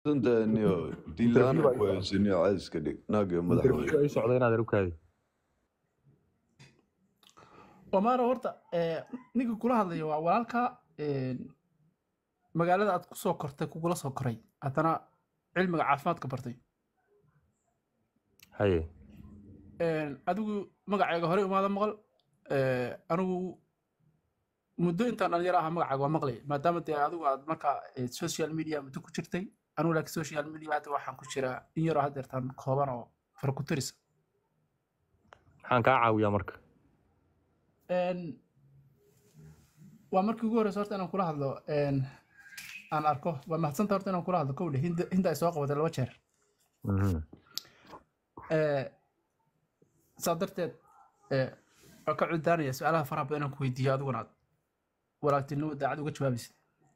suntaaniyo diilaan ku haysaniyo cayska dhig naagio madaxa wey interview ay socda inaad erukaadi omaro horta eh, ninka kula hadlayo waa walaalka een, magaalada aad kusoo kortay kugula soo koray haddana cilmiga caafimaadka bartay haye Een, adigu magacayga hore umaada maqal eh, anigu muddo intaan dhalinyaro ahaa magacaaga waa maqlay maadaama dee adigu aad markaa eh, social media muddo ku jirtay anigu laakiin social media hadda waxaan ku jiraa in yaroo haddeertaan kooban oo farakutirisa maxaan kaa caawiyaa marka Een, waa markii ugu horeysa horta inaan kula hadlo een, aan arko waa mahadsanta horta inaan kula hadlo kowdhe hinda hinda ay soo qabatay laba jeer Mhm. Eh, saa darteed eh, waan ka cudaanaya su-aalaha faraha badan inaan ku weydiiyo adiguna aad walaagtinimo daacad uga jawaabaysid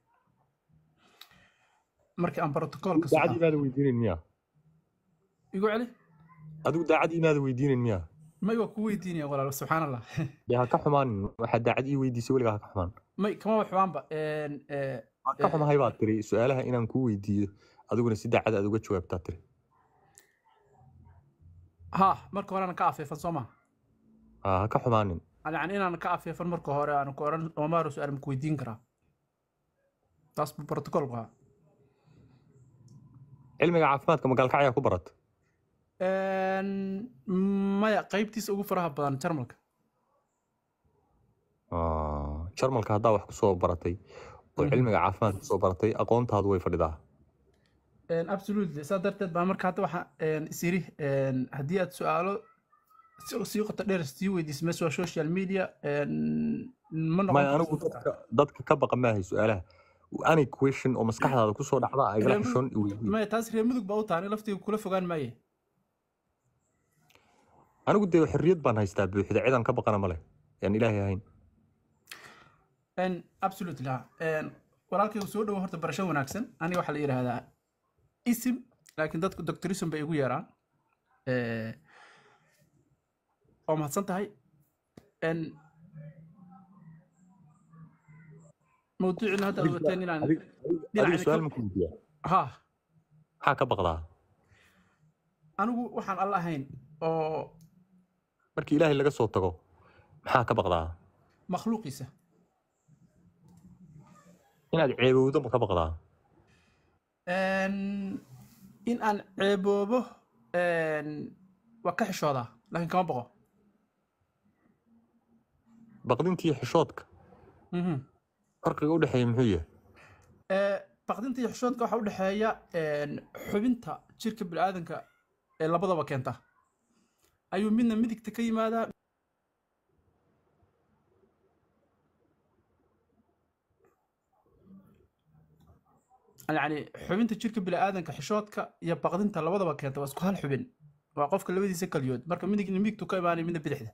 markii aan protocolka soo daacad imaada weydiinin miya igu celi adigu daacad imaada weydiinin miya may waa ku weydiinaya walaal subxaan allah dee ha ka xumaanin waxaad daacad ii weydiisay weligaa ha ka xumaan may kama waxbaanba een, eh, waan ka xumahay baad tiri su-aalaha inaan kuu weydiiyo adiguna si daacad aad uga jawaabtaa tiri ha marka hore aan ka afeefan soo maha ha ha ka xumaanin yani inaan ka afeefan marka hore aan ku oran omaro su-aal maku weydiin karaa taas buu protocolku ahaa cilmiga caafimaadka magaalka ayaa ku barata Een, maya qaybtiisa ugu faraha badan jarmalka Ah, jarmalka haddaa wax kusoo baratay oo Mhm. cilmiga caafimaadka kusoo baratay aqoontaadu way fadhidaa Een, absolutely saa darteed baa marka hadda waxa een, is iri een, haddii aad su-aalo si- sii qoto dheer sii weydiis mees waa social media een, ma noqon maya karto anigu dadka. dadka dadka ka baqa maahay su-aalaha any question oo maskaxdaada kusoo dhacda ay igala Reer xishoon mudug- iweydiin maya taas reer mudug baa u tahay ani laftiga kula fogaan maaye anigu dee xorriyad baan haystaa buuxda cidan ka baqana male yaan ilaahay ahayn Een, absolutely ha Een, walaalkaygu soo dhowo horta barasho wanaagsan aniga waxaa la yidhaahdaa isim laakiin dadku doctorism bay igu yeeraan Eh, waa mahadsan tahay Een, mawduucina hadda aad wateen inaan adiga dhinaca su-aal ka- ma ku weydiiya ha maxaa ka baqdaa anigu waxaan alla ahayn oo markii ilaahay laga soo tago maxaa ka baqdaa makhluuqiisa inaad ceebowdo ma ka baqdaa Een, in aan ceeboobo een, waa ka xishoodaa laakiin kama boqo baqdintii xishoodka Mhm. farqiga u dhexeeya muxuu yahay Ee, baqdinta iyo xishoodka waxaa u dhexeeya een, xubinta jirka bini'aadanka ee labadaba keenta ayuu midna midigta ka yimaadaa yacni xubinta jirka bini'aadanka xishoodka iyo baqdinta labadaba keenta waa isku hal xubin waa qofka labadiisa kaliyood marka midigna midigtu ka imaanaya midna bidixda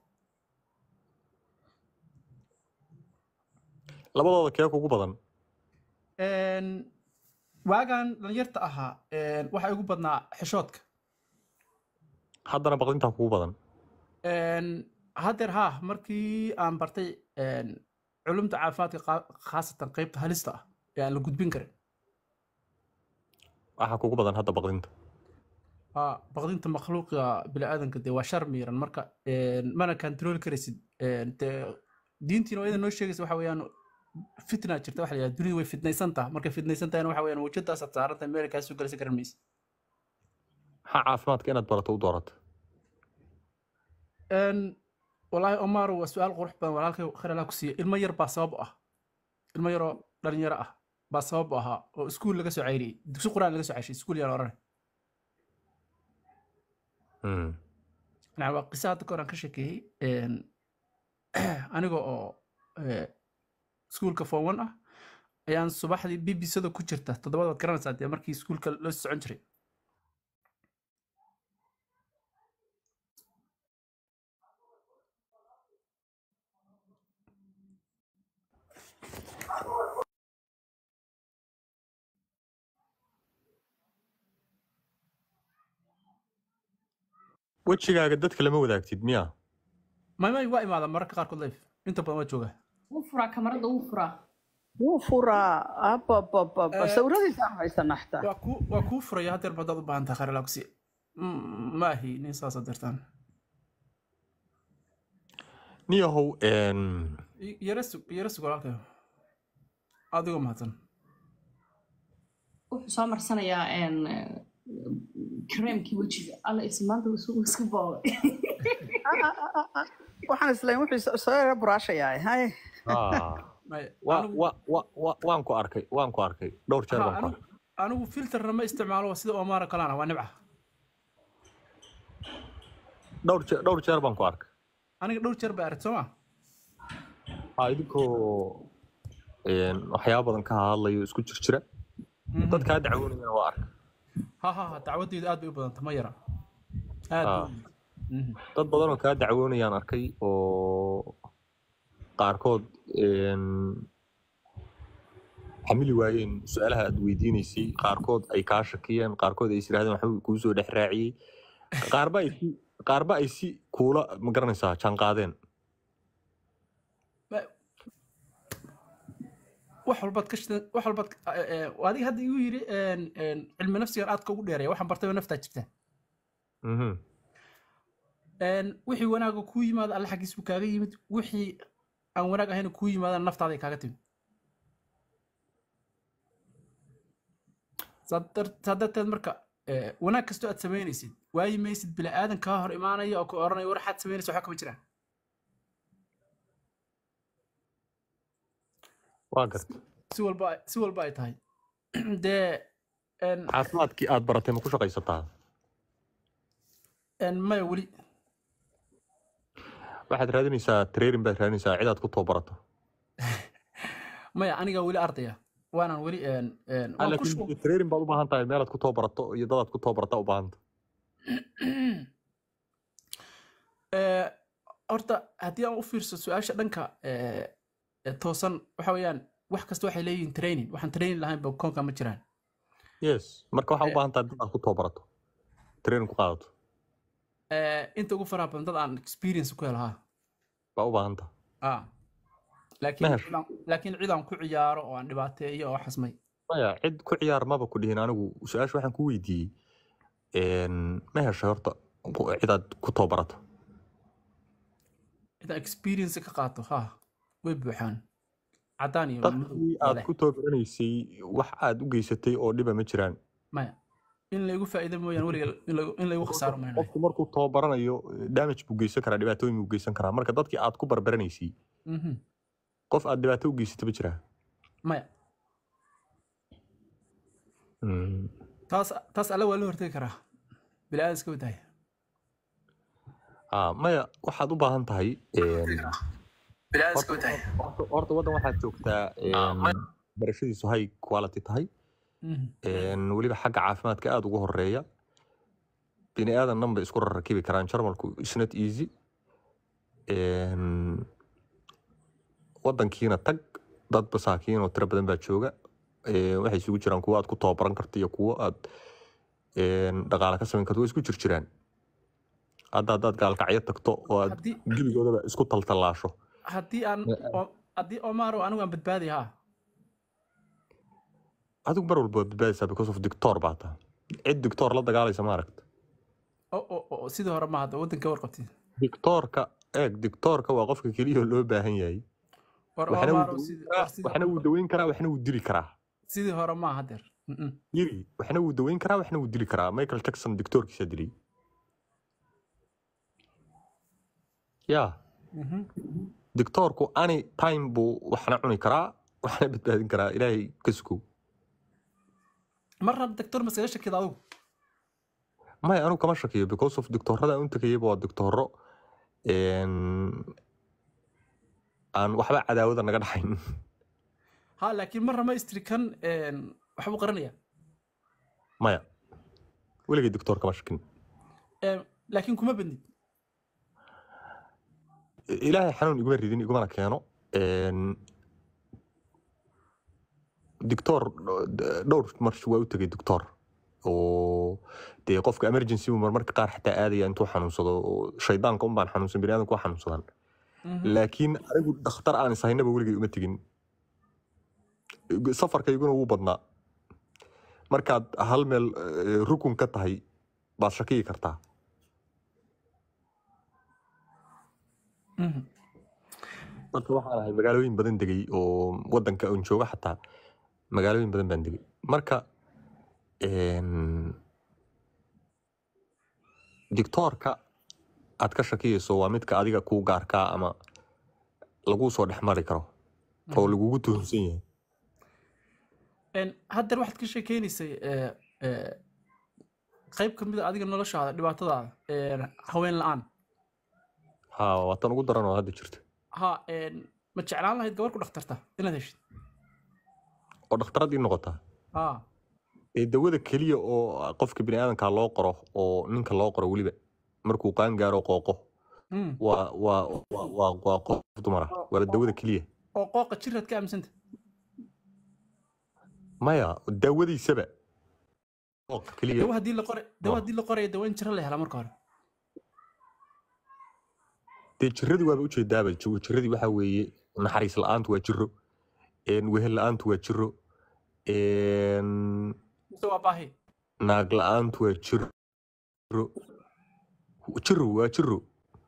labadooda kee kugu badan Een, waagaan dhalinyarta ahaa een, waxaa igu badnaa xishoodka haddana baqdintaa kugu badan Een, haddeer haa markii aan bartay een, culumta caafimaadka qaa- khaasatan qeybta halista ah ee aan la gudbin karin waxaa kugu badan hadda baqdinta Haa, baqdinta makhluuqa bini'aadanka dee waa shar miiran marka een, mana kantarooli karaysid Een, dee diintiina waa iyada noo sheegaysa waxa weeyaan fitna jirta waxa la yidhahda dunidu way fitnaysan tahay markay fitnaysan tahayna waxa weeyaan wajadaasaad saaran tahay meel kaa soo galaysa garan maysa maxaa caafimaadka inaad barato u doorata Een, wallaahi omar waa su-aal qurux badan walaalkay khayr allah ku siiya ilmo yar baa sabab u ah ilmo yaroo dhalinyaro ah baa sabab u ahaa oo iskuul laga soo cayriyey dugsi quraan laga soo ceshay iskuul yaan oranay Hmm. yani waa qiso hadda kahor aan ka sheekeeyey Een, aniga oo eh, iskuulka form one ah ayaan subaxdii bbcda ku jirta toddobada waad garanaysaa dee markii iskuulka loo socon jiray wejigaaga dadka lama wadaagtid miya maymay waa imaada mararka qaarkood life inta badan waa joogaa wuu furaa kamarada wuu furaa wuu furaa ababababa Eh, sawiradiisaan haysanaa xitaa waa kuu waa kuu furaya hadeer badaad u baahan tahay khayr alaagsi maahi nin saasa dirtaan niyahow yara sug yara sug walaalkayo adigoo mahadsan wuxuu soo marsanayaa een, eh, kareemkii wejiga alla is maanta isugu iska boobay waxaan islayn wuxuu soo yara buraashayaa hay Maya, wa anigu- wa wa wa- waan ku arkay waan ku arkay dhowr jeer ha, baan ku anigu arkay anigu filterna ma isticmaalo sida omara kalana waa nibca dhowr jeer dhowr jeer baan ku arkay aniga dhowr jeer baa aragti soo ma ha idinkoo een, waxyaabo badan ka hadlayo isku jir jira dad kaa dacwoonayana waa arkay ha ha ha dacwadeydu aad bay u badanta ma yara aad bay Ah. u badanta. Mhm. dad badan oo kaa dacwoonayaan arkay oo qaarkood een, xamili waayeen su-aalaha aad weydiinaysay qaarkood ay kaa shakiyeen qaarkood ay is yidhahdeen waxbuu kuu soo dhex raaciyey qaarba ay si qaarba ay si kuula ma garanaysaa jaanqaadeen Ma- wax walbaad ka shidan wax walbaad ka- eh, eh, adiga hadda igu yidhi een, een, cilmi nafsigan aadka ugu dheereeya waxaan bartay naftaa jirta Mhm. Een, wixii wanaaga kuu yimaada alle xaggiis buu kaaga yimid wixii aan wanaag ahayn kuu yimaadana naftaaday kaaga timid saa dar- saa darteed marka eh, wanaag kastoo aad samaynaysid waayi maysid bini aadan kaa hor imaanaya oo ku oranaya war waxaad samaynaysa waxaa kama jiraan waa garta si walba ay- si walba ay tahay dee een, caafimaadkii aad baratay ma ku shaqaysataa een, maya weli waxaad raadinaysaa training baad raadinaysaa cid aad ku tababarato maya aniga weli ardaya waanaan weli een, een, waan ku shu- laakiin training baad u baahan tahay meelaad ku tababarato iyo dadaad ku tababarata u baahanta Eh, horta haddii aan u fiirso su-aasha dhanka eh, eh, toosan waxa weeyaan wax kasta waxay leeyihiin training waxaan training lahayn ba koonka ma jiraan yes marka waxaa Eh. u baahan tahay dadaad ku tababarato training ku qaadato Eh, inta ugu faraha badan dad aan experience ku helahaa baa u baahan tahay ah laakiin Meher. cidaan- laakiin cid aan ku ciyaaro oo aan dhibaateeyo oo xasmay maya cid ku ciyaar maba ku dhihin anigu su-aasha waxaan ku weydiiyey een, ma heshay horta ku- cidaad ku tababarato cid aan experience ka qaato ha way buuxaan caddaan iyo madow dadkii oo aad leh ku tababaraneysay wax aad u geysatay oo dhiba ma jiraan maya in laygu faa'iido mooyaan weliga in laygu- in laygu khasaaro maynayo qofku markuu tababaranayo damage buu geysan karaa dhibaatooyin buu geysan karaa marka dadkii aad ku barbaranaysay Mhm. qof aad dhibaato u geysatay ma jiraa maya Mm. taas taas alle waa la hortegi karaa bili aadan iska wadaaya Ah, maya waxaad u baahan tahay een, bili aadan horta horta- horta waddan waxaad joogtaa een, barashadiisu high quality tahay Mhm. een, weliba xagga caafimaadka aada ugu horeeya bini aadan dhan bay isku rarrakibi karaan jarmalku is not easy Een, waddankiina tag dad masaakiin oo tiro badan baa jooga Ee, waxay isugu jiraan kuwo aad ku tababaran karto iyo kuwo aad een, dhaqaale ka samayn karto way isku jir jiraan hadda haddaad gaalkacyo tagto oo aad haddii gebigoodaba isku taltallaasho haddii aan o- haddii omaro anigu aan badbaadi haa adigu mar walba waad badbaadaysaa because of dictor baa taha cid dictor la dagaalaysa ma aragta o o o sidii hore ma hadda waddanka warqabtid dictorka eeg dictorka waa qofka keliya oo loo baahan yahay war waxna wuu omaro daweyn sidii karaa war sidii waxna wuu daweyn karaa waxna wuu dili karaa sidii hore ma hadeer Mhm. yiri waxna wuu daweyn karaa waxna wuu dili karaa michael jackson dictorkiisa dilay ya Mhm. dictorku any time buu waxna cuni karaa waxna badbaadin karaa ilaahay ka sukow marna doctor maskaga shakida adigu maya anigu kama shakiyo because of dictorada aan u tegayaba waa dictoro een, aan waxba cadaawada naga dhaxayn ha laakiin marna ma istri kan een, waxbuu qaranaya maya weligay dictor kama shakin Een, laakiin kuma badnid ilaahay xanuun iguma ridin igumana keeno Een, dictor dhowr mar waa u tegay dictor oo dee qofka emergency buu marmarka qaar xataa aadaya intuu xanuunsado oo shaydaanka un baan xanuunsan bini aadamku waa xanuunsadaan Mhm. laakiin anigu dhakhtar aan ishaynaba weligay uma tegin safarkayguna wuu badnaa markaad hal meel eh, rukun ka tahay baad shakiyi kartaa Mhm. marka waxaan ahay magaalooyin badan degay oo wadanka aan jooga xataa magaalooyin badan baan degay marka een, dictoorka aad ka shakiyayso waa midka adiga kuu gaarkaa ama laguu soo dhex mari karo oo lagugu tuhunsan yahay Een, haddeer waxaad ka sheekeynaysay ee, ee, qayb ka mid a adiga noloshaada dhibaatadaada een, haween la-aan ha waa tan ugu daran oo hadda jirta ha een, ma jeclaan lahayd gabar ku dhakhtarta inaad heshid oo dhakhtaradii noqotaa ha ee dawada keliya oo qofka biniaadanka loo qoro oo ninka loo qoro weliba markuu qaan gaaro qooqo Mm. waa waa waa waa waa qof dumar ah waa dawada keliya oo qooqa jiraad ka aaminsanta maya daawadiisaba qooqa keliya dawa haddii la qoray dawa haddii la qoraya dawa in jiro la helaa marka hore dee jiradii waaba ujeedaaba jigo jiradii waxaa weeye naxariis la-aantu waa jiro een, wehel la-aantu waa jiro een, mise waa baahi naag la-aantu waa jiro jiro waa jiro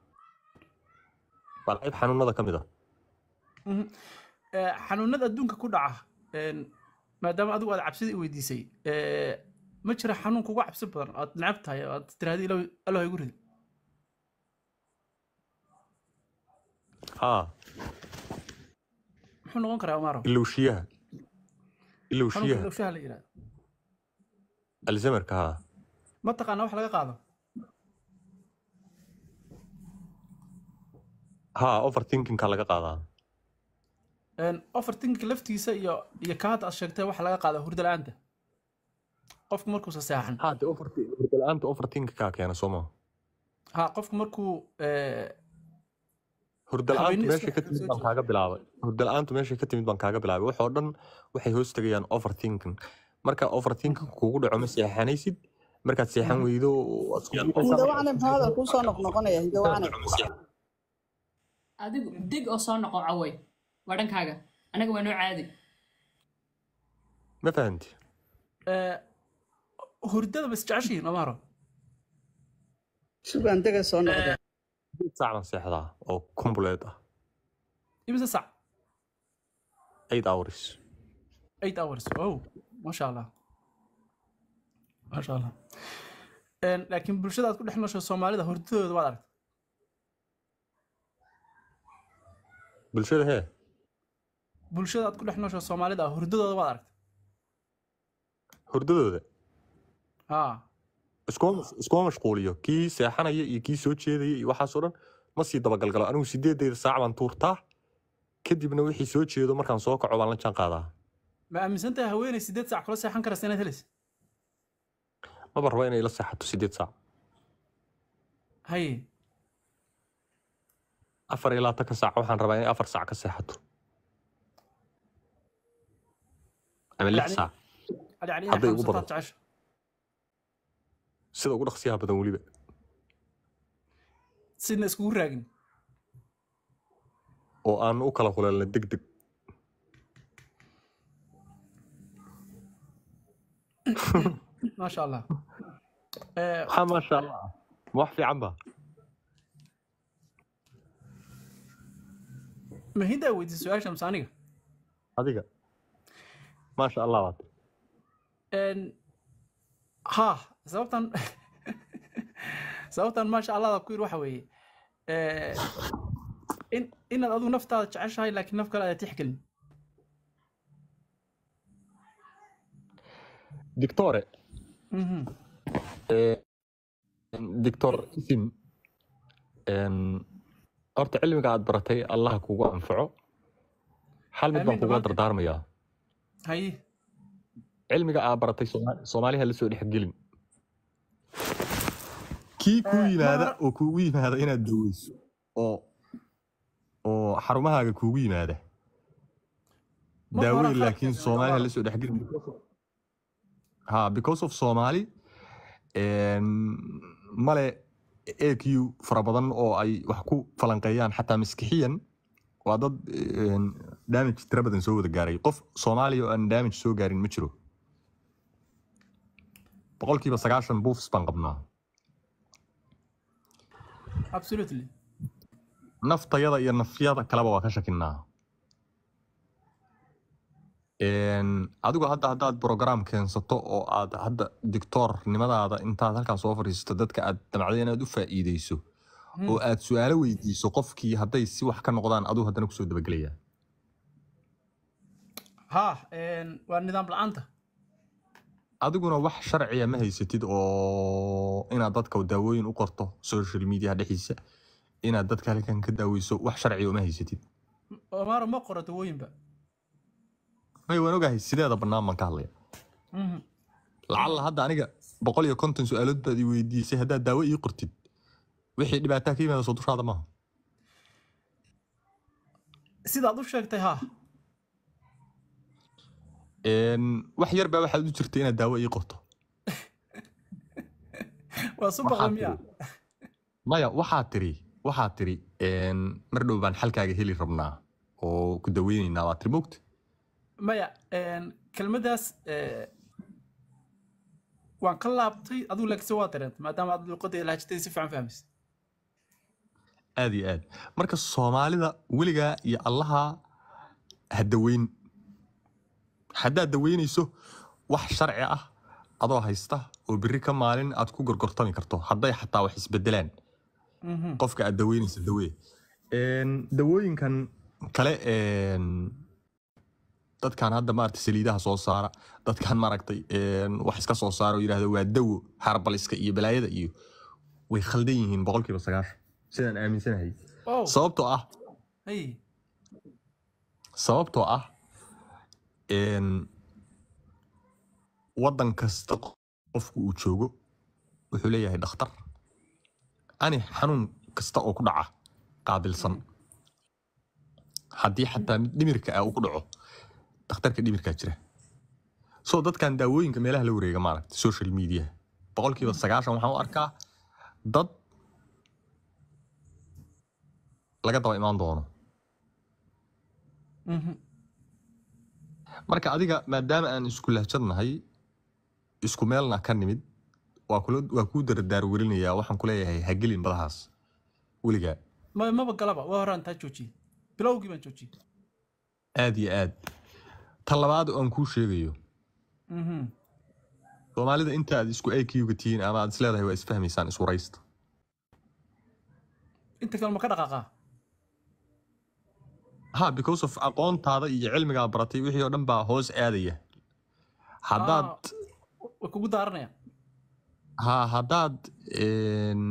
waa qayb xanuunada ka mid ah Mhm. Ee, xanuunada adduunka ku dhaca een, maadaama adigu aad cabsida i weydiisay ee, ma jira xanuun kuga cabsi badan aad necab tahay oo aad tiraahdi allah igu ridi haa muxuu noqon karaa omaro ilowshiyaha xanuunka ilowshiyaha ilowshaha la yidhahdo alzamarka haa ma taqaana wax laga qaado haa overthinkingka laga qaadaa Een, overthinking laftiisa iyo iyo ka hadda aad sheegtay waxa laga qaada hurdo la-aanta qofku markuusa seexan haa de hurdala-aanta overthinkingka keena soo maha ha qofku markuu ee, hurdala-aantu Haweeney meeshay iska ka timid soo baan jeeda. kaaga bilaabay hurdala-aantu meeshay ka timid baan kaaga bilaabay waxoo dhan waxay hoos tegayaan overthinking marka overthinking kugu dhaco ma seexanaysid markaad seexan weydo waad isku buuqaysaa. hindawacne muxuu hadal kuu soo noqnoqonaya hindawacne adigu deg oo soo noqo caway waa dhankaaga anaga waa noo caadi ma fahanti ee, hurdada ma isjeceshihiin omaro sugaan dega soo noqda sideed saac baan seexdaa oo complete ah imise sac eight hours eight hours oh masha allah masha allah Een, laakiin bulshada aad ku dhex noosho soomaalida hurdadooda waad aragta bulshada hee bulshada aad ku dhex noosho soomaalida hurdadooda waad aragta hurdadooda ha iskuma iskuma mashquuliyo kii seexanaya iyo kii soo jeedaya iyo waxaasoo dhan ma sii dabagalgalo anigu sideedeyda saac baan tuurtaa kadibna wixii soo jeedo markaan soo kaco baan la jaan qaadaa ma aaminsan tahay haweeney sideed sac kula seexan karaysa inaad helaysa maba rabo inay la seexato sideed saac haye afar iyo labaatanka saac waxaan rabaa inay afar saac ka seexato ama lix Yacni- saac yani inaad Hadday ugu xanuunsataad badato. jecesha sida ugu dhaqsiyaha badan weliba sidna iskugu raagin oo aan u kala huleelna deg deg maasha allah Ee, waxaa maasha allah ma wax fiican ba ma hindaa weydiisay su-aasha mise aniga adiga maasha allah baad Een, ha sababtan sababtan maasha allahda ku yiri waxa weeye ee, in inaad adigu naftaada jeceshahay laakiin naf kale aad tixgelin dictore Mhm. dictor isim een, horta cilmiga aad baratay allah kugu anfaco hal mid baan Amiin, kugula dhammaanteen. dardaarmayaa haye cilmiga aad baratay Sooma- soomaaliha la soo dhexgelin kii kuu Eh, yimaada mar- oo kuugu yimaada inaad daweyso oo oo xarumahaaga kuugu yimaada Marka hore daaweyn khaladka laakiin sameeyo, soomaaliha waa- la soo dhexgelin ha because of somali een, male aq fara badan oo ay wax ku falanqeeyaan xataa maskixiyan waa dad een, damage tira badan soo wada gaaray qof soomaaliya oo aan damage soo gaarin ma jiro boqolkiiba sagaashan buufs baan qabnaa absolutely naftayada iyo nafyada kaleba waa ka shakinaa Een, adigu hadda haddaad program keensato oo aad hadda dictoornimadaada intaad halkaa soo fadhiisato dadka aad damacdo inaad u faa'iideyso oo aad su-aalo weydiiso qofkii hadday si wax ka noqdaan aduu haddana kusoo dabagelaya ha een, waa nidaam la-aanta adiguna wax sharciya ma haysatid oo inaad dadka daawooyin u qorto social media dhexdiisa inaad dadka halkan ka daaweyso wax sharciya uma haysatid omaro ma qoro dawooyinba may waan ogahay sideeda bannaan baan ka hadlaya Mhm. lacalla hadda aniga boqol iyo konton su-aalood baad i weydiisay haddaad daawo ii qortid wixii dhibaataa ka yimaada soo dushaada maaha sidaad u sheegtay ha Een, wax yar baa waxaad u jirta inaad daawo ii qorto waa subaqda Waxaad miya tiri- maya waxaad tiri waxaad tiri een, mar dhow baan xalkaaga heli rabnaa oo ku daweyneynaa waa tiri mogta maya een, kelmaddaas eh, waan ka laabtay adigu laakiinse waa dareentay maadaama aad luuqadda iyo lahajadada si fiican fahmaysa aad iyo aad marka soomaalida weligaa iyo allaha ha daweyn haddaad daweynayso wax sharci ah adoo haysta oo biri ka maalin aad ku gorgortami karto hadday xataa wax isbedelaan Mhm. qofka aad daweynaysa dawee Een, dawooyinkan kale een, dadkan hadda maaragtay saliidaha soo saara dadkan maaragtay een, wax iska soo saara oo yidhahda waa dawo harbaliska iyo balaayada iyo way khaldan yihiin boqolkiiba sagaashan sidaan aaminsanahay oh sababtoo ah hey sababtoo ah een, waddan kasta qofku uu joogo wuxuu leeyahay dhakhtar ani xanuun kasta oo ku dhaca qaabilsan haddii xataa mid dhimirka ah uu ku dhaco dhakhtarka dhimirkaa jira so dadkan daawooyinka meelaha la wareega maaragta social media boqolkiiba sagaashan waxaan u arkaa dad laga daba imaan doono Mhm. marka adiga maadaama aan isku lahjadnahay isku meelna ka nimid waa kula waa kuu daradaar welinayaa waxaan ku leeyahay ha gelin badahaas weligaa ma maba galaba waa horaan taa joojiyey bilowgii baan joojiyey aad iyo aad ta labaad oo aan kuu sheegayo Mhm. soomaalida inta aad isku aykiuga tihiin ama aad isleedahay waa isfahmaysaan iswaraysta inta kale ma ka dhaqaaqaa ha because of aqoontaada iyo cilmigaa baratay wixii oo dhan baa hoos aadaya haddaad way kugu daaranayaan ha haddaad een,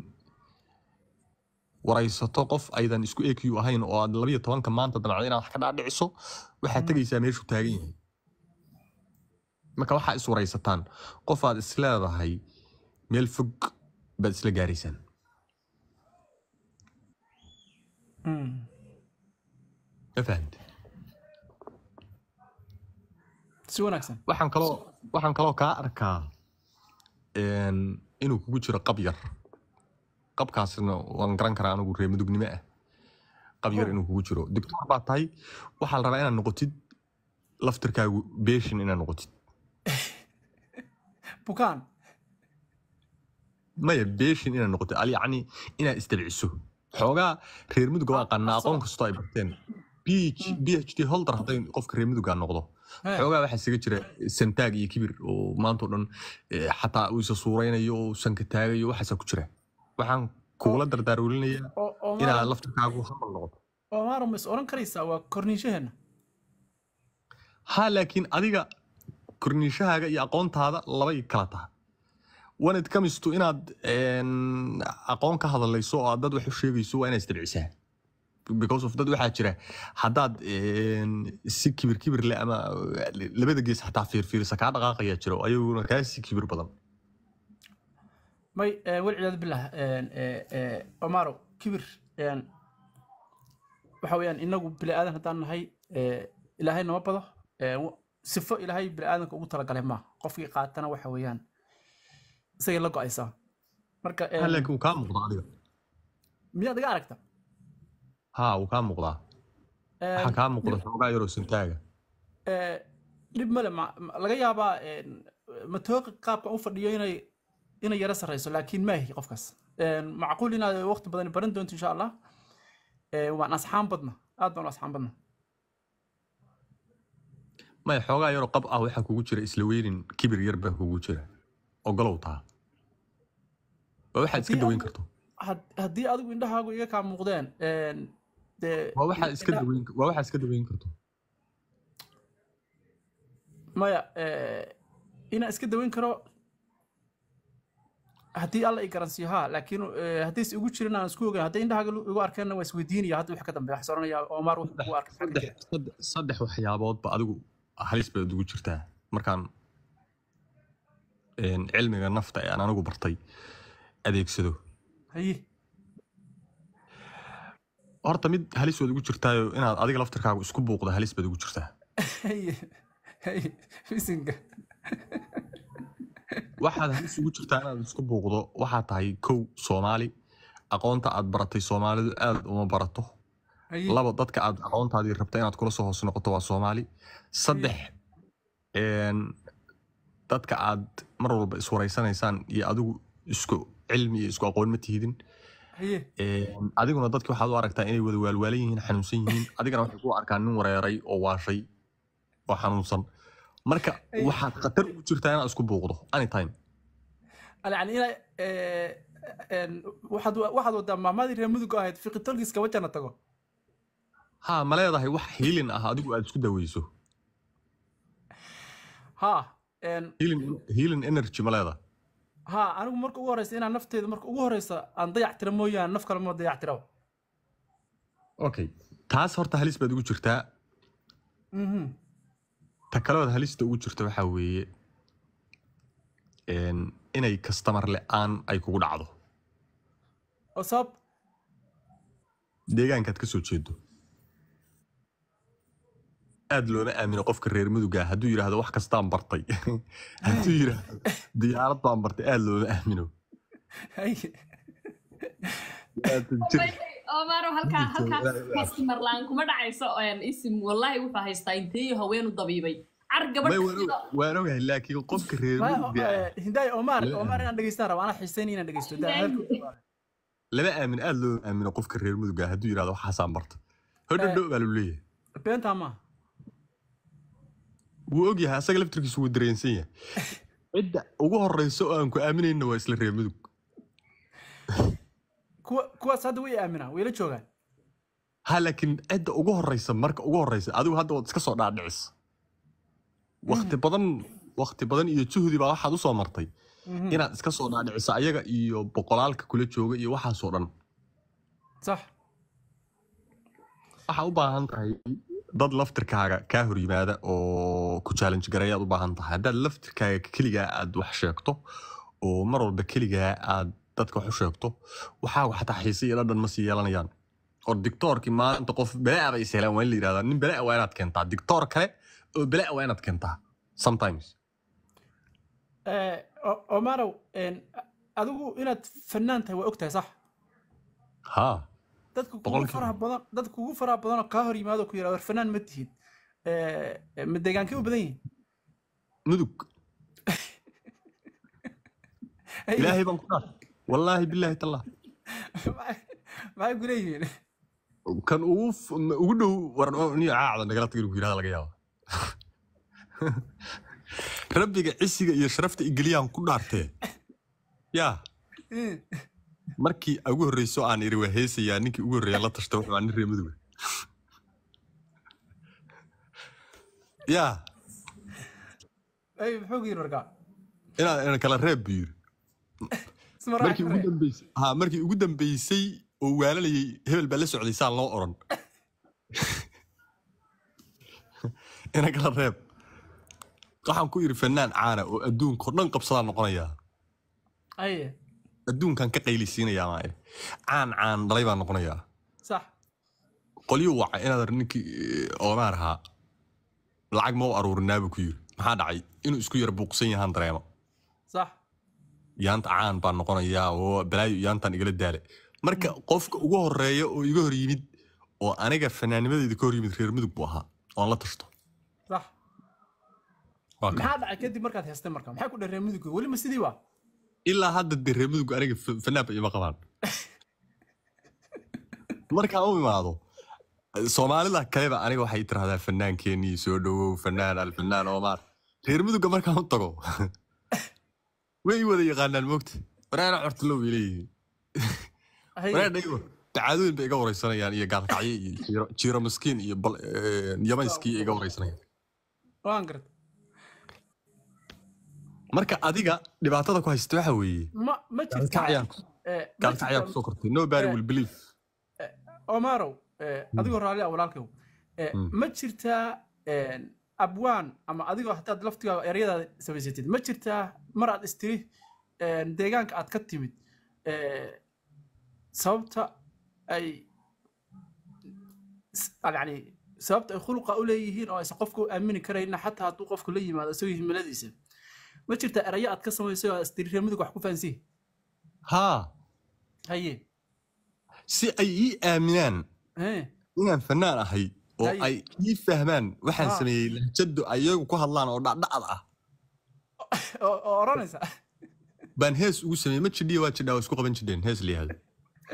waraysato qof aydan isku eq ahayn oo aad labiyo tobanka maanta damacdo inaad wax ka dhaadhiciso waxaad tegaysaa meeshuu taagan yahay marka waxaa is waraysataan qof aad isleedahay meel fog baad isla gaaraysaan Mm. ma fahamte si wanaagsan waxaan kaloo waxaan kaloo kaa arkaa een, inuu kugu jiro qab yar qabkaasna waan garan karaa anigu reemadugnimo ah qab yar Oh. inuu kugu jiro doctor baa tahay waxaa la rabaa inaad noqotid laftirkaagu beeshin inaad noqotid bukaan maya beeshin inaad noqotid al yacni inaad isdabciso xoogaa reer muduga waa qanaa aqoon kastoo ay barteen PH phd holder hadday qofka reer muduga noqdo He. xoogaa waxaa isaga jira santaag iyo kibir oo maanta oo dhan eh, xataa uu isa suuraynayo oo sanka taagayo waxaasaa ku jira waxaan kugula dardaarwelinayaa oo oo inaad maaro laftirkaagu hamal noqoto oo maaro ma is oran karaysaa waa korniishaheenna ha laakiin adiga korniishahaaga iyo aqoontaada labay kala taha when it comes to inaad een, aqoon ka hadlayso oo aad dad wax u sheegayso waa inaad isdabcisaa because of dad waxaa jira haddaad een, si kibir kibir leh ama labada gees xataa fiirfiirisa kaa dhaqaaqayaa jiro ayaguna kaa si kibir badan may eh, walciyaadu bilah omaro kibir een, waxa weeyaan inagu bini aadan haddaan nahay eh, ilaahay nama bado eh, w- sifo ilaahay bini aadanka ugu talagalay maaha qofkii qaatana waxa weeyaan isagay la go-aysaa marka ha een, laakiin wuu kaa muuqdaa adiga miyaad iga aragta ha wuu kaa muuqdaa waxaa kaa muuqda xoogaa yaroo sintaaga Eh, dhib male ma- ma- laga yaabaa een, matooqa qaabka u fadhiyo inay inay yara sarreyso laakiin maahi qofkaas Een, macquul inaad waqti badan baran doonto insha allah Eh, waan asxaan badna aad baan u asxaan badna maya xoogaa yaroo qab ah waxaa kugu jira isla weynin kibir yar baa kugu jira ogolow taa waa waxaad iska Haddii daweyn adigu- karto had- haddii adigu indhahaagu iga kaa muuqdeen een, dee waa waxaad iska indha- daweyn waa waxaad iska daweyn karto maya eh, inaan iska daweyn karo haddii alla i garansiiyo ha laakiin eh, haddii is igu jirin aan isku ogeyn haddii indhahaaga igu arkeenna waa isweydiinaya hadda wax ka dambeeya wax soranaya omar wax ugu arkay maxaa ka jira? saddex saddex- saddex waxyaaboodba adigu halis baad ugu jirtaa markaan een, cilmiga nafta ee aan anigu bartay adeegsado haye horta mid halis waad ugu jirtaayo inaad adiga laftirkaagu isku buuqda halis baad ugu jirtaa haye haye misinga waxaad halis ugu jirtaa inaad isku buuqdo waxaa tahay kow soomaali aqoonta aad baratay soomaalidu aad uma barato haye laba dadka aad aqoontaadii rabta inaad kula soo hoos noqoto waa soomaali saddex een, dadka aad mar walba iswaraysanaysaan iyo adigu isku cilmi iyo isku aqoon ma tihidin haye Een, adiguna dadki waxaad u aragtaa inay wada waalwaalan yihiin xanuunsan yihiin adigana waxay ku arkaa nin wareeray oo waashay oo xanuunsan marka Ay. waxaad khatar ugu jirtaa inaad isku buuqdo anytime yani ina waxaad waxaad wadaa maamaadii reer mudug ahayd fiqitolkiis kaba jana tago ha ma leedahay wax hiilin ah adigu aad isku daweyso ha een, healing healing energy ma leedahay ha anigu marka ugu horeysa inaan nafteeda marka ugu horeysa aan dayac tira mooyaane naf kale ma dayac tiraba okay taas horta halis baad ugu jirtaa Mhm. ta kaleood halista ugu jirta waxaa weeye een, inay kastamar le-aan ay kugu dhacdo oo sabab deegaankaad ka soo jeedo aad looma aamino qofka reer muduga hadduu yidhaahdo wax kastaan bartay hadduu yidhaahdo diyaarad baan bartay aad looma aamino haye Aad jir- omaro halkaa Jirto, halkaa ilaahay baa- customer laan kuma dhacayso een, isim wallahi wuxuu haystaa inteeyo haweenu dabiibay car May gabadh waan og- waan ogahay laakiin qofka reer Ma- muduga ah eh, hindaay omar La- omar inaan dhegeystaan raba anaa xiiseyn inaan dhegeysto daa hadalka lama aamin aad loo aamino qofka reer muduga hadduu yidhahdo waxaasaan barta hodhodho baa lagu leeyahay beentaa maaha wuu ogyahay asaga laftirkiisu wuu dareensan yahay cidda ugu horeysa oo aan ku aaminayna waa isla reer mudug kuwa kuwaas hadda way aaminaa way la joogaan ha laakiin cidda ugu horeysa marka ugu horeysa adigu hadda waad iska soo dhaadhicis wakti badan wakti badan iyo juhdi baa waxaad usoo martay Mhm. inaad iska soo dhaadhiciso ayaga iyo boqolaalka kula jooga iyo waxaasoo dhan sax waxaa u baahan tahay dad laftirkaaga kaa hor yimaada oo ku challenge gareeyaad u baahan tahay haddaad laftirkaaga keligaa aad wax sheegto oo mar walba keligaa aad dadka wax u sheegto waxaa xataa xiise iyo dhadhan ma sii yeelanayaan or dictoorkii maanta qof balaa bay is helaan waa in la yidhahdaa nin balaa waa inaad keentaa dictoor kale oo balaa waa inaad keentaa sometimes Eh, O- omarow een, adigu inaad fanaan tahay waa og tahay sax haa dadka kugu Boqolkiiba. faraha badan dadka kugu faraha badan oo kaa hor yimaado ku yidhahdo war fanaan ma tihid Eh, eh, ma deegaankee u badan yihiin mudug Hey, ilaahay baan ku dhaaf wallaahi bilaahi tallah maxay- maxay ku leeyihiin kan ugu f- ugu dhow warniyo caacda nagala tagin ku yidhahda laga yaaba rabbiga cisiga iyo sharafta igeliyaan ku dhaartee yaa Mm. markii ugu horreyso aan iri waa heesayaa ninkii ugu horreeya la tashta wuxuu aa nin reer muduga yaa Hey, muxuu ku yidhi markaa inaan ina kala reeb buu yiri isma markii ugu raaci dambeysay ha markii ugu dambeysay oo waalanayay hebel baa la socday saan loo oran ina kala reeb waxaan ku iri fanaan caana oo adduunka oo dhan qabsadaan noqonayaa aye adduunkan ka qaylisiinayaa maa iri caan caan dhalay baan noqonayaa sax qolyo waca inaad ninkii oomaar ahaa lacag ma u aruurinaa buu ku yiri maxaa dhacay inuu isku yar buuqsan yahaan dareemo sax yaanta caan baan noqonayaa oo balaayo yaantan igala daale marka qofka ugu horeeya oo iga hor yimid oo aniga fanaanimadeeda ka hor yimid reer mudug buu ahaa oon la tashto sax Waa kan. maxaa dhacay kadib markaad heestay marka maxay ku dhareen mudugga weli ma sidii waa ilaa hadda dee reer mudug aniga fa- fanaanba ima qabaan markaan u imaado soomaalida kaleba aniga waxay tirahdaa fanaankeenii soo dhowow fanaan alfanaan omar reer mudugga markaan u tago way i wada yaqaanaan moogta waraana cortalow bay leeyihiin Hay- waraana igo dacaadooyin bay iga wareysanayaan iyo gaalkacyo iyo jiiro- jiiro maskiin iyo bal- eh, yamayskii iga wareysanayaan waan garta marka adiga dhibaatada ku haysta waxa weeye ma ma jirtaa gaalkacyaa eh, ma gaalkacyaa jirtaa- kusoo kortay nobody Eh. will believe omarow eh, adigoo raalli ah walaalkow eh, Mm. ma jirtaa eh, abwaan ama adigoo hataad laftigaaga eryadaada samaysatid ma jirtaa mar aad istiri eh, deegaanka aad ka timid eh, sababta ay s- yani sababta ay khuluqa u leeyihiin oo aysan qofka u aamini karayna xataa hadduu qofku la yimaado isagoo himiladiisa ma jirtaa erayo aad ka samaysay oo aad istiri reer mudug wax ku fahansihi haa haye si ay ii aaminaan eh, inaan fanaan ahay oo Hay. ay ii fahmaan waxaan Ah. sameeyey lahjado ayagu ku hadlaan oo dhacdhacad ah oo oo odhanaysa baan hees ugu sameeyey ma jidhiya waa jidhaa waa isku qaban jidheen hees la yihahdo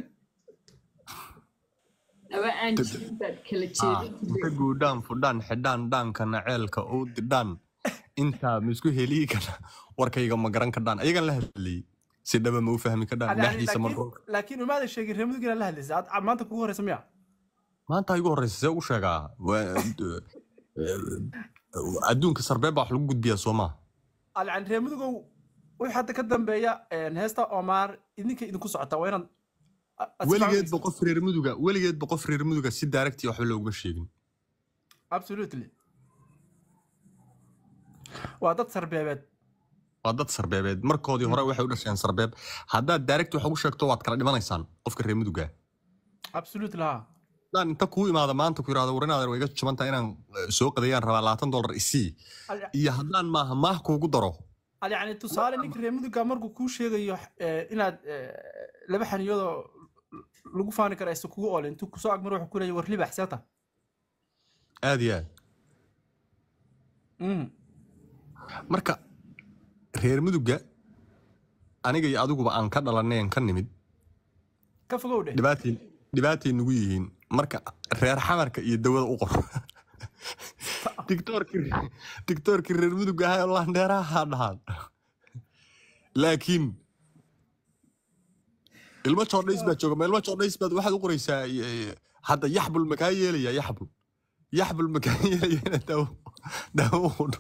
aba aan jirin baad kala jeedin inta guudhaan fudhaan xidhaan dhaankana ceelka u didhaan intaa ma isku heliyi kana warkayga ma garan kadhaan ayagan la hadlayey si dhaba ma u fahmi kadhaan Yani, dhexdiisa ma laakiin- laakiin umaadan sheegin reer mudug inaad la hadlaysa aad maanta kugu horeysa miya maanta igu horeysa see ugu sheegaa Waa- adduunka sarbeeb baa wax lagu gudbiyaa soo maa Al- yani reer mudugow wixii hadda ka dambeeya een, heesta omaar idinka idinku socotaa waa inaad a- aad si weligeedba fiican- qof reer muduga weligeedba qof reer muduga si daaragtii waxba looguma sheegin absolutely waa dad sarbeebeed waa dad sarbeebeed markoodii hore waxay u dhasheen sarbeeb haddaad daaragti wax ugu sheegto waad kala dhimanaysaan qofka reer muduga absolutely ha haddaan inta kuu imaada maanta ku yidhahdo warinaadan way iga jabantaa inaan eh, soo qadayaan rabaa labaatan dollar isii Al- iyo haddaan maaha maah kuugu daro al- yani tusaale ninka reer muduga markuu kuu sheegayo eh, inaad eh, laba xaniyadoo lagu faani kara aysan kugu oolin intuu kusoo agmar wuxuu ku leeyahy war libax seeta aad iyo aad Mhm. marka reer muduga aniga iyo adiguba aan ka dhalanay aan ka nimid ka fogow dheh dhibaatay dhibaatay nagu yihiin marka reer xamarka iyo dawada u qor tiktoorkii tiktoorkii reer mudug ahay oo landheeraha dhahaan laakiin ilmo joodhays baa jooga ma ilmo joodhays baad waxaad u qoraysaa eh, hadda yaxbul makaa yeelaya yaxbul yaxbul makaa yeelaya inaad daawo daawo u qorto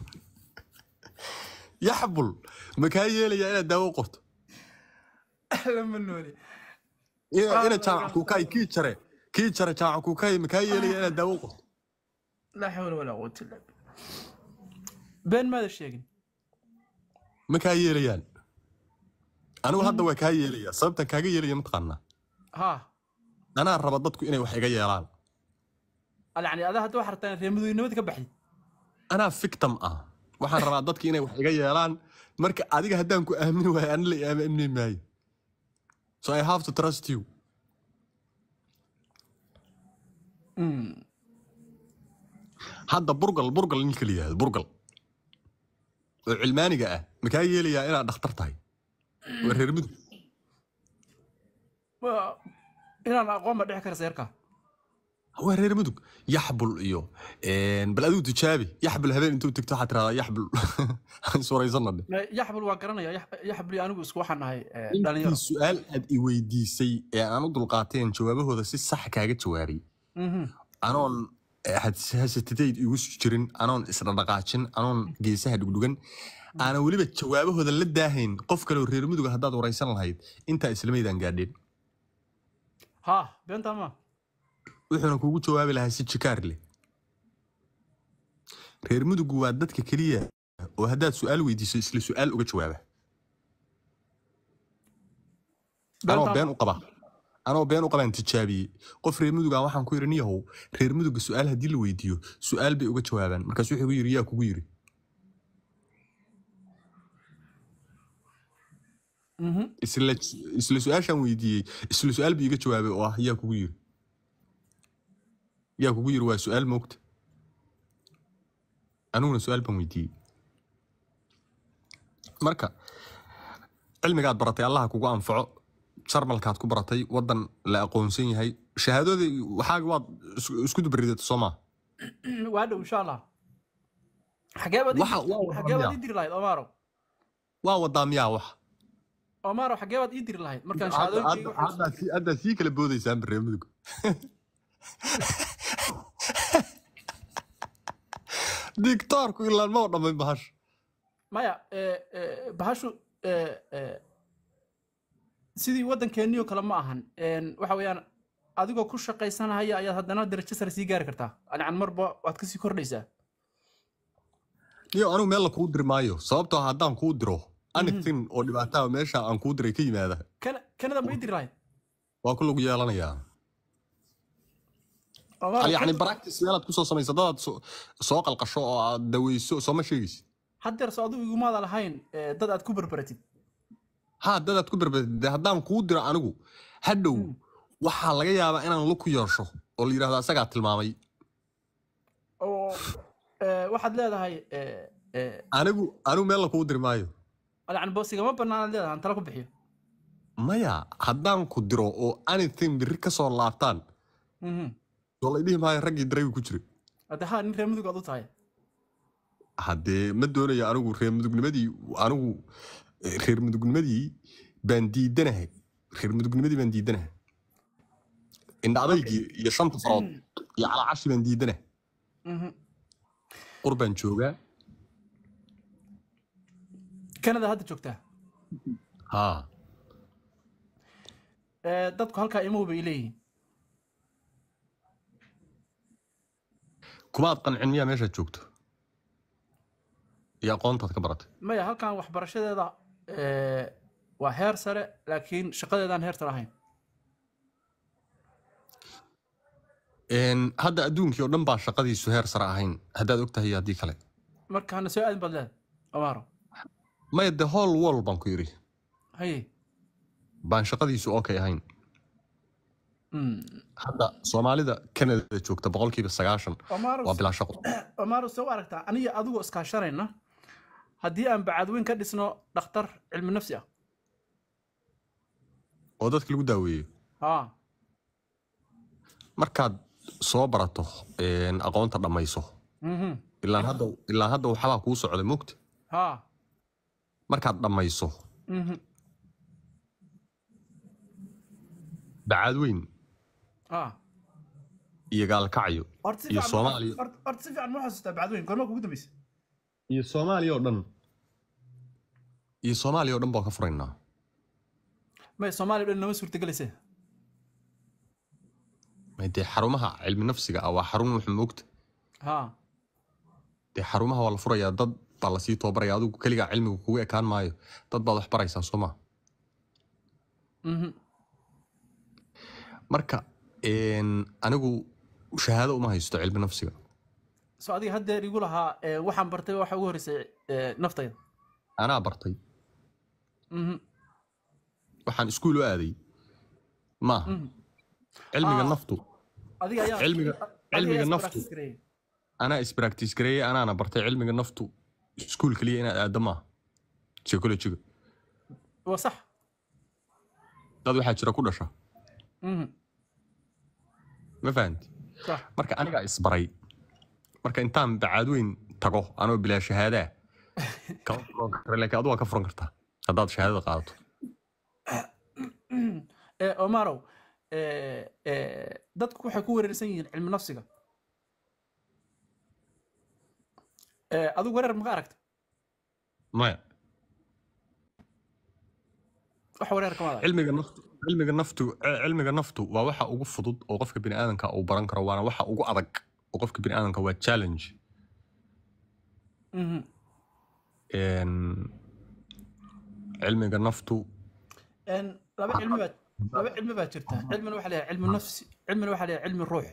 yaxbul makaa yeelaya inaad daawo u qorto lama nooli ina Ah, ina jaamac kuukay kii jare kii jare jaamac kuukay makaa yeelaya inaad daawo u qorto laa xawla walaa quwata illa billah been maada sheegin ma kaa yeelayaan anigu hadda waa kaa yeelaya sababta kaaga yeelaya mataqaanaa ha anaa raba dadku inay wax iga yeelaan al- yani adaa hadda waxaa rabtaa inaad reer mudugnimada ka baxdid anaa victim ah waxaan rabaa dadka inay wax iga yeelaan marka adiga haddaan ku aamini waayo ani la aamini maayo so i have to trust you Mm. hadda burgal burgal ninka la yihahdo burgal oo cilmaaniga ah ma kaa yeelayaa inaad dhakhtar tahay waa reer mudug Waa- inaan aqoon ba dhici kara seerka waa reer mudug yaxbul iyo een, bal adigu tijaabi yaxbul habeen intuu tigto waxaad tiradaa yaxbul iswaraysanna dhe yaxbul waa garanaya Yax- yaxbul iyo anigu isku waxaan nahay eh, dhalinyaro intii su-aal aad i weydiisay ee aan u dulqaateen jawaabahooda si sax kaaga jawaabay Mhm. anoon eh, has- hasatitayd igu jirin anoon isdhadhaqaajin anoon geesaha dhugdhugan aanan weliba jawaabahooda la daahayn qof kaleoo reer muduga haddaad waraysan lahayd intaa islamaydaan gaadheen ha beentaa ma wuxuuna kugu jawaabi lahaa si jikaar leh reer mudugu waa dadka keliya oo haddaad su-aal weydiiso isla su-aal uga jawaaba anoo Beentaa been ma? u qaba anoo been u qabaan tijaabiyey qof reer muduga waxaan ku yidhi niyahow reer muduga su-aal haddii la weydiiyo su-aal bay uga jawaabaan markaas wuxuu igu yidhi yaa kugu yidhi Mhm. isla isla su-aashaan weydiiyey isla su-aal bii iga jawaabay oo ah yaa kugu yidhi yaa kugu yiri waa su-aal moogta aniguna su-aal baan weydiiyey marka cilmigaad baratay allaha kugu anfaco jarmalkaad ku baratay wadan la aqoonsan yahay shahaadadii waxaaga waad isku- isku dubaridata soo maa waa dhow insha allah xagee baad ii Waxa- dir- waa wada xagee baad miyaa? ii diri lahayd omaro waa wadaa miyaa wax omaro xagee baad ii diri lahayd markaan Hadda- shahaadooyinkayga hadda- haddaad sii- haddaad sii kala boodaysaan baree mudug dictoorku ilaan ma dhammayn bahash maya eh, eh, bahashu eh, eh, sidii waddankeennii oo kale ma ahan En, waxa weeyaan adigoo ku shaqaysanaya ayaad haddana darajo sare sii gaari kartaa yani marba waad kasii kordhaysaa iyo anigu meel la kuu diri maayo sababtoo ah haddaan kuu diro anything oo dhibaataa meesha aan kuu diray ka yimaada Kana- kanada ma ii diri lahayd waa ku lagu yeelanayaa Omaro, yacni kan- practice meelaad kusoo samaysa dadaad soo- soo qalqasho oo aad daweyso sooma sheegaysid haddeer soo adigu igumaada lahayn eh, dad aad ku berberatid haa dadaad ku berberde haddaan kuu diro anigu hadhow waxaa laga yaabaa inaan lug ku yeesho oo la yidhahdo asagaa tilmaamay oo eh, waxaad leedahay eh, eh, anigu anigu meel la kuu diri maayo yani boosigama bannaanaad leedahay aan tala ku bixiyo maya haddaan ku diro oo anything biri ka soo laabtaan Mhm. soo la dhihi maayo raggii daraygu ku jiray hadde haa nin reer mudug aad u tahay haddee ma doonayo anigu reer mudugnimadii anigu eh, reer mudugnimadii baan diidanahay reer mudugnimadii baan diidanahay indha adaygii iyo shanta farood iyo calaacashi baan diidanahay Mhm. qur baan joogaa kanada hadda joogtaa haa Eh, dadku halkaa imahu bay leeyihiin kumaad qancin miyaa meeshaad joogto iyo aqoontaad ka baratay maya halkan waxbarashadeeda eh, waa heer sare laakiin shaqadeedaan heer sare ahayn Een, hadda adduunkii oo dhan baa shaqadiisu heer sare ahayn haddaad og tahay iyo haddii kale marka hana soo aadin baad leedahay amaaro maya the whole world baan ku yidhi haye baan shaqadiisu okay ahayn Mm. hadda soomaalida canada joogta boqolkiiba sagaashan Omaro, waa bilaa shaqo Omaro soo aragtaa aniga adigoo iskaashanayna haddii aan bacadweyn ka dhisno dhakhtar cilmi nafsi ah oo dadka lagu daaweeyo haa markaad soo barato een, aqoonta dhammayso Mhm. ilaan hadda ilaan hadda waxbaa kuu socda mugta haa markaad dhammayso Mhm. bacaadweyn haa iyo gaalkacyo horta si iyo fiican ma- Soomaaliya. horta- horta si fiican ma xasuustaa bacadweyn goorma kugu dambaysa iyo soomaaliya oo dhan iyo soomaaliya oo dhan baa ka furaynaa maya soomaaliya dhan nama suurtagelaysa May dee xarumaha cilmi nafsiga ah waa xarun wax moogta haa dee xarumaha waa la furayaa dad baa lasii tababaraya adigu keligaa cilmiga kugu ekaan maayo dad baad wax baraysaa soo maa Mhm. marka een, anigu shahaado uma haysto cilmi nafsiga soo adiga haddeer igu lahaa eh, waxaan bartay waxa ugu horreysay eh, naftayda anaa bartay Mhm. waxaan iskuul u aaday maaha Mhm. cilmiga Ah. naftu adiga ayaa Cilmiga- adiga cilmiga ayaa naftu. practice gareeyay. anaa ispractice gareeyey anaana bartay cilmiga naftu iskuul keliya inaad aaddo maaha psychologiga waa sax dad waxaa jira ku dhasha Mhm. ma fahanti sax marka anigaa isbaray marka intaan bacaadweyn tago anoo bilaa shahaadaa kama furan kara laakiin adu waa ka furan kartaa haddaad shahaadada qaadato Eh, omarow eh, eh, dadku waxay ku wereersan yihiin cilmi nafsiga Eh, adigu wereer maka aragta maya wax wereer kama arag cilmiga naftu cilmiga naftu eh, cilmiga naftu waa waxa ugu fudud oo qofka biniaadanka uu baran karo waana waxa ugu adag oo qofka biniaadanka waa challenge Mhm. Een, cilmiga naftu En, laba cilmi baa laba cilmi baa jirta cilmina waxaa leeyahay cilmi nafsi cilmina waxaa leeyahay cilmi ruux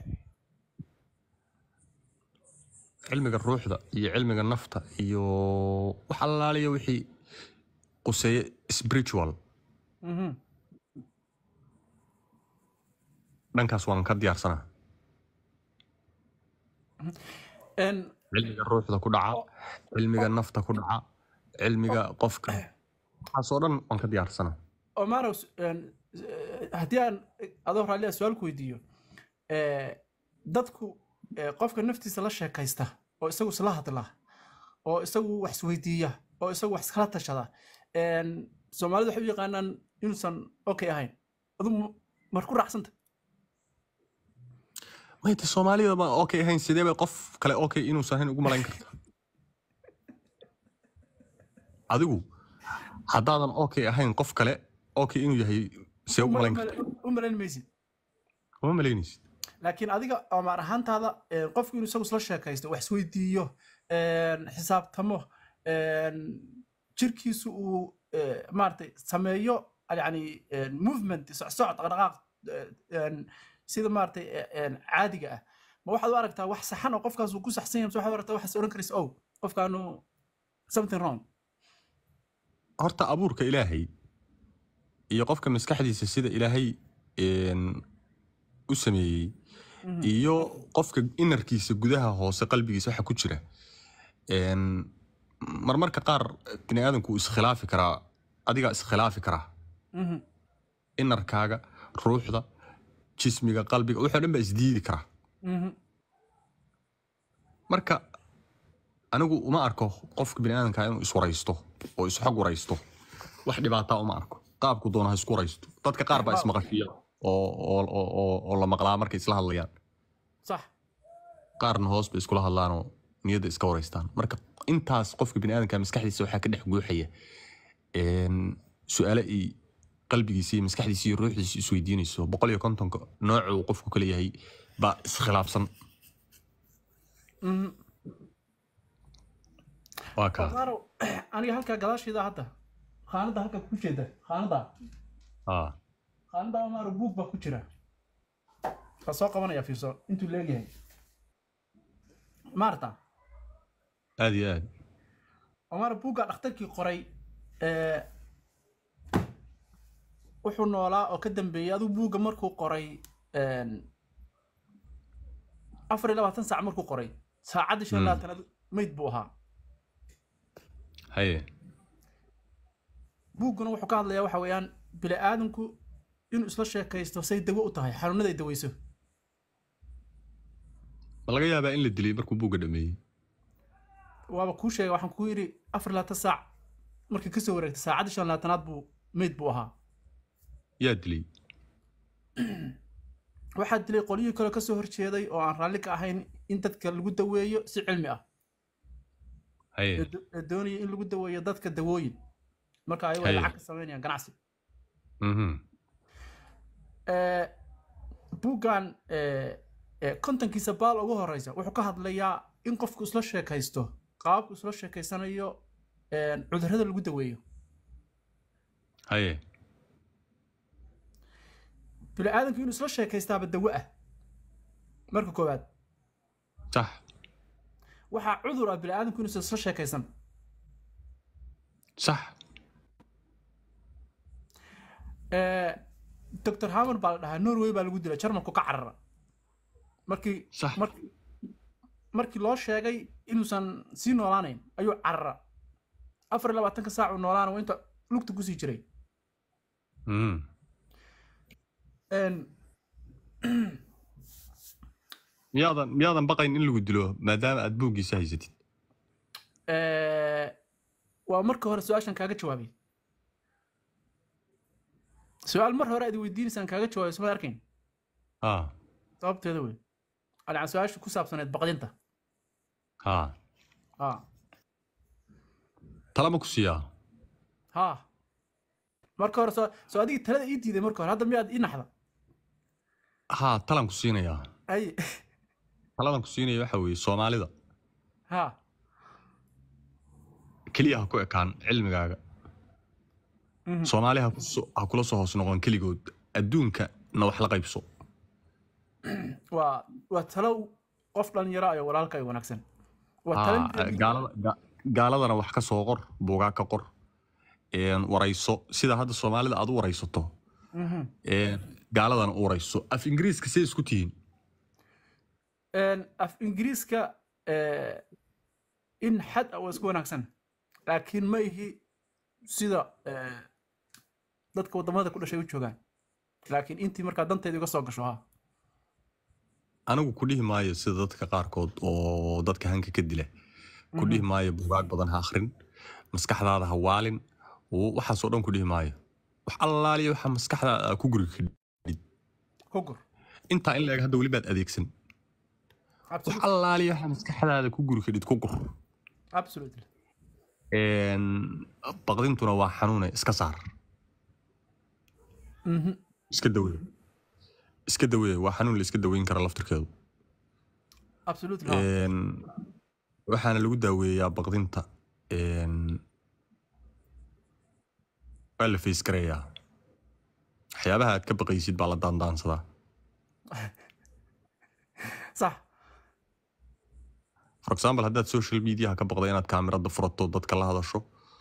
cilmiga ruuxda iyo cilmiga nafta iyo wax allaaliya wixii quseeye spiritual Mhm. dhankaas waan ka diyaarsanaa En, cilmiga ruuxda ku dhaca cilmiga nafta ku dhaca cilmiga qofka waxaasoo dhan waan ka diyaarsana Omaro, en, eh, haddii aan adoo raalli ah su-aal ku weydiiyo eh, dadku eh, qofka naftiisa la sheekaysta oo isagu isla hadla oo isagu wax isweydiiya oo isagu wax iskala tashada en, soomaalidu waxay u yaqaanaan inuusan okay ahayn adu mar ku raacsanta mayta soomaalida ma okay ahayn sidee bay qof kale okay inuusan ahayn ugu malayn karta adigu haddaadan okay ahayn qof kale okay inuu yahay see ugu malayn karta u malayn maysid uma malaynaysid laakiin adiga amaar ahaantaada eh, qofku inuu isagu isla sheekaysto wax isweydiiyo en, xisaabtamo en, jirkiisu uu eh, maaragtay sameeyo yani en, movement socsocod dhaqdhaqaaq eh, en, sida maaragtay eh, en, caadiga ah ma waxaad u aragtaa wax saxan oo qofkaas uu ku saxsan yahay mise waxaad u aragtaa waxaas oran karaysa ow qofkaanu something wrong horta abuurka ilaahay iyo qofka maskaxdiisa sida ilaahay een, u sameeyey iyo qofka inarkiisa gudaha hoose qalbigiisa waxa ku jira een, marmarka qaar bini aadamku wuu iskhilaafi karaa adigaa iskhilaafi karaa Mhm. inarkaaga ruuxda jismiga qalbiga wuxoo dhan baa isdiidi karaa Mhm. marka anigu uma arko qofka biniaadanka inuu iswaraysto oo isxog waraysto wax dhibaataa uma arko qaabku doona ha isku waraysto dadka qaar baa ismaqashiya oo, oo, oo, oo, oo la maqlaa markay isla hadlayaan sax qaarna hoos bay iskula hadlaanoo niyadda iska waraystaan marka intaas qofka biniaadanka maskaxdiisa waxaa ka dhex guuxaya een, su-aale ay qalbigiisa iyo maskaxdiisa iyo ruuxdiisa isweydiinayso boqol iyo kontonka nooca uu qofku kale yahay baa iskhilaafsan Mhm. waa kaa Omaro, aniga halkaa gadaasheeda hadda khaanada halka ku jeeda khaanada Ah, khaanada Omaro buug baa ku jira waa soo qabanaya fiirso intuu leegyahay maarta aad iyo aad Omaro buugga dhakhtarkii qoray ee wuxuu noolaa oo ka dambeeyey aduu buugga markuu qoray een, afar iyo labaatan saac markuu qoray saacaddii shan iyo Mm. labaatanaad meyd buu ahaa haye buugguna wuxuu ka hadlayaa waxa weeyaan bini aadamku inuu isla sheekaysto say dawo u tahay xanuunada ay daweyso ma laga yaabaa in la dilay markuu buugga dhameeyey waaba kuu sheegay waxaan kuu yidhi afar iyo labaatan saac markii kasoo wareegtay saacaddii shan iyo labaatanaad buu meyd buu ahaa yaa dilay waxaa dilay qolyihii kale kasoo horjeeday oo aan raalli ka ahayn in dadka lagu daweeyo si cilmi ah haye ee do- ee doonaya in lagu daweeyo dadka dawooyin marka ayago ay Haye. lacag ka samaynayaan ganacsi Mhm. Ee, buuggan ee, ee, kontonkiisa baal ugu horeysa wuxuu ka hadlayaa in qofku isla sheekaysto qaabku isla sheekaysanayo een, cudurrada lagu daweeyo haye bini aadamku inuu isla sheekaystaaba dawo ah marka koowaad sax waxaa cudur ah bini aadamku inuusan isla sheekaysan sax Ee, dr hammer baa la dhahaa norway baa lagu dilay jarmalku ka carara markii Sax. markii markii loo sheegay inuusan sii noolaanayn ayuu carara afar iyo labaatanka saac uu noolaana waa inta lugta kusii jiray Mhm. Een, miyaadan miyaadan baqayn in lagu dilo maadaama aad buuggiisa haysatid ee, waa marka hore su-aashan kaaga jawaabay su-aal mar hore aad weydiinaysaan kaaga jawaabay suma arkayn ha sababteeda wey alcan su-aasha ku saabsaneed baqdinta ha ha talama ku siiyaa ha marka hore soo soo adigii talada ii diiday marka hore hadda miyaad ii naxda ha talan ku siinayaa ay taladan ku siinaya waxa weeye soomaalida ha keliya ha ku ekaan cilmigaaga Mhm. soomaali ha ku so- ha kula soo hoos noqon keligood adduunka na wax la qaybso waa waa talo qof dhalinyaro ayo walaalka ay wanaagsan waa Ha, talo gaalada ga- gaaladana wax ka soo qor buugaa ka qor een, warayso sida hadda soomaalida aad u waraysato Mhm. een, gaaladana u warayso af ingiriiska say isku tihiin Een, af ingiriiska eh, in xad ah waa isku wanaagsan laakiin ma ihi sida eh, dadka wadamada ku dhashay u joogaan laakiin intii markaa danteeda iga soo gasho ha anigu ku dhihi maayo sida dadka qaarkood oo dadka hanka ka dila ku dhihi maayo bugaag badan ha akhrin maskaxdaada ha waalin w- waxaasoo dhan ku dhihi maayo wax allaaliya waxa maskaxdaada aa ku guri kadhid kogur intaa in laeg hadda weli baad adeegsan wax absolutely allaaliya waxa maskaxdaada ku guri kadhid ku gur absolutely Een, baqdintuna waa xanuune iska saar Mhm. iska dawee iska dawee waa xanuun la iska daweyn kara laftirkeedu absolutely ha. Een, waxaana lagu daaweeyaa baqdinta een, waa la fays gareeyaa waxyaabaha aad ka baqaysid baa la daandaansadaa sax for example haddaad social mediaha ka baqda inaad kaamirada furato dadka la hadasho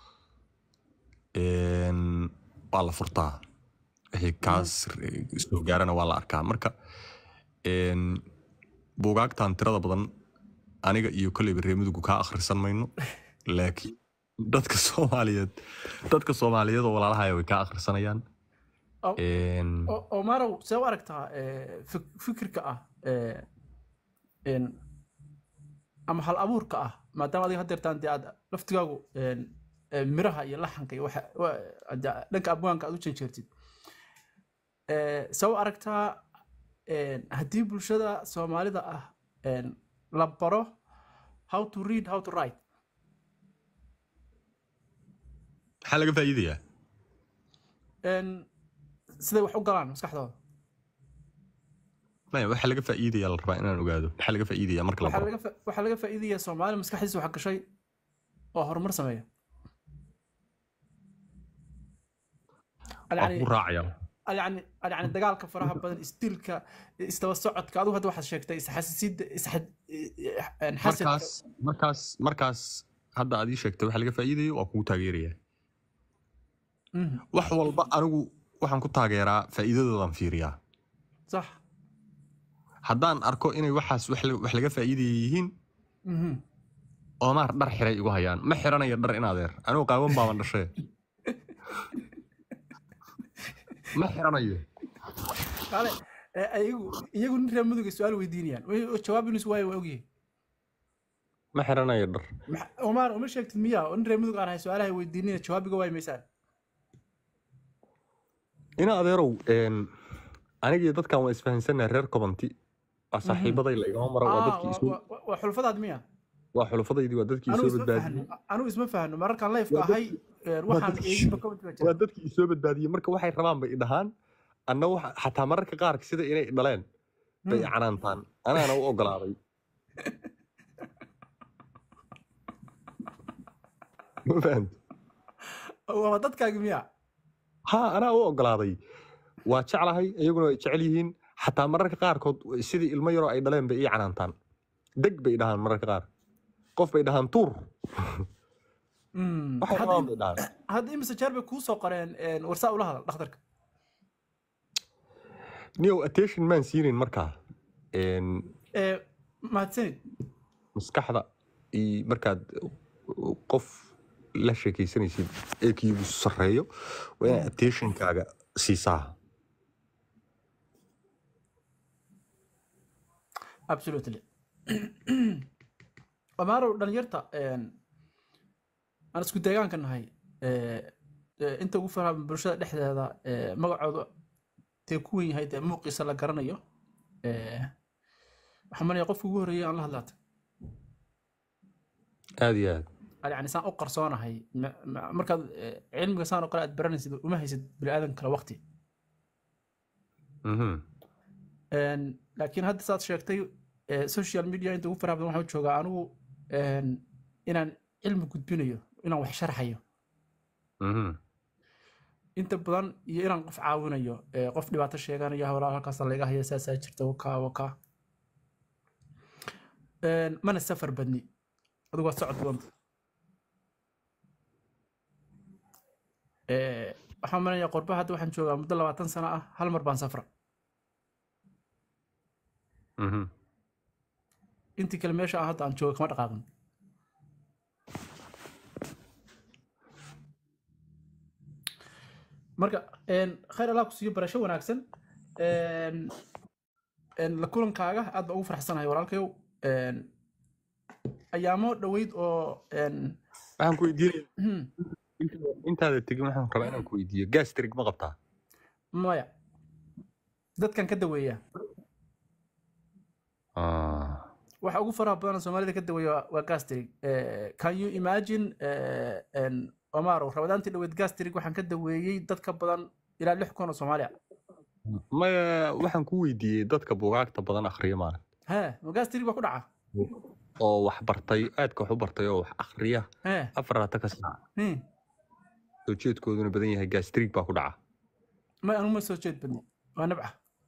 een, waa la furtaa wixii kaas soo gaarana waa la arkaa marka een, buugaagtan tirada badan aniga iyo koleyba reemidugu kaa akhrisan mayno laakiin dadka soomaaliyeed dadka soomaaliyeed oo walaalahaya way kaa akhrisanayaan Oh. Een, O- omarow see u aragtaa eh, fik- fikirka ah eh, een, ama hal abuurka ah maadaama adiga hadeertaan dee aad laftigaagu een, eh, miraha iyo laxanka iyo waxa- wa- hadda dhanka abwaanka aad u janjeertid Eh, see u aragtaa een, haddii bulshada soomaalida ah een, la baro how to read how to write maxaa laga faa'iidayaa een, siday wax u galaan maskaxdooda maya waxaa laga faa'iidayaa la rabaa inaan ogaado maxaa laga faa'iidayaa marka la waxaa baro laga fa- waxaa laga faa'iidaya soomaali maskaxdiisa wax gashay oo horumar sameeya waa yani kugu raacaya yani yani dagaalka faraha badan isdilka isdaba socodka adigu hadda waxaad sheegtay isxasisiidda isxad xasadka markaas markaas markaas hadda aad ii sheegtay waxa laga faa'iidayo waa kugu taageerayaa Mhm, wax walba anigu waxaan ku taageeraa faa'iidadoodan fiiriyaa sax haddaan arko inay waxaas wax la- wax laga faa'iidaya yihiin mhm. oomaar dhar xiray igu hayaan ma xiranayo dhar in adeer anigu qaawan baaban dhashee ma xiranayo kale eh, iyagu iyagu nin reer mudug ay su-aal weydiinayaan Way- jawaab inuu is waayo waa ogyahay ma xiranayo dhar Maxa- omar uma sheegtid miya oo nin reer mudug aan ahay su-aalaha weydiinina jawaabiga waay maysaan ina adeerow een, aniga iyo dadkan waa isfahansannahay reer kobanti waa saaxiibaday la igama mara waa Ah, dadkii waa- isoo waa- waa xulfadaad miya waa xulufadaydii waa dadkii anigu isoo isma badbaadiyey fahno anigu isma fahno mararkaan lifeka Waa ahay eh, waxaan dadkii- eeginba comment baa jira waa dadkii isoo badbaadiyey marka waxay rabaan bay idhahaan anna waxa xataa mararka qaar sida inay dhaleen bay Hmm. canaantaan anaana u ogolaaday ma fahamti waa dadkaagi miya ha anaa u ogolaaday waa jeclahay iyaguna way jecel yihiin xataa mararka qaarkood sidii ilmo yaroo ay dhaleen bay ii canaantaan deg bay dhahaan mararka qaar qof bay dhahaan tuur Mm, waxay hadda rabaan im- bay dhahaan hadda imise jeer bay kuu soo qoreen een, warsaa ula hadal dhakhtarka niyow attention maan siinin markaa Een, Eh, mahadsanid maskaxda iyo markaad qof la sheekaysanaysid ee kiigu sarreeyo waa inaad attentionkaaga siisaa absolutely amaarow dhalinyarta een, aan isku deegaanka nahay eh, eh, inta ugu faraha bulshada dhexdeeda eh, magacooda dee ku wen yahay dee muuqiisa la garanayo Eh, waxaan malaya qofka ugu horreeyay aan la hadlaata aad iyo aad yani saan u qarsoonahay ma- ma- markaad eh, cilmiga saan oo kale aad baranaysid uma haysid biniaadan kale waqti Mhm. Een, laakiin hadda saad sheegtay eh, social media inta ugu faraha badan waxaan u joogaa anigu een, inaan cilmi gudbinayo inaan wax sharxayo Mhm. inta badan iyo inaan qof caawinayo eh, qof dhibaato sheeganayo hawlaa halkaasa laga haya saasaa jirta wakaa wakaa Een, mana safar badni adigu waad socod badanta Eh, waxaan malaya qorba hadda waxaan joogaa muddo labaatan sano ah hal mar baan safra Mhm. intii kale meesha aan hadda aan jooga kama dhaqaaqin marka een, khayr allah ku siiyo barasho wanaagsan een, een, la kulankaaga aad baan ugu faraxsanahay walaalkayow een, ayaamo dhoweyd oo een, waxaan ku weydiinaya hmm, intaada- intaada tegin waxaan rabaa inaan ku weydiiyo gastrig ma qabtaa maya dadkan ka daweeya Ah, waxa ugu faraha badan oo soomaalida ka daweeya waa- waa gastrig Eh, can you imagine eh, en, omaro rabadaantii dhoweyd gastrig waxaan ka daweeyey dad ka badan ilaa lix kun oo soomaaliya maya waxaan ku weydiiyey dadka buugaagta badan akhriya maalin he ma gastrig baa ku dhaca oo wax bartay aadka wax u bartay oo wax akhriya he afarata ka saac hmm. soo jeedkooduna badan yahay gastrig baa ku dhaca may anu ma soo jeed badni waa nabca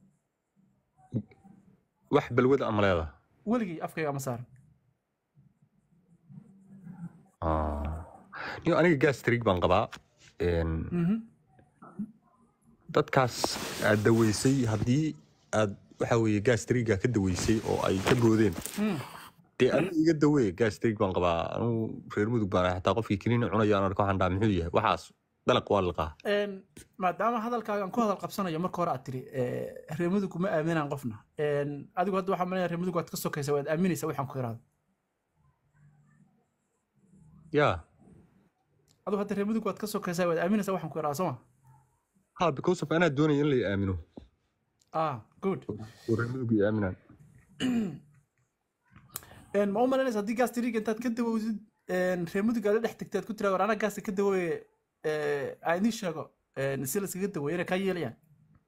wax balwada ama leeda weligii afkayga ma saaran niyo aniga gastrig baan qabaa Een, Mhm. dadkaas aad daweysay haddii aad waxa weeye gastriga ka daweysay oo ay ka boodeen Hmm. dee aniga iga dawee gastrig baan qabaa anugu reer mudug baan ahay, xataa qofkii kiniini cunaya aan arko waxaan dhaha muxuu yahay waxaas dalaq waa liqaa En, maadaama hadalkaaga aan ku hadal qabsanayo marka hore aad tiri eh, reer mudug kuma aaminaan qofna En, adigu hadda waxaa malaya reer mudug waad ka sokaysa waad aaminaysa waxaan ku iraado yaa adigu hadda reer mudug waad ka sokaysa waad aaminaysa waxaan ku iraado sooma ha because of anaa doonaya in la aamino ah good oo reer mudug i aaminaan En, ma u malaynaysa haddii gastriga intaad ka dawowdid en, reer mudug aad la dhex tagtay aad ku tiraa war anaa gaasta ka dawooye aan idiin sheego en, si layskaga daweeye inay kaa yeelayaan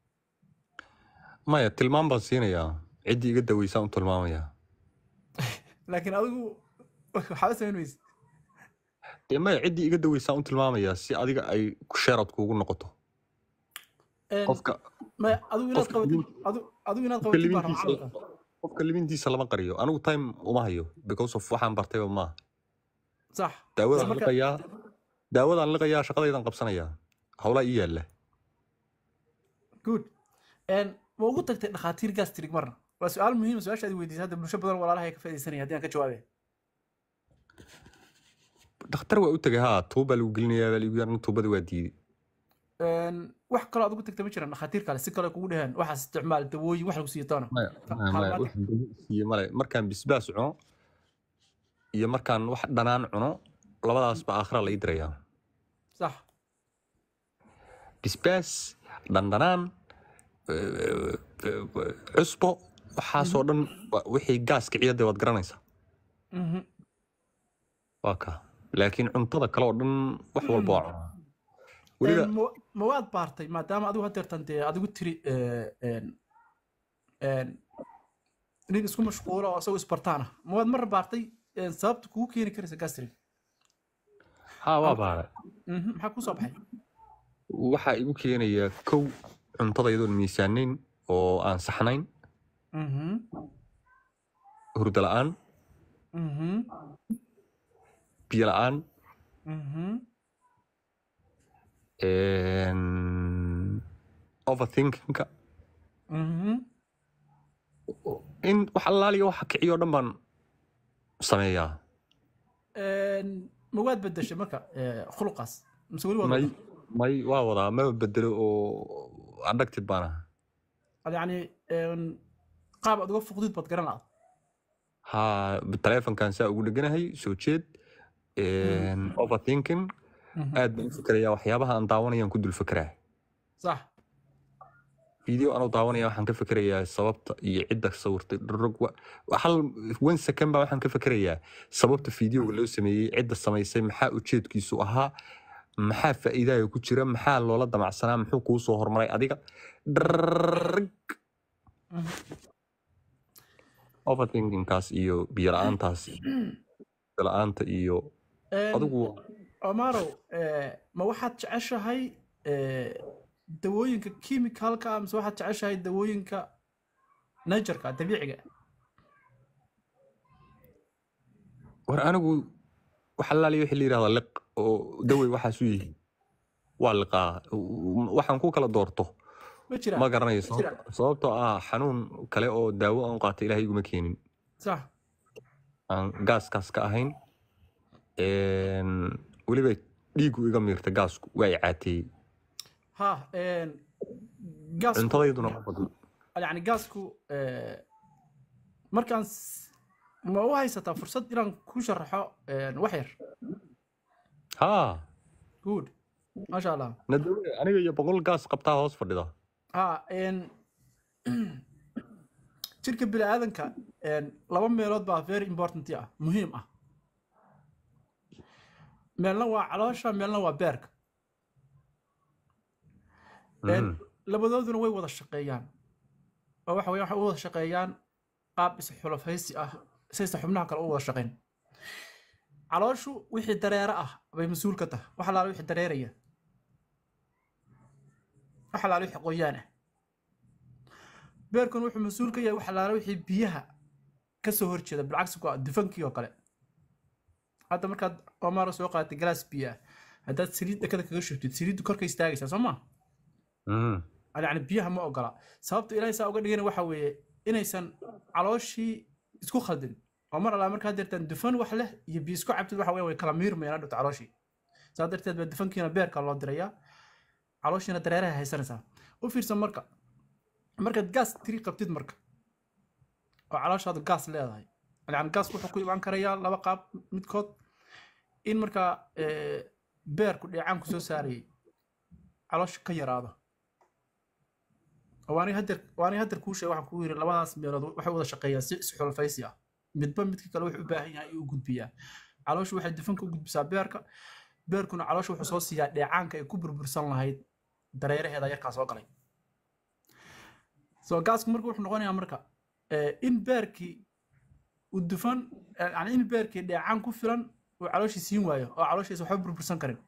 maya tilmaam baan siinayaa ciddii iga daweysaan u tilmaamayaa laakiin adigu waxaaba samayn weyse dee maya ciddii iga daweysaan u tilmaamayaa si adiga ay sheerad kuugu noqoto En, qofka maya adigu inaad qofka qabatid libin- adigu adigu inaad qofka qabatid baan rabaa libintiisa camalka qofka libintiisa lama qariyo anigu time uma hayo because of waxaan bartayba maaha sax daawadaan marka- liqayaa daawadaan liqayaa shaqadaydan qabsanayaa howlaa ii yaalla good En, ma ugu tagtay dhakhaatiir gastrig marna waa su-aal muhiima su-aasha aad weydiisay hadda bulsho badan walaalaha ay ka faaidaysanaya haddii aan ka jawaabaya dhakhtar waa u tegay haa tuuba lagu gelinayaa baa ligu yaran tuubada waa diiday En, wax kaloo aad ugu tagtay ma jiraan dhakhaatiir kale si kale kugu dheheen waxaas isticmaal dawooyin wax lagu siiyo toona maya maya maya wax dawo siiye male markaan bisbaas cuno iyo markaan wax dhanaan cuno labadaasba aakhira la ii dirayaa sax bisbaas dhandhanaan cusbo waxaasoo dhan wa- wixii gaaska ciyada waad garanaysaa Mhm. waa ka laakiin cuntada kale oo dhan wax walba waa cunaa weliba En, ma- ma waad baartay maadaama adigu hadeertan dee adigu tiri eh, en, en, nin isku mashquula oo isagoo isbartaan ah ma waad mar baartay en, sababta kugu keeni karaysa gastrig haa waa baara Mhm, maxaa kuu soo baxay waxaa igu keenayaa kow cuntada iyadoon miisaanayn oo aan saxnayn Mhm, hurdo la'aan mhm, biyo la'aan mhm. overthinkingka Mhm. in wax allaaliya waxa kiciyo o dhan baan sameeyaa En, ma waad bedeshay marka eh, khuluqaas mise weli waad may wadaa? may waa wadaa ma bedelo oo addicted baan ahaa Ad yacni en, qaab aad uga fuqdid baad garan lahayd haa taleefonkan saa ugu dheganahay soo jeed overthinking Mhm. aad baan u fikerayaa waxyaabaha aan daawanayaan ku dul fekeraa sax video anuu daawanaya waxaan ka fikerayaa sababta iyo cidda sawirtay dhurug wa- hal one second baa waxaan ka fikerayaa sababta videoga loo sameeyey cidda samaysay maxaa ujeedkiisu ahaa maxaa faa'iidaya ku jira maxaa loola damacsanaa muxuu kuu soo hormaray adiga Drrrrrrrg. Mhm. overthinkingkaas iyo biyo la-aantaas biyo la-aanta iyo En, adigu Omaro, eh, ma waxaad jeceshahay eh, dawooyinka chemicalka ah mise waxaad jeceshahay dawooyinka natureka dabiiciga ah? war anigu wax allaaliya wixii la yidhahda liq oo dawey waxaas u yihiin waa liqaa waxaan ku kala doorto ma jiraan ma garanayo ma jiraan sababto- sababtoo ah xanuun kale oo daawo aan qaata ilaahay iguma keenin sax aan gaaskaas ka ahayn Een, weliba dhiigu iga miirta gaasku waa i caateeyey ha gaasku cuntadayduna ma badno yani gaasku eh, markaan s- ma u haysataa fursad inaan ku sharaxo eh, wax yar haa good maasha allah nadawe aniga iyo boqol gaas qabtaa hoos fadhida ha en jirka bini'aadanka en, laba meelood baa very important ah muhiim ah meelna waa caloosha meelna waa beerka En, Mhm. labadooduna way wada shaqeeyaan oo waxa weeye waxay u wada shaqeeyaan qaab isxulafaysi ah saysa xubnaha kale u wada shaqeyn calooshu wixii dareere ah bay mas-uul ka tahay wax alaala wixii dareeraya wax alaala wixii qoyaan ah beerkuna wuxuu mas-uul ka yahay wax alaala wixii biyaha ka soo horjeeda bilcagsi ku ah dufankii oo kale hadda markaad omaro soo qaadatay galaas biyo ah haddaad saliid dhakada kaga shubtid saliiddu korka istaagaysaa soo maa Mhm. يعني بيها ما أقرأ سببت إلهي سا أقول لنا وحوي إنيسان علوشي isku khaldin oo mar alla markaa deertaan dufan wax leh iyo biyo isku cabtid waxa weeye way kala miirmayaan dhut calooshii saa darteed baa dufankiina beerka loo dirayaa calooshiina dareeraha haysanaysaa u fiirsan marka markaad gaas tiri qabtid marka oo calooshaadu gaas leedahay yani gaasku wuxuu ku imaan karayaa laba qaab midkood in markaa eh, beerku dheecaan kusoo saarayay caloosha ka yaraado waani hadeer waani hadeer kuu sheegay waxaan kuu yiri labadaas meelood waxay wada shaqeeyaan si isxulfaysi ah midba midka kale wuxuu u baahan yahay inuu gudbiyaa calooshu waxay dufanka u gudbisaa beerka beerkuna calooshu wuxuu soo siiyaa dheecaanka ay ku burbursan lahayd dareeraheeda yarkaa soo galay so gaasku marka wuxuu noqonayaa marka eh, in beerkii uu dufan eh, yani in beerkii dheecaan ku filan uu calooshii siin waayo oo calooshiisa waxba burbursan karin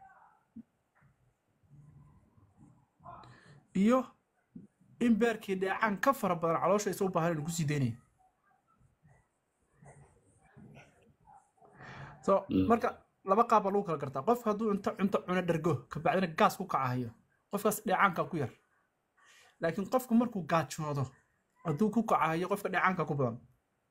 iyo in beerkii dheecaan ka fara badan caloosha isa u baahan inuu kusii daynayo so marka laba qaab baa lagu kala gartaa qofka hadduu cunto cunto cuno dhergo kabacdina gaas ku kacahayo qofkaas dheecaanka ku yar laakiin qofku markuu gaajoodo hadduu ku kacahayo qofka dheecaanka ku badan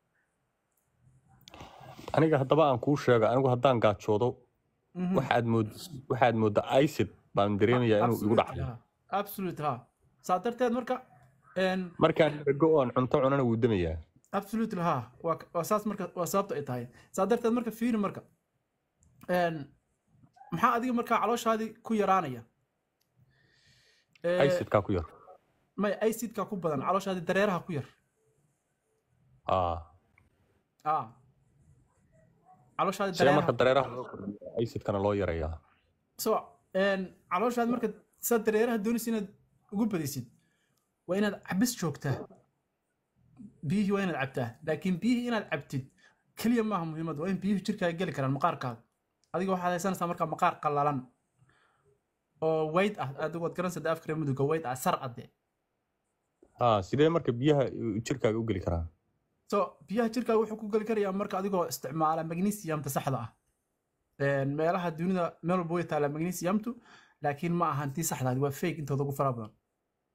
aniga haddaba aan kuu sheego anigu haddaan gaajoodo Mhm. waxaad mood waxaad mooddaa icid baan dareemayaa inuu igu Absolutely, dhacayo ha. absolutely ha saa darteed marka en, markaan ergo oon cunto cunana wuu damayaa absolutely ha waa waa saas marka waa sababta ay tahay saa darteed marka fiiri marka En, maxaa adiga markaa calooshaadii ku yaraanaya Eh, icidkaa ku yar may acidka ku badan calooshaadii dareeraha ku yar aa ah calooshaadii see marka dareeraha dareeraha loo kordhiyo icidkana loo yarayaa so en, calooshaadi marka saa dareeraha doonaysa inaad ugu badaysid waa inaad cabis joogtaa biyihii waa inaad cabtaa laakiin biyihii inaad cabtid keliya maaha muhiimad waa in biyuhu jirkaaga geli karaan maqaarkaaga adiga waxaad haysanaysaa marka maqaar qallalan oo wayd ah adigu waad garanaysaa dee afkare mudugga wayd ah sar ade aa sidee marka biyaha jirkaaga u geli karaan so biyaha jirkaaga wuxuu ku geli karayaa marka adigoo isticmaala magnesiumta saxda ah En, meelaha dunida meel walba way taalaa magnesiumtu laakiin ma ahan tii saxda ah, waa fake intooda ugu fara badan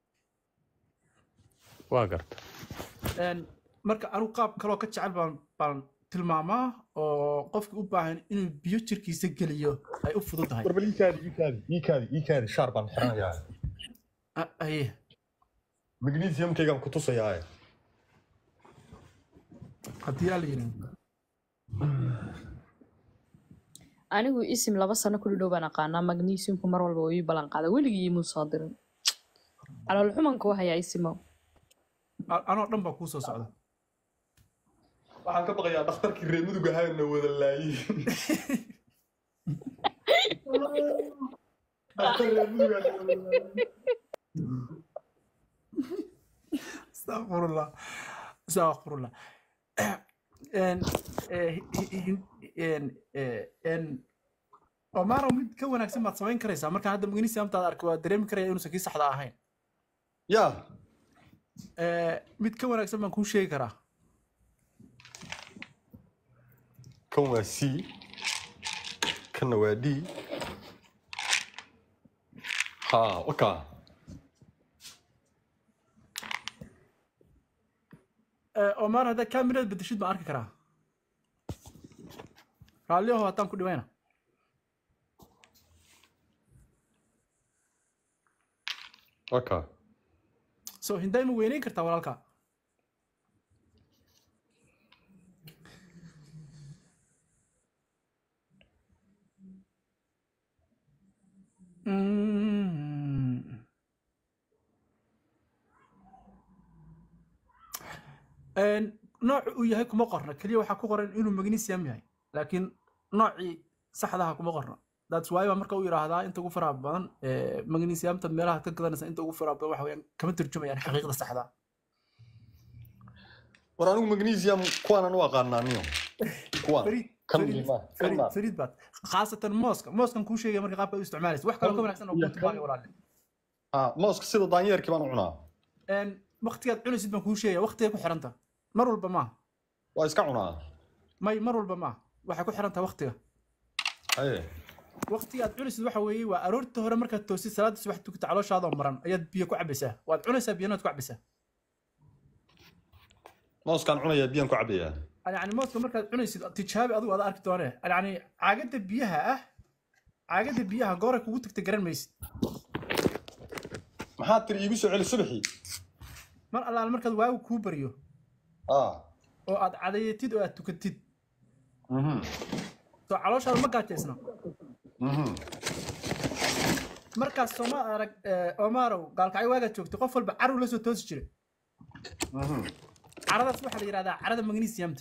waa garta En, marka anigu qaab kaloo ka jecel baan baan tilmaamaa oo qofka u baahan inuu biyo jirkiisa geliyo ay u fudud tahay warbal iikaadi iikaadi iikaadi iikaadi shaar baan xiranayaa Ah, aye magnesiumkaygaan ku tusayaa haddii aa la yidhaahdo anigu isim laba sano ku dhadhow baan aqaanaa magnesiumku mar walba uu ii ballan qaada weligii imuu soo dirin calool xumanka wahayaa isimo A- anoo dhan baa kuu soo socda waxaan ka baqayaa dhakhtarkii reer mudug ahaana wada laayey dhakhtar reer mudug ahaana wada laayey astaqfirullah astaqfirullah En, eh, hi- hi- en, eh, en, omaro mid ka wanaagsan baad samayn karaysaa markaan hadda magnesiumtaada arko waa dareemi karaya inuusan kii saxda ahayn yaa Eh, mid ka wanaagsan baan kuu sheegi karaa kan waa c kanna waa d ha waka Eh, omar haddaa kamirada bedeshid baan arki karaa raalliyaho hataan ku dhimayna okay so hinday ma weynayn kartaa walaalka Mm. Een, nooc uu yahay kuma qorna keliya waxaa ku qoran inuu magnesium yahay laakiin noocii saxdaha kuma qorna that's why baa marka u yidhaahdaa inta ugu faraha badan ee, magnesiumta meelaha ka gadanaysa inta ugu faraha badan waxa weeyaan kama turjumayaan xaqiiqda saxda ah. war anigu magnesium kuwaanan u aqaanaa niyo kuwaan Fariid, kan Fariid, liimaa kan Fariid, maa Fariid baad khaasatan mooska mooskan kuu sheegaya marka qaabka u isticmaalaysa wax kaloo ka wanaagsan oo iyo kuu tilmaamaya kan- walaale ah mooska sida daanyeerkii baan u cunaa Een, waqtigaad cunaysid baan kuu sheegaya waqtigay ku xiranta mar walba maaha waa iska cunaa may mar walba maaha waxay ku xirantaha waqtiga haye waqtiga aad cunaysid waxa weeye waa aroorta hore markaad toosid salaada subax tukata calooshaadoo maran ayaad biyo ku cabaysaa waad cunaysaa biyana waad ku cabaysaa mooskaan cunayaa biyaan ku cabayaa yani mooska markaad cunaysid tijaabi adigu ada arki doonee yani caagada biyaha ah caagada biyaha gooray kugu tagta garan maysid maxaa tiri iigu soo celi subaxii mar allaale markaad waagu kuu baryo ah oo aad cadayatid oo aad tukatid mhm soo calooshaada ma gaajaysna mhm markaas sooma arag eh, omaarow gaalkacyo waagaad joogtay qof walba caruu la soo toosi jiray mhm caradaas waxaa la yidhahdaa carada magnesiumta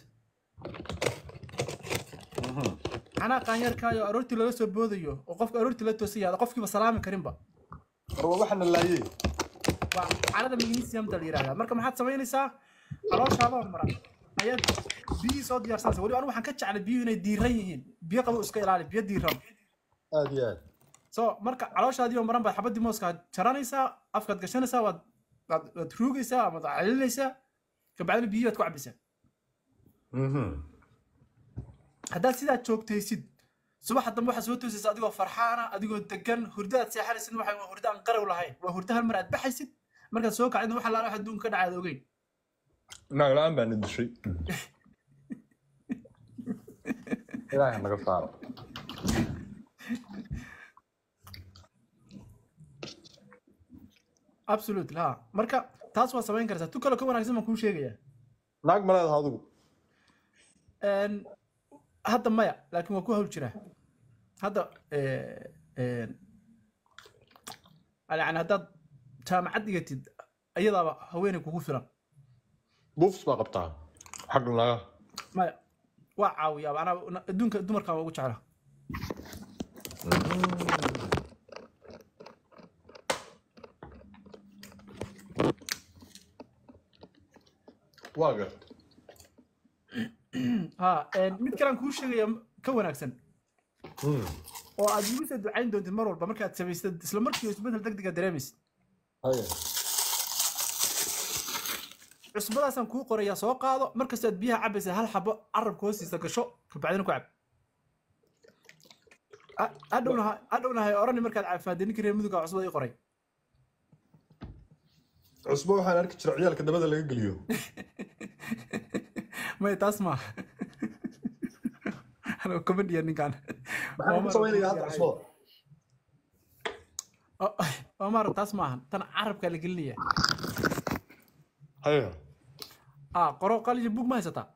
mhm canaa qaanyarkaayo aroortii lala soo boodayo oo qofka aroortii la toosaya qofkiiba salaami karinba war waa waxana laayey waa carada magnesiumta la yidhahdaa marka maxaad samaynaysaa calooshaadoo maran ayaad biyihii soo diyaarsanaysa weliba anigu waxaan ka jeclay biyuhu inay diiran yihiin biyo qabo iska ilaali biyo diiran aad iyo aad so marka calooshaadii oo maran baad xabadii mooska jaranaysaa afkaad gashanaysaa waad waad waad ruugaysaa ama waad celilinaysaa kabacdina biyihii baad ku cabaysaa mhm haddaad sidaa joogtaysid subaxa dambe waxaad soo toosaysa adigoo farxaana adigoo degan hurdadaad seexanaysid waxa waa hurdo aan qarow lahayn waa hurdo hal mar aad baxaysid markaad soo kacdina waxa laala wax adduunka ka dhacaad ogeyn naag la-aan baa na dishay ilaahay naga saaro absolutely ha marka taas waa samayn kartaa tu kaloo ka wanaagsan baan kuu sheegayaa naag ma leedaha adigu Een, hadda maya laakiin waa ku hawl jiraa hadda eh, een, yani haddaad jaamacad dhigatid iyadaaba haweeney kugu filan buufs baa qabtaa xagga naga maya waa caawiyaaba anaa adduunka dumarkan waa ugu jeclaa waa gart ha een, mid kalean kuu sheegaya ka wanaagsan Mm. oo aad igu soo ducayn doontid mar walba markaad samaysad isla markii isbedel degdega dareemaysid haye cusbadaasaan kuu qorayaa soo qaado markastaad biyaha cabaysa hal xabo carabka hoostiisa gasho kabacdina ku cab Ha- hadhowna ha- hadhowna hay orani markaad caafimaadee ninkii reer muduga cusbada ii qoray cusbo waxaan arki jira ciyaalka dabada laga geliyo maya taas maaha anoo comedian ninkan maxaan ku samaynayaa hadda cusbada omar taas maahan tan carabkaa la gelinaya haye ah qoro qalin bug ma haysataa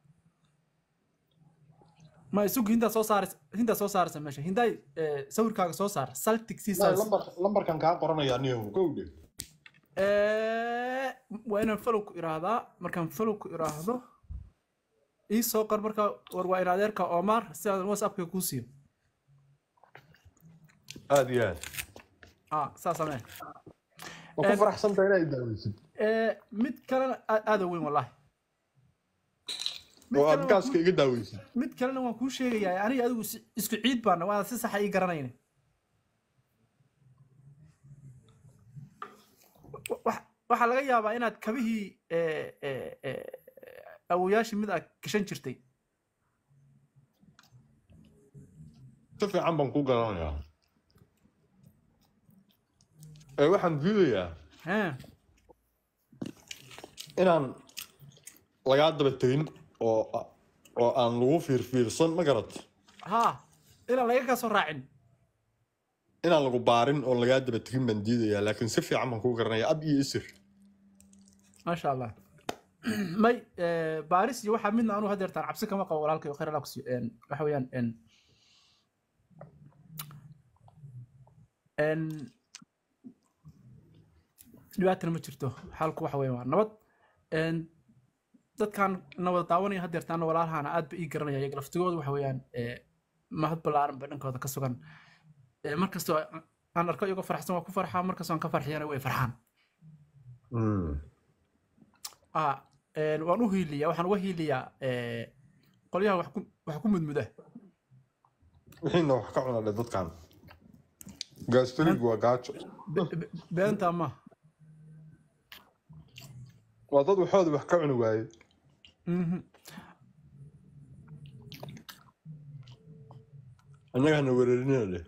ma isug hindaa soo saaraysa hindaa soo saaraysa meesha hindaay eh, sawirkaaga soo saar saltic sea Maya, sals lambar lambarkan kaa qoranaya aniyo gowdhe Eh, waa inaan follow ku iraahdaa markaan follow ku iraahdo ii soo qor marka war waa in adeerka omar si aan whatsappka kuu siiyo aad iyo aad ah saa samee waa ku faraxsantahay inaad daaweysid Eh, mid kalena aa- aada u weyn wallahi Mid oo aad kalena waan gaaska kuu- iga daaweysid mid kalena waan kuu sheegayaa aniga adigu si- isku ciid baana waa si saxa ii garanayna Wa- wa- waxaa laga yaabaa inaad kabihii eh, eh, eh, awoyaashii mid aad gashan jirtay si fiican baan ku garanayaa ee waxaan diidayaa Haa. inaan lagaa daba tegin oo oo aan lagu fiirfiirsan ma garat haa inaan laga kaa soo raacin inaan lagu baarin oo lagaa daba tegin baan diidayaa laakiin si fiican baan kuu garanaya ab iyo isir maasha allah may eh, baaris iyo waxaa midna anuu hadeertaan cabsi kama qabo walaalkay khayr allah kusiiyo En, waxa weeyaan en en dhibaatana ma jirto xaalku waxa weeye waa nabad En, dadkan nabad daawanaya hadeertaana walaalahana aad ba ii garanaya iyaga laftigooda waxa weeyaan eh, mahad ballaaran ba dhankooda ka sugan Eh, markastoo aan arko iyagoo faraxsan waa ku farxaa markastoo aan ka farxiyana way farxaan ah een, waan u hiiliyaa waxaan uga hiiliyaa eh, qolyaha wax ku wax ku mudmuda wixiina wax ka cunadhe dadkan gaastariig waa gaajo Be- be- beenta ma waa dad waxooda wax ka cuni waaye Mhm. annagana weerarinina leh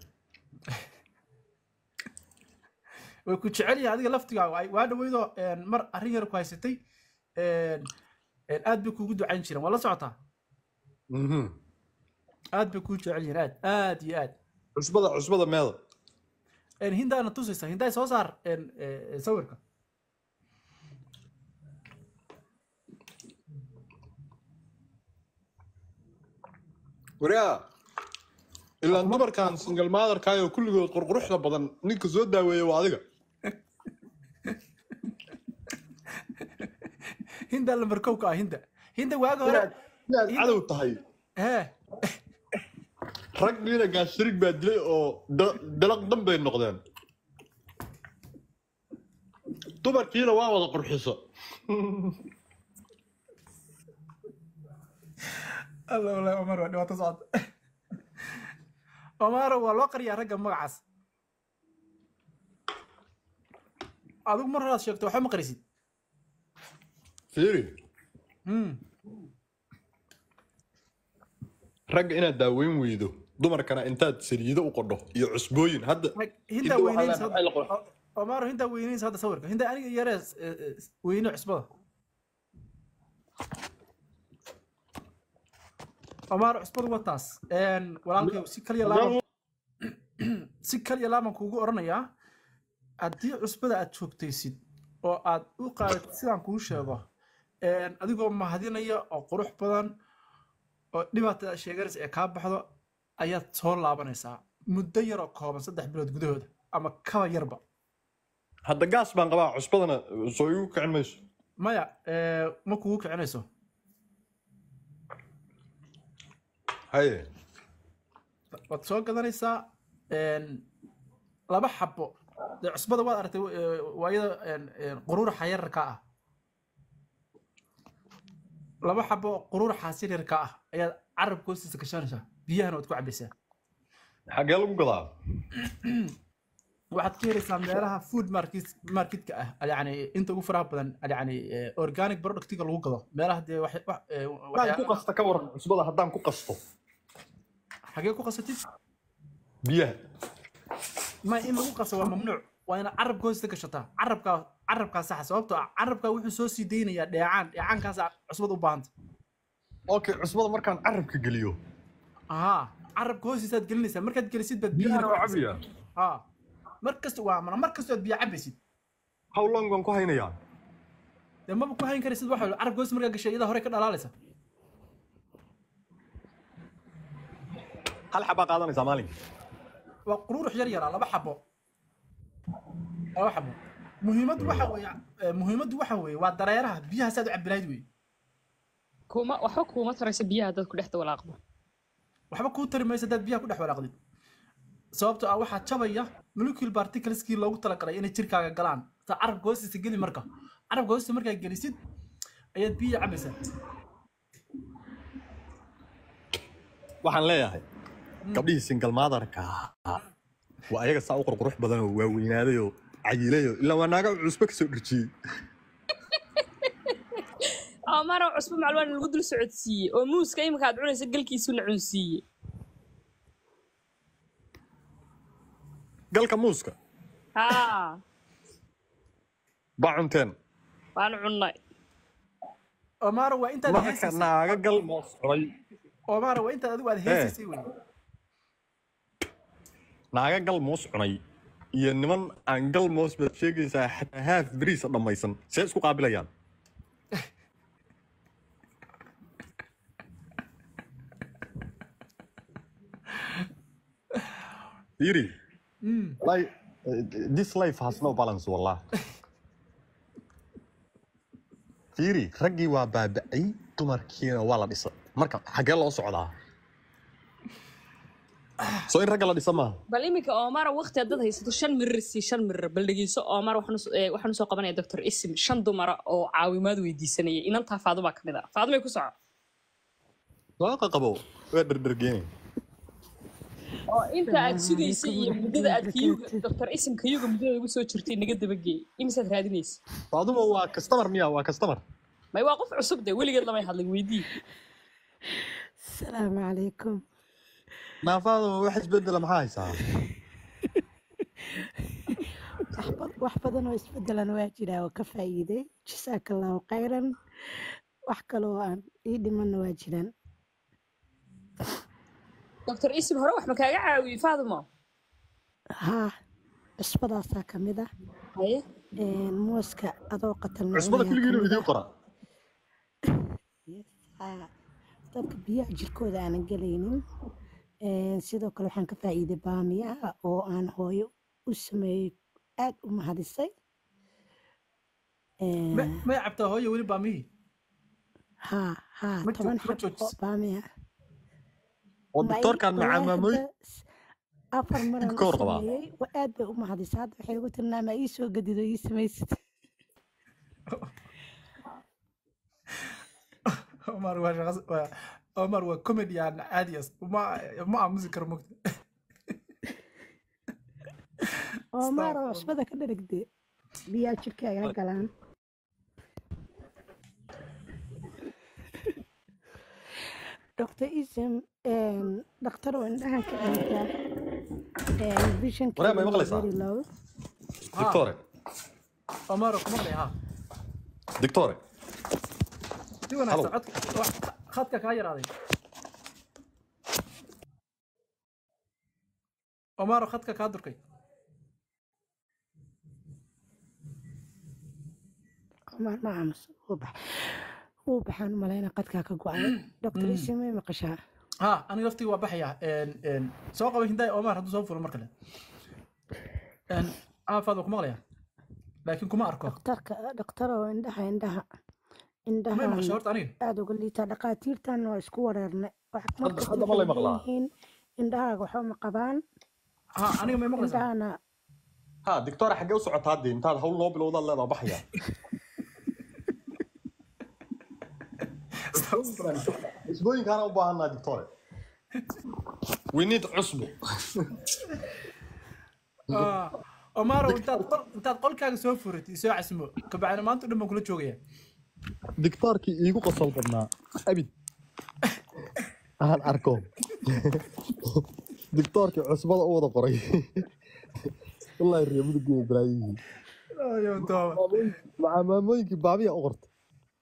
way ku jecel yahay adiga laftigaaga ay- waa dhaweydoo een, mar arrin yar ku haysatay een, een, aad bay kuugu ducayn jireen waa la socotaa Mhm. aad bay kuu jecel yihiin aad aad iyo aad cusbada cusbada meeda Een, hindaana tusaysa hindaay soo saar een, eh, sawirka waraa ilaan dumarkan single motherkaayoo kulligood qurquruxda badan ninka soo daaweeya waa adiga hindaa lambar kow ka ah hinda hinda waaga hore inaad cadow tahay hee raggiina gaastariig baa dilay oo da- dalaq dan bay noqdeen dumarkiina waa wada qurxiso alla walahi omar waa dhibaato socota omaro waa loo qariyaa ragga magacaas adigu mar horaad sheegto waxba ma qarisid fiiri Hmm. ragga inaad daaweyn weydo dumarkana intaad saliido u qodho iyo cusbooyin hadda Rag- hindaa Hinda waxaa weyneynaysa leenahay la qor- hadda- O- omaro hindaa weyneynaysa hadda sawirka hinda aniga yaree eh, eh, weyne cusbada omaro cusbadu waa taas Een, walaalkay si kaliya laaban si kaliya laaban kuugu oranayaa haddii cusbada aad joogtaysid oo aad u qaadatid sidaan kuu sheego een, adigoo mahadinaya oo qurux badan oo dhibaatada sheeganaysa ee kaa baxdo ayaad soo laabanaysaa muddo yaroo kooban saddex bilood gudahooda ama kaba yarba hadda gaas baan qabaa cusbadana soo igu kicin mayso maya ee, ma kugu kicinayso haye waad soo gadanaysaa een, laba xabo dee cusbada waad aragtay ee, waayada een, een, quruuraxa yararka ah laba xabo quruuraxaas yaryarka ah ayaad carabka hoostiisa gashanaysaa biyahana waad ku cabaysaa xaggee lagu gadaa waxaad ka helaysaa meelaha food market marketka ah yani inta ugu faraha badan yani eh, organic productiga lagu gado meelaha dee wax wax- eh, haddaan ku waxyaa- qasta ka waran cusbada haddaan ku qasto xagee ku qasatid biyaha ma in lagu qaso waa mamnuuc waa inaad carabka hoosta gashataa carabkaa carabkaa saxa sababtoo ah carabkaa wuxuu soo sii deynayaa dheecaan dheecaankaasa cusbad u baahanta okay cusbada markaan carabka geliyo ahaa carabka hoostiisaad gelinaysaa markaad gelisid baad biyahana waa biyaha cabiya ha mar kasta waa mana mar kastoo aad biyo cabaysid how long baan ku haynayaa dee maba ku hayn karaysid waxa carabka hoosta markaa gashay iyada hore ka dhalaalaysa hal xabaa qaadanaysaa maalinka waa quruurux yar yaraa laba xabo laba xabo muhiimaddu waxa weeye eh, muhiimaddu waxa weeye waa dareeraha biyaha saad u cabilayd wey kuma waxba kuuma taraysa biyaha dad ku dhexda walaaqdo waxba kuu tari maysa hadaad biyaha ku dhex walaaqdid sababtoo ah waxaa jabaya molecule particleskii loogu talagalay inay jirkaaga galaan ta carabka hoostiisa geli marka carabka hoostiisa markaa gelisid ayaad biyaha cabaysaa waxaan leeyahay gabdhihii single motherka ahaa waa ayaga saa u qurqurux badan oo waaweynaaday oo cayiilay oo ilaa waa naaga cusbo kasoo dhirjiyey maro cusbo maclumaan lagu dul socodsiiyey oo muuska imika aad cunaysa galkiisuna cunsiiye galka muuska haa baa cunteen waan cunnay omaro waa intaad marka heesaysid naaga gal moos cunay Omar waa intaad adigu aad heesaysay wey naaga gal moos cunay iyo niman aan gal moos baad sheegaysaa xataa haaf beriisa dhammaysan see isku qaabilayaan Yiri, like, uh, this life has no balance wallah. Fiiri, raggii waa baaba'ay, dumarkiina waa la dhisa. Marka xaggee loo socdaa? Soo in ragga la dhisa maaha? bal iminka omar waqti haddaad haysato shan mirir sii shan mirir bal dhegeyso omar waxaan us- eh, waxaan usoo qabanaya doctor isim shan dumara oo caawimaad weydiisanayay inantaa faaduma ka mid a faadumay ku soco Waa qaqabo, waa dherdhergeen. oo inta aad sugaysa iyo muddada aad kiyuga doctor isim kiyuga muddada ugu soo jirtay naga dabageey imisaad raadinaysa Faaduma waa customer miya? Waa customer. may waa qof cusub de weligeed lamay hadlin weydii السلام عليكم Naafaadu wax isbedela maxaa haysaa? wax badan oo isbedelan waa jiraa oo ka faa'iiday jasaaka allahu khayran wax kaloo aan ii dhimanna waa jiraan doctor isim hore wax ma kaaga caawiyey faadumo haa cusbadaasaa ka mid ah haye Een, mooska adoo qatalna Cusbada kulligiina idiin qora. dadka biyaha jirkooda aanan gelaynin Een, sidoo kale waxaan ka faa'iiday baamiyaha oo aan hooyo u sameeyey aad u mahadisay Een, Ma- may cabtaa hooyo weli baamihii haa haa Ma jo- toban ma xabo joojis. baamiya Oo Ma doctorkan ii- macaa wallaahi maamooy. hadda s- afar maran Ka u hor qabaa. sameeyey wa aad bay u mahadisay hadda waxay ugu tirnaa ma ii soo gadido ii samaysid Omar waa shaqas- waa Omar waa comedian caadi ah ma ma aamusi karo mogta oo maaro cusbada ka dherigde biyaa jirkaaga galaan dr ism dhakhtar oo indhahan ka dhinta visionka Walaal, ma maqlaysaa? very low Doctore, Omar kuma qeexaa ha doctore. si wanaagsan codka wax- khadka kaa yaraaday Omar khadka kaa durkay Omar ma aamus wuu bax wuu baxaan malayna qadkaa ka go-ay dr ism may maqashaa ha aniga laftii waa baxaya een een soo qaba hindaay Omar hadduu soo furo mar kale een aafaad waa ku maqlaya laakiin kuma arko dhakhtarka dhakhtar oo indhaha indhaha may maqasho indhaha horta aniga aada uga liitaa dhakhaatiirtan waa isku wareernay wax markasta hadda ma lay waxay maqlaa? leeyihiin indhahaaga waxba ma qabaan ha aniga may maqlaysaa indhahana Ha, doctore xaggee u socotaa dee intaad hawl noo bilowdaad leedaa baxaya. Cusbooyinkaana u baahanaa doctore. We need cusbo. Ah, Omar intaad qol intaad qolkaaga soo furatay soo casmo kabacdina maanta dhan baan kula joogaya Doctorkii iigu qosol badnaa. Abid. Aan arko. Doctorkii cusbada u wada qoray. Wallahi riyo mudugii Ibraahiim. ayo tooba Maxaa maamooyinkii baabiya u qortay.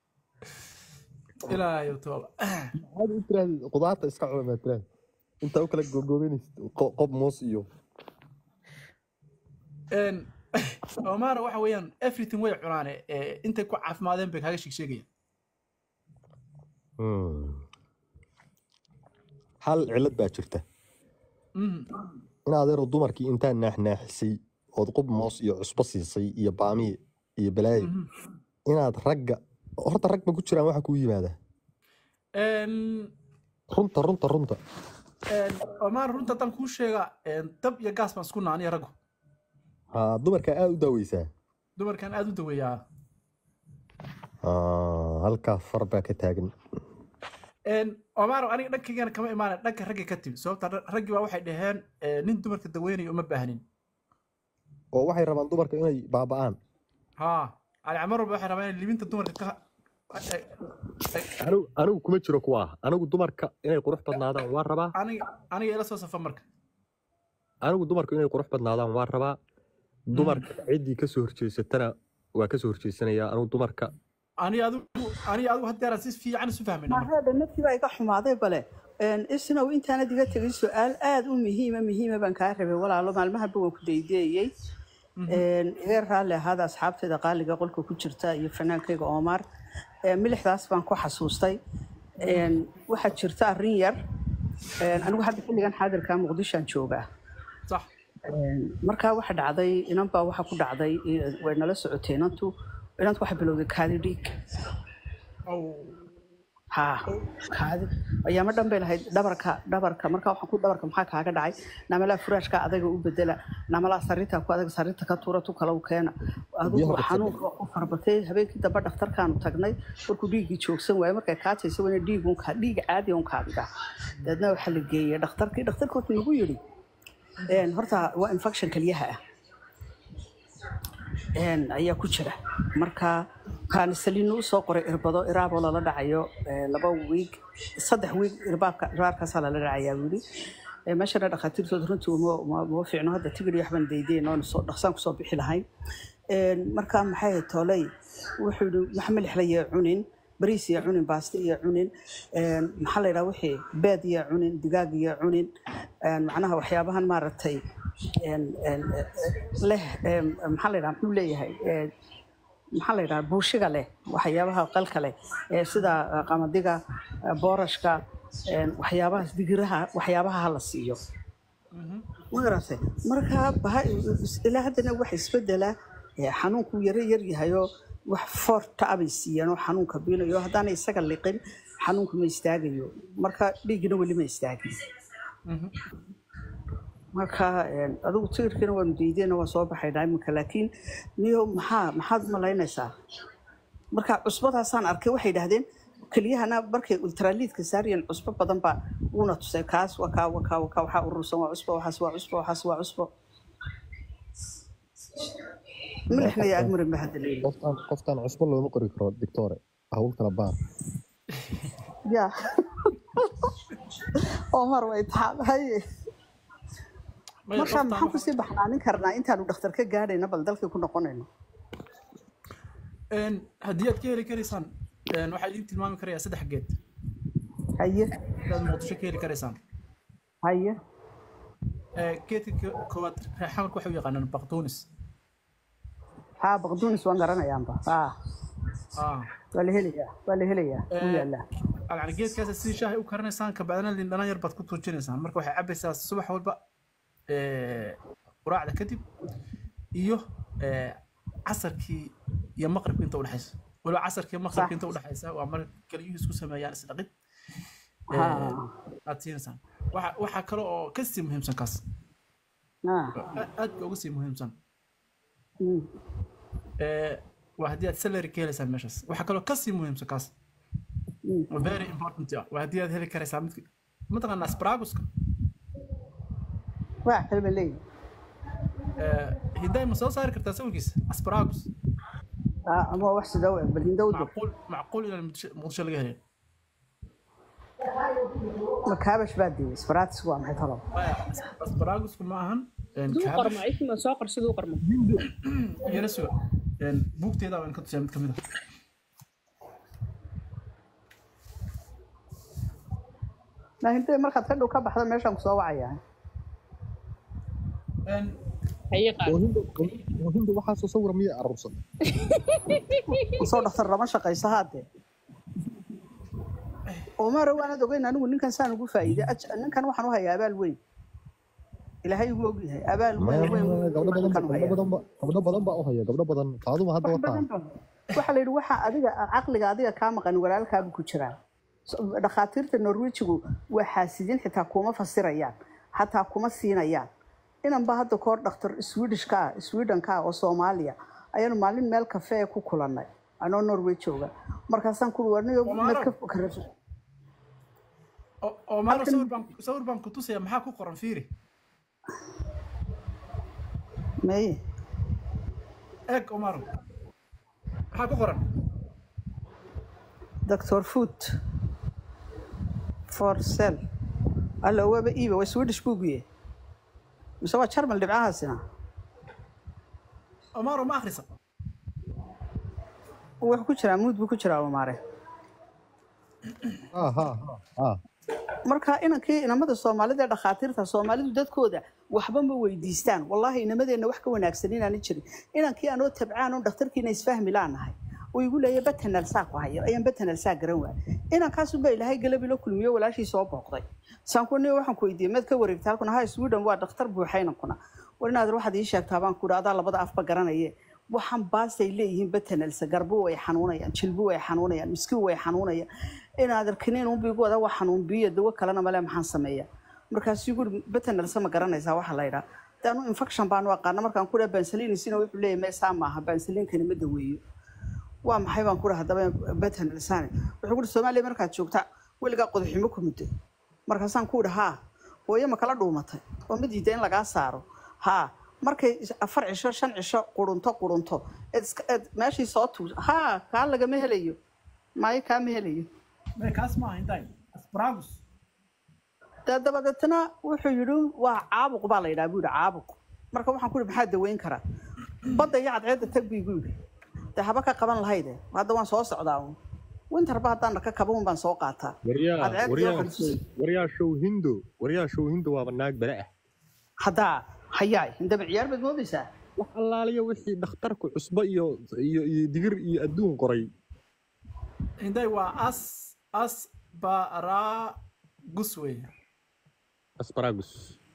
ilaayo tooba Maxaad u tiraahday qudaarta iska cuna maa tiraahday. Intaa u kala gogoobinaysid qo- qob moos iyo. een Omar waxa weeyaan everything way cunaane ee intay ku caafimaadeen bay kaaga sheeg sheegayaan hal cilad baa jirta Mhm. in adeero dumarkii intaa naaxnaaxisay ood qub moos iyo cusbo siisay iyo baamiye iyo balaayo Mhm. inaad ragga horta rag ma ku jiraan waxa kuu yimaada een runta runta runta een Omar runta tan kuu sheega een dab iyo gaas baan isku naaniya raggu haa dumarka aad u daaweysaa dumarkan aad u daweeyaa Haa, halkaa far baa ka taagan een Omar aniga dhankaygana kama imaan dhanka ragga ka timi sababta ra- raggii baa waxay dhaheen ee, nin dumarka daweynayo uma baahnin oo waxay rabaan dumarka inay baaba'aan ها على عمر waxay rabaan inay libinta dumarka ka ay- ay- anigu anigu kuma jiro kuwa anigu dumarka inay qurux badnaadaan waan rabaa aniga aniga ila soo safa marka anigu dumarku inay qurux badnaadaan waan rabaa dumarka ciddii kasoo horjeesatana waa kasoo horjeesanayaa anigu dumarka ani adigu ani adigu haddeeraan si fiican isu fahmayna marka mareedha naftii baa iga xumaaday bale Een, isnow intaanad iga tegin su-aal aada u muhiima muhiima baan kaa rabay walaalo maalmahanba waan ku daydeeyey Een, iga raalli ahaada asxaabtayda qaaliga qolka ku jirta iyo fanaankayga omar Een, milixdaas baan ku xasuustay Een, waxaa jirta arrin yar Een, anigu hadda xilligan xaadirka muqdishoan joogaa sax Een, markaa waxa dhacday inanbaa waxa ku dhacday i- way nala socotay inantu inantu waxay bilowday kaadi dhiig ow haa kaadi ayaama dhan bay lahayd dhabarka dhabarka markaa waxaan ku dhabarka maxaa kaaga dhacay namalaa furaashka adaga u bedela namalaa sariirta ku adaga sariirta ka tuura tu kale u keena adigu xanuunka u farbatay habeenkii dambe dhakhtarkaanu tagnay markuu dhiiggii joogsan waaye markay kaataysa wana dhiig un kaa dhiig caadi un kaadiga dabeedna waxaa la geeyey dhakhtarkii dhakhtarka wuxuu nagu yidhi een, horta waa infection kelyaha ah een, ayaa ku jira marka kaanisalinu usoo qoray irbado iraaboo lala dhacayo ee, laba wiig saddex wiig irbaabka irbaabkaasaa lala dhacayaa wili Ee, meeshana dhakhaatiirtooda runtii uma uma- uma fiicno hadda tigir iyo waxbaan daydeen oon soo dhaqsaan kusoo bixi lahayn Een, marka maxay ahayd tooley wuxuu yihi wax milix la yee cunin bariis iyo cunin baasto iyo cunin Een, maxaa la yidhaha wixii beed iyo cunin digaag iyo cunin Een, macnaha waxyaabahan maaragtay een, een, eh, leh een, maxaa la yidhaha muxuu leeyahay Ee, maxaa la yidhaha buushiga leh waxyaabaha qalka leh ee sida eh, qamadiga eh, boorashka een, waxyaabahaas digiraha waxyaabaha ha la siiyo ma garatay marka baha- ilaa haddana wax isbedela ee, xanuunku yaro yar yahayoo wax foorta abay siiyeen oo xanuunka biinayo haddaana isaga liqin xanuunku ma istaagayo marka dhiiggina weli ma istaagin marka een, adigu tigirkiina waanu diideen waa soo baxaynaa iminka laakiin niyo maxaa maxaad u malaynaysaa marka cusbadaasaan arkay waxay idhaahdeen keliyahana markay ultraliidka saariyeen cusbo badan baa uuna tusay kaas waa kaa waa kaa waa kaa waxaa urursan waa cusbo waxaas waa cusbo waxaas waa cusbo milixna iyo agmarin ba hadda leeyihi qoftaan qoftaan cusbo looma qori karo dictore hawl kala baar ya omar way taxaab haye Maya, marka qoftaan maxaan waxa- kusii baxnaanin karnaa intaanu dhakhtar ka gaadhayna bal dalkii ku noqonayno Een, haddii aad ka heli karaysaan een, waxaa idiin tilmaami karayaa saddex geed haye inaad muqdisho ka heli karaysaan haye Ee, geedka ko- koowaad reexamarka waxay u yaqaanaan baqdoonis haa baqduunis waan garanayaanba haa Ah. waa la helayaa waa la helayaa wuu Ee, yaalaa yani geedkaas si shaahi u karinaysaan kabacdina lindhanaan yar baad ku tuujinaysaan marka waxay cabaysaa subax walba ee, quraacda kadib iyo ee, casarkii iyo maqribka inta udhexaysa waliba casarkii iyo maqribka Sax. inta udhexaysa waa marka kelyuhu isku sameeyaan isdhaqid haa aad siinaysaan waxa waxaa kale oo kasii muhiimsan kaas haa a- aad ba uga sii muhiimsan mm. ee, waa haddii aad salary ka helaysaan meeshaas waxaa kaloo kasii muhiimsan kaas Mm. oo very important ah waa haddii aad heli karaysaa midka mataqaanaa asparaguska waa kalba leeyihi hidaay ma soo saari kartaa sawirkiisa asparagus haa ama wax sida u eg bal hinda u dog macquul macquul inaan muqdisho muqdisho laga helin ma kaabash baa diyey sbaratis waa maxay talo Maya, asparagusku ma ahan een, siduu kaabash qarmo isma soo qor siduu qarmo yara suga Een, buugteeda waan ka tusiyaa mid kamid ah laa hintay markaad ka dhow ka baxdo meeshaan kusoo wacayaa Een, haye qaad hinda waxaasoo sawira miya aruursan soo dhakhtar lama shaqayso haadee omaro waanad ogeyn anigu ninkan saan ugu faa'iiday Aj- ninkan waxaan u hayaa abaal weyn ilaahay ugu ogyahay abaal weyn weyn weyn gabdho badan ninkan u gabdho hayaa badan ba- gabdho badan baa u haya gabdho badan faaduma hadda wax wataa badan ba waxaa la yidhi waxa adiga caqliga adiga kaa maqan walaalkaabu ku jiraa So- dhakhaatiirta norwejigu waa xaasidin xitaa kuma fasirayaan xataa kuma siinayaan inanba hadda koor dhakhtar swedishka ah swedenka ah oo soomaaliya ayaanu maalin meel kafee ku kulannay anoo norway jooga markaasaan ku warniyo Omaro. ka fakara oo- oo maalo Halkan- sawir baan sawir baan ku tusaya maxaa ku qoran fiiri meye eeg omaro maxaa ku qoran doctor food for sell alla waaba iiba waa swedish buugiye mise waa jarmal dhibcahaasina omaro ma akhrisa wuxuu ku jiraa muud buu ku jiraa umaare ha ha ha marka inankii inamada soomaalida ee dhakhaatiirta soomaalidu dadkooda waxba ma weydiistaan wallaahi inamadeenna wax ka wanaagsan inaana jirin inankii anoo tabcaan un dhakhtarkiina isfahmi laanahay uu igu leeya batanal saa ku hayo ayaan batanal saa garan waay inankaasunbaa ilaahay galabi la kulmiyo walaashii soo booqday saankunia waxaan ku weydiiyey maad ka wareegta halkuna ha sweden waa dhakhtar buuxa inankuna war inaad waxaad ii sheegtaa baan ku idhi adaa labada afba garanaye waxaan baasay leeyihiin batanalsa garbo way xanuunayaan jilbo way xanuunayaan miski way xanuunayaan inaad arkinin unba igu wada waa xanuun biyo dawo kalena male maxaan sameeya markaasuu guri batanalsa ma garanaysaa waxa la yidhaa de anu infection baanu aqaana markaan ku dhaha bansaliinisina wuxuu leeyahay meesaa maaha bansaliinkani ma daweeyo waa maxay baan ku dhaha haddaba batanalsani wuxuu ku soomaaliya markaad joogta weligaa qodaximo ku muddo markaasaan ku idhi haa hooyo ma kala dhuumatay oo ma diida in lagaa saaro haa markay afar cisho shan cisho qurunto qurunto eed iska- eed meeshii soo tuus haa kaa lagama helayo maayo kaa ma helayo Mee kaas maaha intaay asparagus dee dabadeetna wuxuu yidhi waa caabuq baa la yidhaha buu yidhi caabuq marka waxaan ku yidhi maxaa daweyn karaa badda iyo cadceedda tag buu igu yidhi dee haba ka qaban lahayde hadda waan soo socdaa un winterba haddaan ka kaba un baan soo qaataa waryaa cadceed iyo waryaa waxaan waryaa show hindo waryaa show hindo waaba naag bale ah haddaa hayaay indaba ciyaar baad moodaysaa wax allaaliya wixii dhakhtarku cusbo iyo iyo iyo digir iyo adduun qoray intaay waa as asparagus weeye asparagus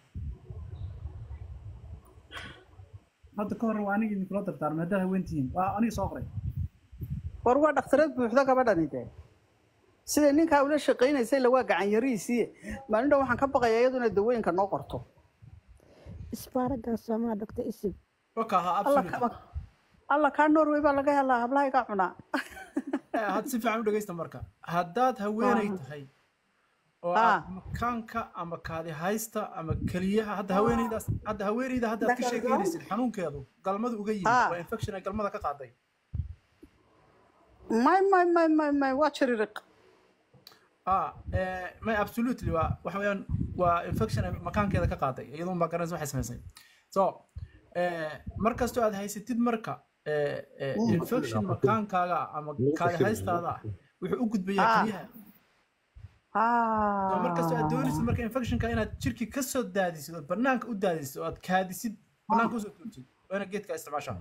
hadda ka hor waa aniga idinkula dardaarmay haddaad haweentihiin waa aniga soo qoray war waa dhakhtareed buuxda gabadhani dee sida ninkaa ula shaqaynaysay la waa gacan yariisii maalin dhan waxaan ka baqayaa iyaduna dawooyinka noo qorto isbaaragaas soomaa dhogta isib waka ahaa alla absolute ka- alla kaa norway baa laga helaa hablaha iga cunaa Eh, had si fiican u dhegeysta marka haddaad haweeney tahay oo Ah. aad makaanka ama kaadi haysta ama keliyaha hadda haweeneydaas hadda haweeneyda hadda aad ka sheekeynaysid xanuunkeedu galmadu uga yimid Ah. waa infection ay galmada ka qaaday may may may may may waa jiririq ah eh, may absolutely waa waxa weeyaan waa infection ay makaankeeda ka qaaday iyadoo baa garanaysa waxay samaysay so eh, mar kastoo aad haysatid marka eh, eh, infection makaankaaga ah ama kaadi haystaada ah wuxuu u gudbayaa Ah. keliyaha So markastoo aad doonaysid marka infectionka inaad jirki ka soo daadisid oo banaanka u daadisid oo aad kaadisid banaanka usoo tuurtid waa inaad geedka isticmaashaa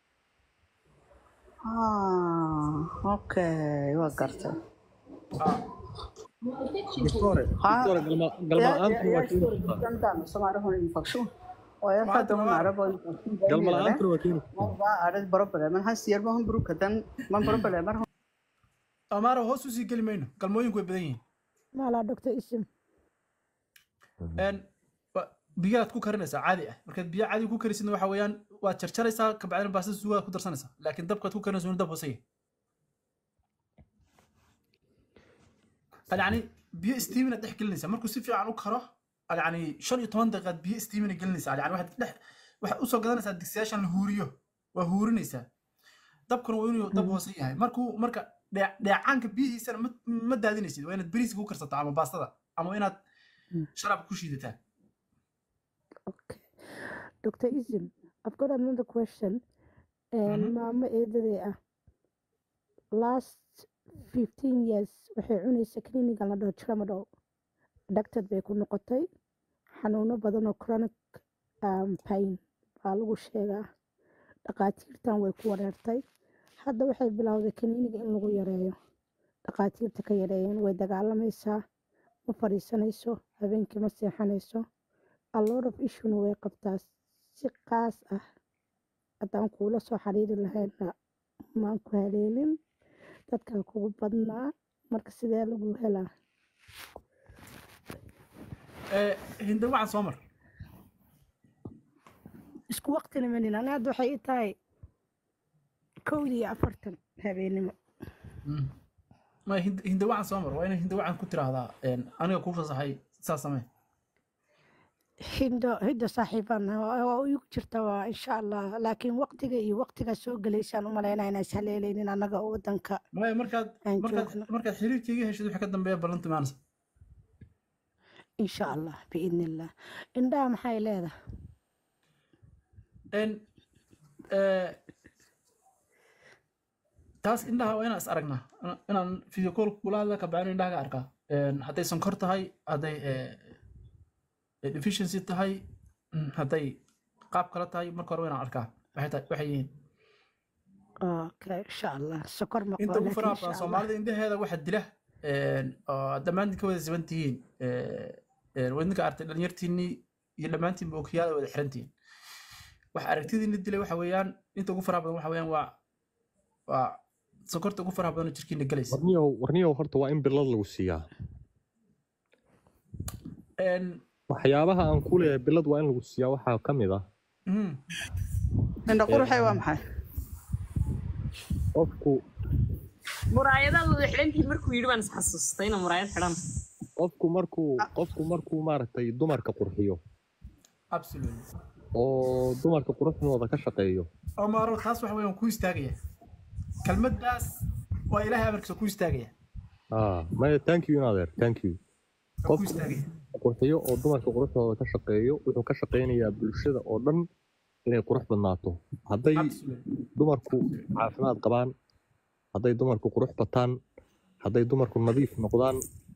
okay waa gartay Ah, doctore Ha. doctore galma galma la'aantu waa keeni kartaa galma la'aantuna waa keeni kartaa amaara hoos usii geli mayno galmooyinku way badan yihiin maalaa dhogta isib En, wa- biyaad ku karinaysaa caadi ah markaad biyo caadi ku karisidna waxa weeyaan waad jarjaraysaa kabacdina baastada suugaad ku darsanaysaa laakiin dabkaad ku karinayso inuu dab hooseeya yani biyo steamina dhex gelinaysaa markuu si fiican u karo yani shan iyo toban daqiiqaad biyo steamina gelinaysaa yani waxaad dhex waxaad usoo gadanaysaa digsiyaashan la huuriyo waa huurinaysaa dabkuna waa inuu dab hoose yahay markuu marka dhee- dheecaanka biyihiisana ma ma daadinaysid waa inaad bariiska ku karsataa ama baastada ama inaad sharaab ku shiidataa Okay. Dr. Izim, I've got another question. And Mhm. Mama eedaday ah. Last 15 years waxay cunaysa kliniga la dhaho tramadol. Dhagtad bay ku noqotay. Xanuuno badan oo chronic um, pain baa lagu sheegaa. Dhaqaatiirtan way ku wareertay. Hadda waxay bilowday kliniga in lagu yareeyo. Dhaqaatiirta ka yareeyeen way dagaalamaysaa. Ma fadhiisanayso. Habeenkii ma seexanayso. a lot of issue way qabtaa si qaas ah haddaan kuula soo xiriiri lahayna maan ku haleelin dadkaa kugu badnaa marka sidee lagu helaa Eh, hinde waxaan soo mar isku waqtina manin ana hadda waxay ii tahay kowdii iyo afartan habeenimo ma hinde hinde waxaan soo mar waa inay hinde waxaan ku tiraahdaa en, aniga kuu fasaxay saas samee hindo hindo saaxiibana waa igu jirta waa insha allah laakiin waqtiga iyo waqtigaa soo gelaysaan u malaynaa inaan is haleelaynin annaga oo wadanka maya markaad aan markaad joogno markaad xiriirkayga heshid waxa ka dambeeya ballanti maanaysa insha allah biidni illah indhaha maxay leedahay en eh, taas indhaha waa inaan is aragnaa Ina- inaan video call kula hadla kabacdin indhaha ka arkaa Een, hadday sonkor tahay hadday eh, eh, deficiency tahay mm, hadday qaab kale tahay marka hore waa inaan arkaa waxay tahay- waxay yihiin okay insha allah sokor ma inta qabo ugu laakiin faraha insha badan allah soomaalida indhaheeda waxa dila een, oo dhammaantiin ka wada siban tihiin wadinka artay dhalinyartiinnii iyo dhammaantiinba okiyaada wada xirantihiin waxa aragtidiina dilay waxa weeyaan inta ugu faraha badan waxa weeyaan waa waa sokorta ugu faraha badan oo jirkiina gelaysa warniyow warniyow horta waa in bilad lagu siiyaa Een, waxyaabaha aan ku leeyahay bilad waa in lagu siiyaa waxaa ka mid ah mhm, indha quruxay waa maxay qofku muraayadaad wada xidhantihiin markuu yidhi baan isxasuustay inaan muraayad xidhan qofku markuu qofku markuu maaragtay dumarka qurxiyo absolutely oo dumarka quruxdooda ka shaqeeyo omaro taas waxa weeyaan ku istaagaya kelmaddaas waa ilaahay amarkiisa ku istaagaya ah maya thank you inadeer thank you waa ku qofku istaagaya qurxiyo oo dumarka quruxdooda ka shaqeeyo wuxuu ka shaqeynayaa bulshada oo dhan inay qurux badnaato hadday absolutely dumarku caafimaad qabaan hadday dumarku qurux bataan hadday dumarku nadiif noqdaan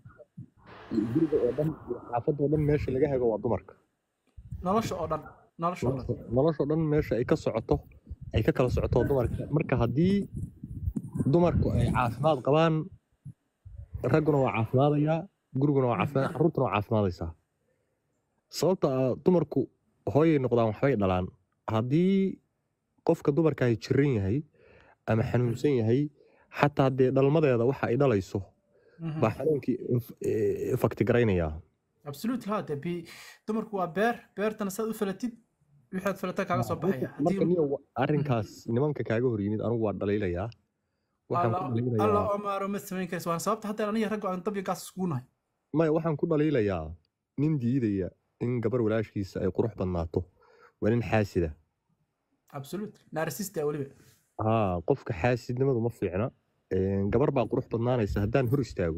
guriga oo dhan iyo xaafadda oo dhan meesha laga hego waa dumarka nolosha oo dhan nolosha oo dhan nolosha dhan meesha ay ka socoto ay ka kala socoto waa dumarka marka haddii dumarku ay caafimaad qabaan ragguna waa caafimaadayaa guriguna waa caafimaad carruurtuna waa caafimaadaysaa sababta ah dumarku hooyay noqdaan waxbay dhalaan haddii qofka dumarka ay jiran yahay ama xanuunsan yahay xataa dee dhalmadeeda waxa ay dhalayso Mhm. baa xanuunkii fakti garaynayaa absolutely ha dee bi dumarku waa beer beertana saad u falatid wixaad falata kaaga soo baxaya marka haddii niyo arrinkaas nimanka kaaga hor yimid anigu waa dhaliilayaa waxaan ku alla dhaliilayaa omaro ma samayn karaysa waana sababta hadda aniga ragga aan dabya gaas iskugu nahay maya waxaan ku dhaliilayaa nin diidaya in gabar walaashkiisa ay qurux badnaato waa nin xaasida absolutely narsista weliba haa qofka xaasidnimadu ma fiicna Een, gabar baa qurux badnaanaysa haddaan hor istaago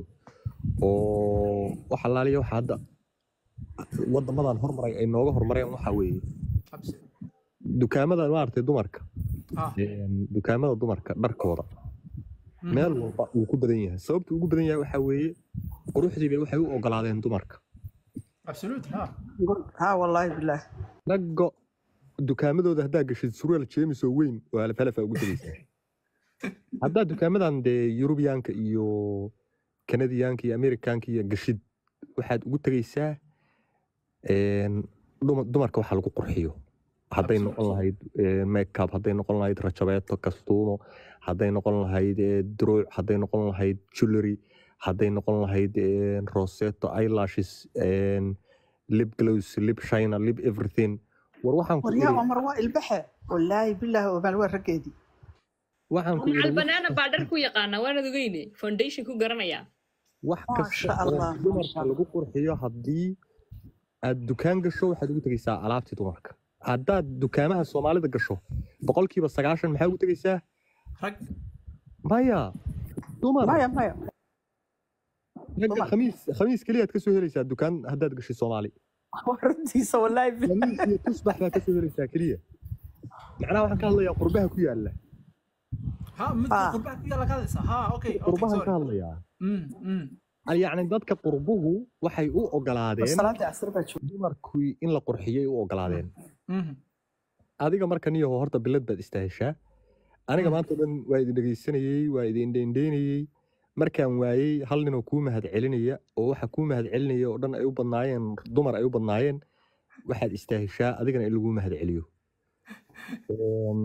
oo wax allaaliya waxa hadda wadamadan hormaray ay nooga hormareen waxaa weeye absolutely dukaamada maaragtay dumarka ah een, dukaamada dumarka dharkooda mhm. meel walba wuu ku badan yahay sababta ugu badan yahay waxaa weeye quruxdii bay waxay u ogolaadeen dumarka absolutely ha ha wallaahi bilaah ragga dukaamadooda haddaa gashid surwaal jeemis oo weyn oo alafalafa ugu tegaysaa haddaa dukaamadan dee yurubiyaanka iyo kanadiyaanka iyo amerikaanka iyo gashid waxaad ugu tegaysaa een, duma- dumarka waxa lagu qurxiyo hadday noqon Absolutely. lahayd eh, makeup hadday noqon lahayd rajabeeto kastuumo hadday noqon lahayd eh, druuc hadday noqon lahayd jewelry hadday noqon lahayd eh, roseto eyelashes een, lip glows lip shiner lip everything war waxaan ku waryaa iri omar waa ilbaxe wallaahi bilaahi omaal waa raggeedii waxaan ku macal iri banaana baa dhar ku yaqaana waanad ogeyne foundation ku garanaya wax kasta maasha oo allah dumarka lagu qurxiyo haddii aad dukaan gasho waxaad ugu tegaysaa alaabtii dumarka haddaad dukaamaha soomaalida gasho boqolkiiba sagaashan maxaa ugu tegaysaa rag maya dumar maya maya ragga dumar khamiis khamiis keliyaad ka soo helaysaa dukaan haddaad gashay soomaali waa runtiisa wallaahi bilaah khamiis iyo tusbax baad ka soo helaysaa keliya macnaha waxaan ka hadlayaa qurbaha ku yaalla ha midka ah qurbaha ku yaala ka hadlaysa ha okay okay qurbahan ka sorry hadlayaa mm mm Al- yacni dadka qurbuhu waxay u war ogolaadeen salaadii casr baa joogta dumarkii in la qurxiyay u ogolaadeen mhm adiga marka niyaho horta bilad baad istaahishaa aniga mhm maanta o dhan waa idin dhegaysanayey waa idin dheendheynayey markaan waayey hal ninoo kuu mahad celinaya oo waxa kuu mahad celinaya oo dhan ay u badnaayeen dumar ay u badnaayeen waxaad istaahishaa adigana in laguu mahad celiyo Een,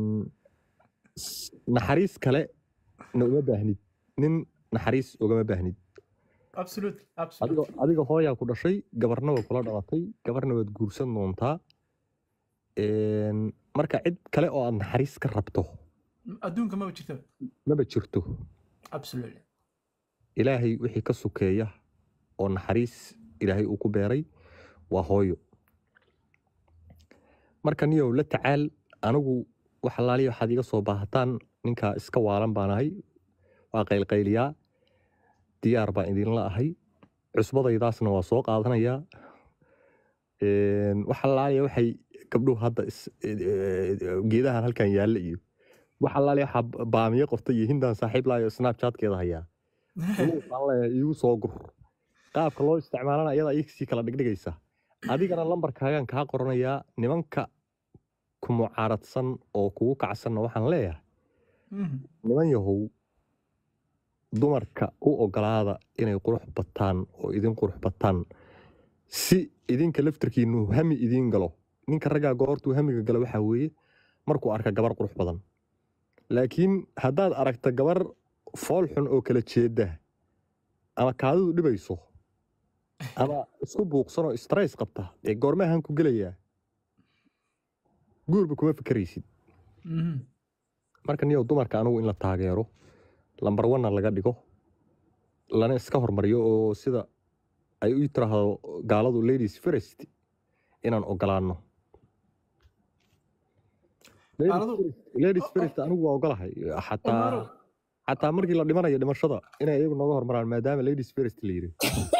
s- naxariis kale na uma baahnid nin naxariis ugama baahnid absolutely adiga absolutely adiga hooyaa ku dhashay gabarna way kula dhalatay gabarna waad guursan doontaa Een, marka cid kale oo aad naxariis ka rabto adduunka maba jirta maba jirto absolutely ilaahay wixii ka sukeeya oo naxariis ilaahay uu ku beeray waa hooyo marka niyow la tacaal anigu wax allaaliya waxaad iga soo baahataan ninkaa iska waalan baan ahay waa qaylqayliyaa diyaar baan idinla ahay cusbadaydaasna waa soo qaadanayaa Een, wax allaaliya waxay gabdhuhu hadda is- eh, geedahan halkan yaalla iyo wax allaale waxaa baamiye qortay iyo hindan saaxiib laayo snapchatkeeda hayaa inuu waxaan leeyahay iigu soo gur qaabka loo isticmaalana iyadaa iisii kala dhigdhigaysa adigana lambarkaagaan kaa qoranayaa nimanka ku mucaaradsan oo kugu kacsanna waxaan leeyahay niman yahow dumarka u ogolaada inay qurux bataan oo idin qurux bataan si idinka laftarkiinu hami idiin galo ninka raggaa goortuu hamiga galo waxaa weeye markuu arka gabar qurux badan laakiin haddaad aragta gabar fool xun oo kala jeeda ama kaadidu dhibayso ama isku buuqsan oo stress qabta dee goormahan ku gelayaa guurba kuma fikeraysid marka niyow dumarka anigu in la taageero lambar wanna laga dhigo lana iska hormariyo oo sida ay u tiraahdo gaaladu ladies first inaan ogolaano Ladies Gaaladu- first- ladies first anigu waa ogolahay xataa Omaro, xataa markii la dhimanayo dhimashada inay iyagu nooga hormaraan maadaama ladies first la yidhi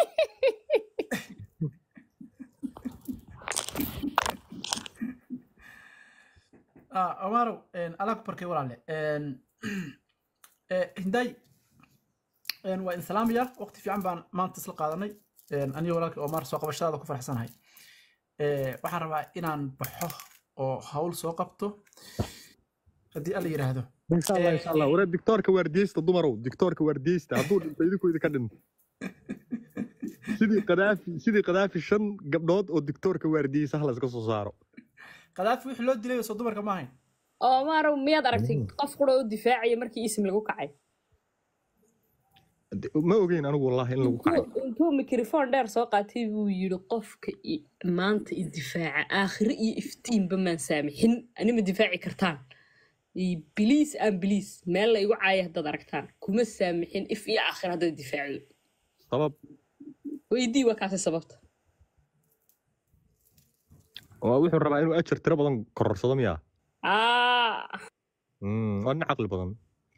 ah, Omaro, een, Allah ku barkay walaale. Een, eh, Hinday, een, waa idin salaamaya. Waqti fiican baan maanta isla qaadanay. Een, aniga walaalkay Omar soo qabashadaada ku faraxsanahay. Eh, waxaan rabaa inaan baxo oo hawl soo qabto. Haddii alla yidhaahdo. insha allah insha allah wara dictoorka waardiyeysta dumarow dictoorka waardiyeysta hadduu dhinto idinku idinka dhinto sidii qadaafi sidii qadaafi shan gabdhood oo dictoorka waardiyeysa hala iska soo saaro Qadaafi wixii loo dilay soo dumarka ma ahayn. Omar miyaad aragtay qof qura u difaacaya markii isim lagu kacay De- ma ogeyn anigu wallahi in lagu kacay intuu intuu mikrofon dheer soo qaatay buu yidhi qofka i- maanta idifaaca aakhire iyo iftiinba maan saamixin anima difaaci kartaan biliis aan biliis meel la igu caaya haddaad aragtaan kuma saamixin if iyo aakhire haddaad difaacdo sabab weydii waa kaasi sababta waa wuxuu rabaa inuu ajar tiro badan kororsado miyaa aa Mm, waa nin caqli badan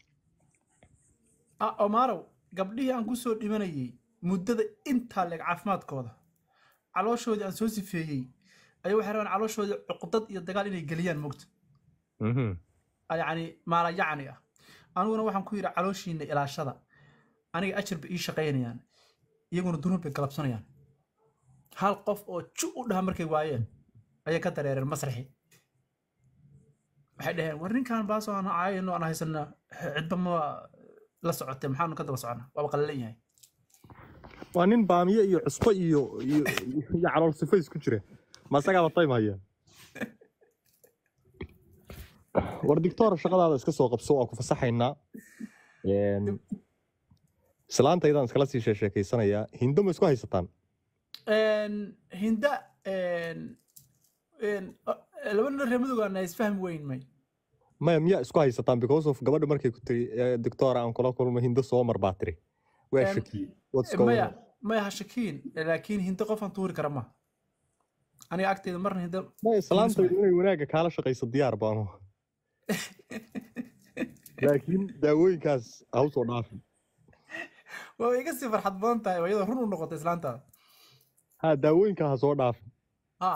Ah, Omaro, gabdhihii aan ku soo dhimanayay muddada intaa leeg caafimaadkooda calooshoodii aan soo sifeeyey ayaa waxay rabaan calooshoodii cuqdad iyo dagaal inay geliyaan mogta Mhm. yacni maala yacni ah aniguna waxaan ku yidhi calooshiina ilaashada aniga ajar bay ii shaqaynayaan iyaguna dunuub bay galabsanayaan hal qof oo ju u dhaha markay waayeen ayay ka dareereen masraxi waxay dhaheen war ninkan baasoo aan caayano aan haysanaa cidba ma la socotay maxaanu ka daba socona waaba qalalan yahay waa nin baamiye iyo cusbo iyo iyo iyo calool sifo isku jira ma isagaaba time haya war dictoor shaqadaada iska soo qabso waa ku fasaxaynaa Een, islaantaydaan iskala sii sheekeysanayaa hindo ma isku haysataan Een, hinda een, een, o- laba nin reer madowgaana isfahmi weyn may maya miyaa isku haysataan because of gabadha markay ku tiri "Eh, dictoor aan kula kulmo hindo soo mar baa tiri waa Em, shakiyey what's going maya on maya ha shakiin laakiin hinda qofaan tuuri kara ma aniga agteeda marna hinda maya islaantaydu inay wanaagga kaala shaqayso diyaar baanu laakiin daawooyinkaas ha usoo dhaafin waa iga sii farxad badan tahay oo iyadoo run u noqotay islaantaada ha daawooyinkaa ha soo dhaafin ha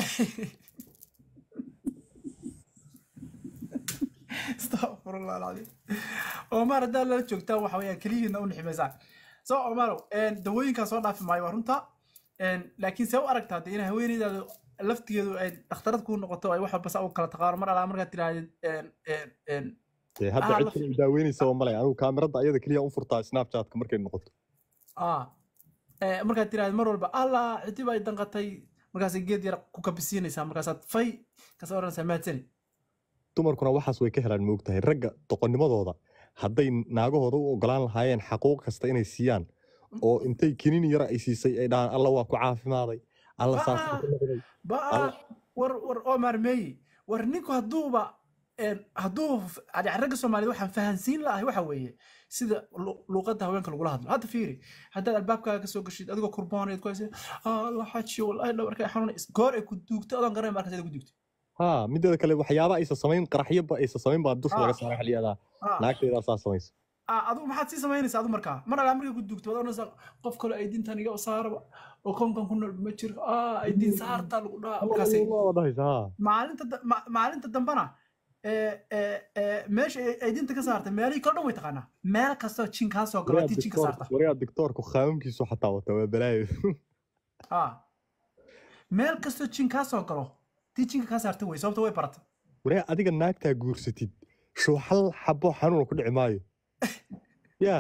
astaqfirullah alcadiim omar haddaa lala joogtaan waxa weeyaan keliyihiina u niximaysaan so omarow dawooyinkaa soo dhaafi maayo waa runta Een, laakiin see u aragtaa dee in haweeneydaadu laftigeedu ay dhakhtarad kuu noqoto ay wax walba saa u kala taqaano mar alaa markaad tirahdid een, een, een, Dee hadda Ah, cid la- kale i daaweynaysa male anigu kaamirada ayada keliya u furtaa snapchatka markay noqoto ah, eh, markaad tirahdid mar walba allah cidib ay danqatay markaasay geed yar ku kabisiinaysaa markaasaad fay kasoo odhanaysaa mahadsani dumarkuna waxaas way ka helaan moogtahay ragga doqonnimadooda hadday naagahooda u ogolaan lahaayeen xaquuq kasta inay siiyaan oo intay kinin yara ay siisay ay dhahaan alla waa ku caafimaaday alla saas Ah. ku noqday ba Alla- war war omar meeyi war ninku hadduuba een, hadduu f- yani ragga soomaaliyed waxaan fahansiin lahay waxa weeye sida lu- luuqadda haweenka lagula hadlo hadda fiiri haddaad albaabkaaga kasoo gashid adigoo kurboonayd ku haysa alla xajiyo wallahi dhabarka xanuuna goor ay ku duugto adoon garanay markaas ay ku duugto ha mideeda kale waxyaaba aysa samayn qaraxyaba aysa samayn baa dusha laga Ah. saaray xiliyadaa Ah, naagtaydaa saa samaysa ah, adigu maxaad sii samaynaysaa adu markaa mar alaa markay ku duugto waad oranaysaa qof kale ay diintan iga saaraba oo konkan ku nool ma jiro ah ay diin saartaa lagu dhaha markaasay waa dhahaysa ha maalinta da- ma- maalinta dambana ee, ee, ee, meesha ay ay dinta ka saartay meelihii kala dhan way taqaanaa meel kastoo jin kaa soo galo haddii jin ka saarta wariyaa dictoorku qaamkiisu xataa wata waa balaayo Ah. meel kastoo jin kaa soo galo haddii jinka kaa saarta wey sababta way barata wariyaa adiga naagtaa guursatid shuu hal xabo xanuuna ku dhici maayo yaa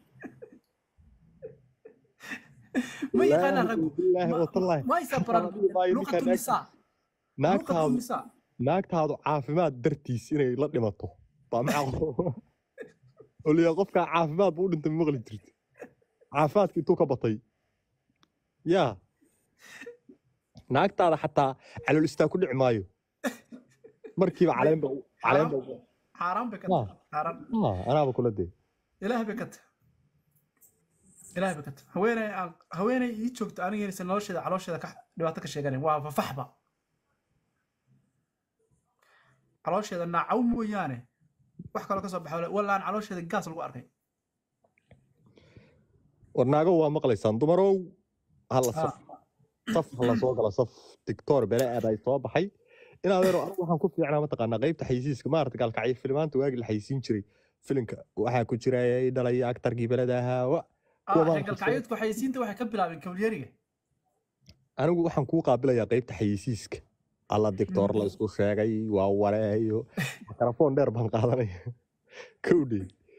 ma yaqaanaa raggu bilaahi watallaahi maysa baran luqatu nisaa luqatu naagtaadu nisaa naagtaadu caafimaad dartiis inay la dhimato baa macaqo oliya qofkaa caafimaad buu u dhintay ma maqli jirta caafimaadka intuu ka batay yaa naagtaada xataa calool istaa ku dhici maayo markiiba caleenba caleenba xaaraan bay ka Ah. tahay xaaraan Ah, anaaba kula dee ilaahay bay ka tahay ilaahay bay ka tahay haweeney aan haweeney ii joogto aniga nolosheeda caloosheeda ka dhibaato ka sheeganayn waa fafaxba caloosheeda naacaw mooyaane wax kaloo ka soo baxa wallaan caloosheeda gaas lagu arkay war naago waa maqlaysaan dumarow hala Ah. saf saf hala soo gala saf dictoor bele aad ay soo baxay inaadeero anigu waxaan ku fiicnaa mataqaanaa qaybta xaysiiska maarata gaalkacyo filimaanta waagii la xaysiin jiray filimka waxaa ku jira ay dhalaya aktarkii beleda ahaa wa kuwa ah baan ku galkacyadku xayisiinta waxay ka bilaabeen kabalyeriga anigu waxaan kuu qaabilayaa qaybta xayisiiska alla dictoor la isku sheegay waa wareeyo makarafoon dheer baan qaadanaya kowdhe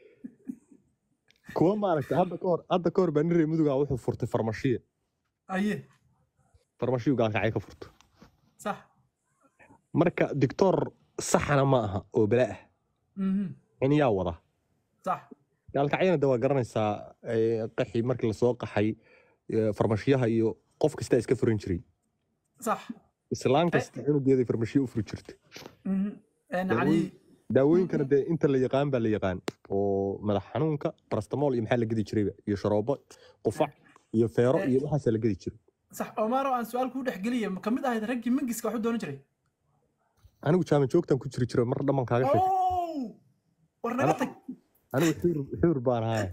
kuwa maaragta hadda kahor hadda kahor baa nin reer mudugaa wuxuu furtay farmashiye aye farmashiyu gaalkacyo ka furto sax marka dictoor saxana ma aha oo bala ah mhm in yaa wada sax gaalkacyana de waa garanaysaa eh, qaxii markii lasoo qaxay eh, farmashiyaha iyo qof kastaa iska furan jiray sax islaan kasta cunugeeday farmashiyo u furi jirtay mhm een Daawooyin- cali daawooyinkana dee inta la yaqaan baa la yaqaan oo madax xanuunka parastamool iyo maxaa la gedi jirayba iyo sharoobo qufac iyo feero iyo waxaasaa la gedi jiray sax omaro aan su-aal kuu dhex geliya ma kamid ahayd raggii mangiska waxu doonan jiray anigu jaama joogtan ku jiri jiro mar dhamman kaaga sheeg ow war naga tag anigu xuur xuur baan ahay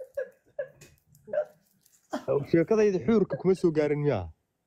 sheekadayda xuurka kuma soo gaarin miyaa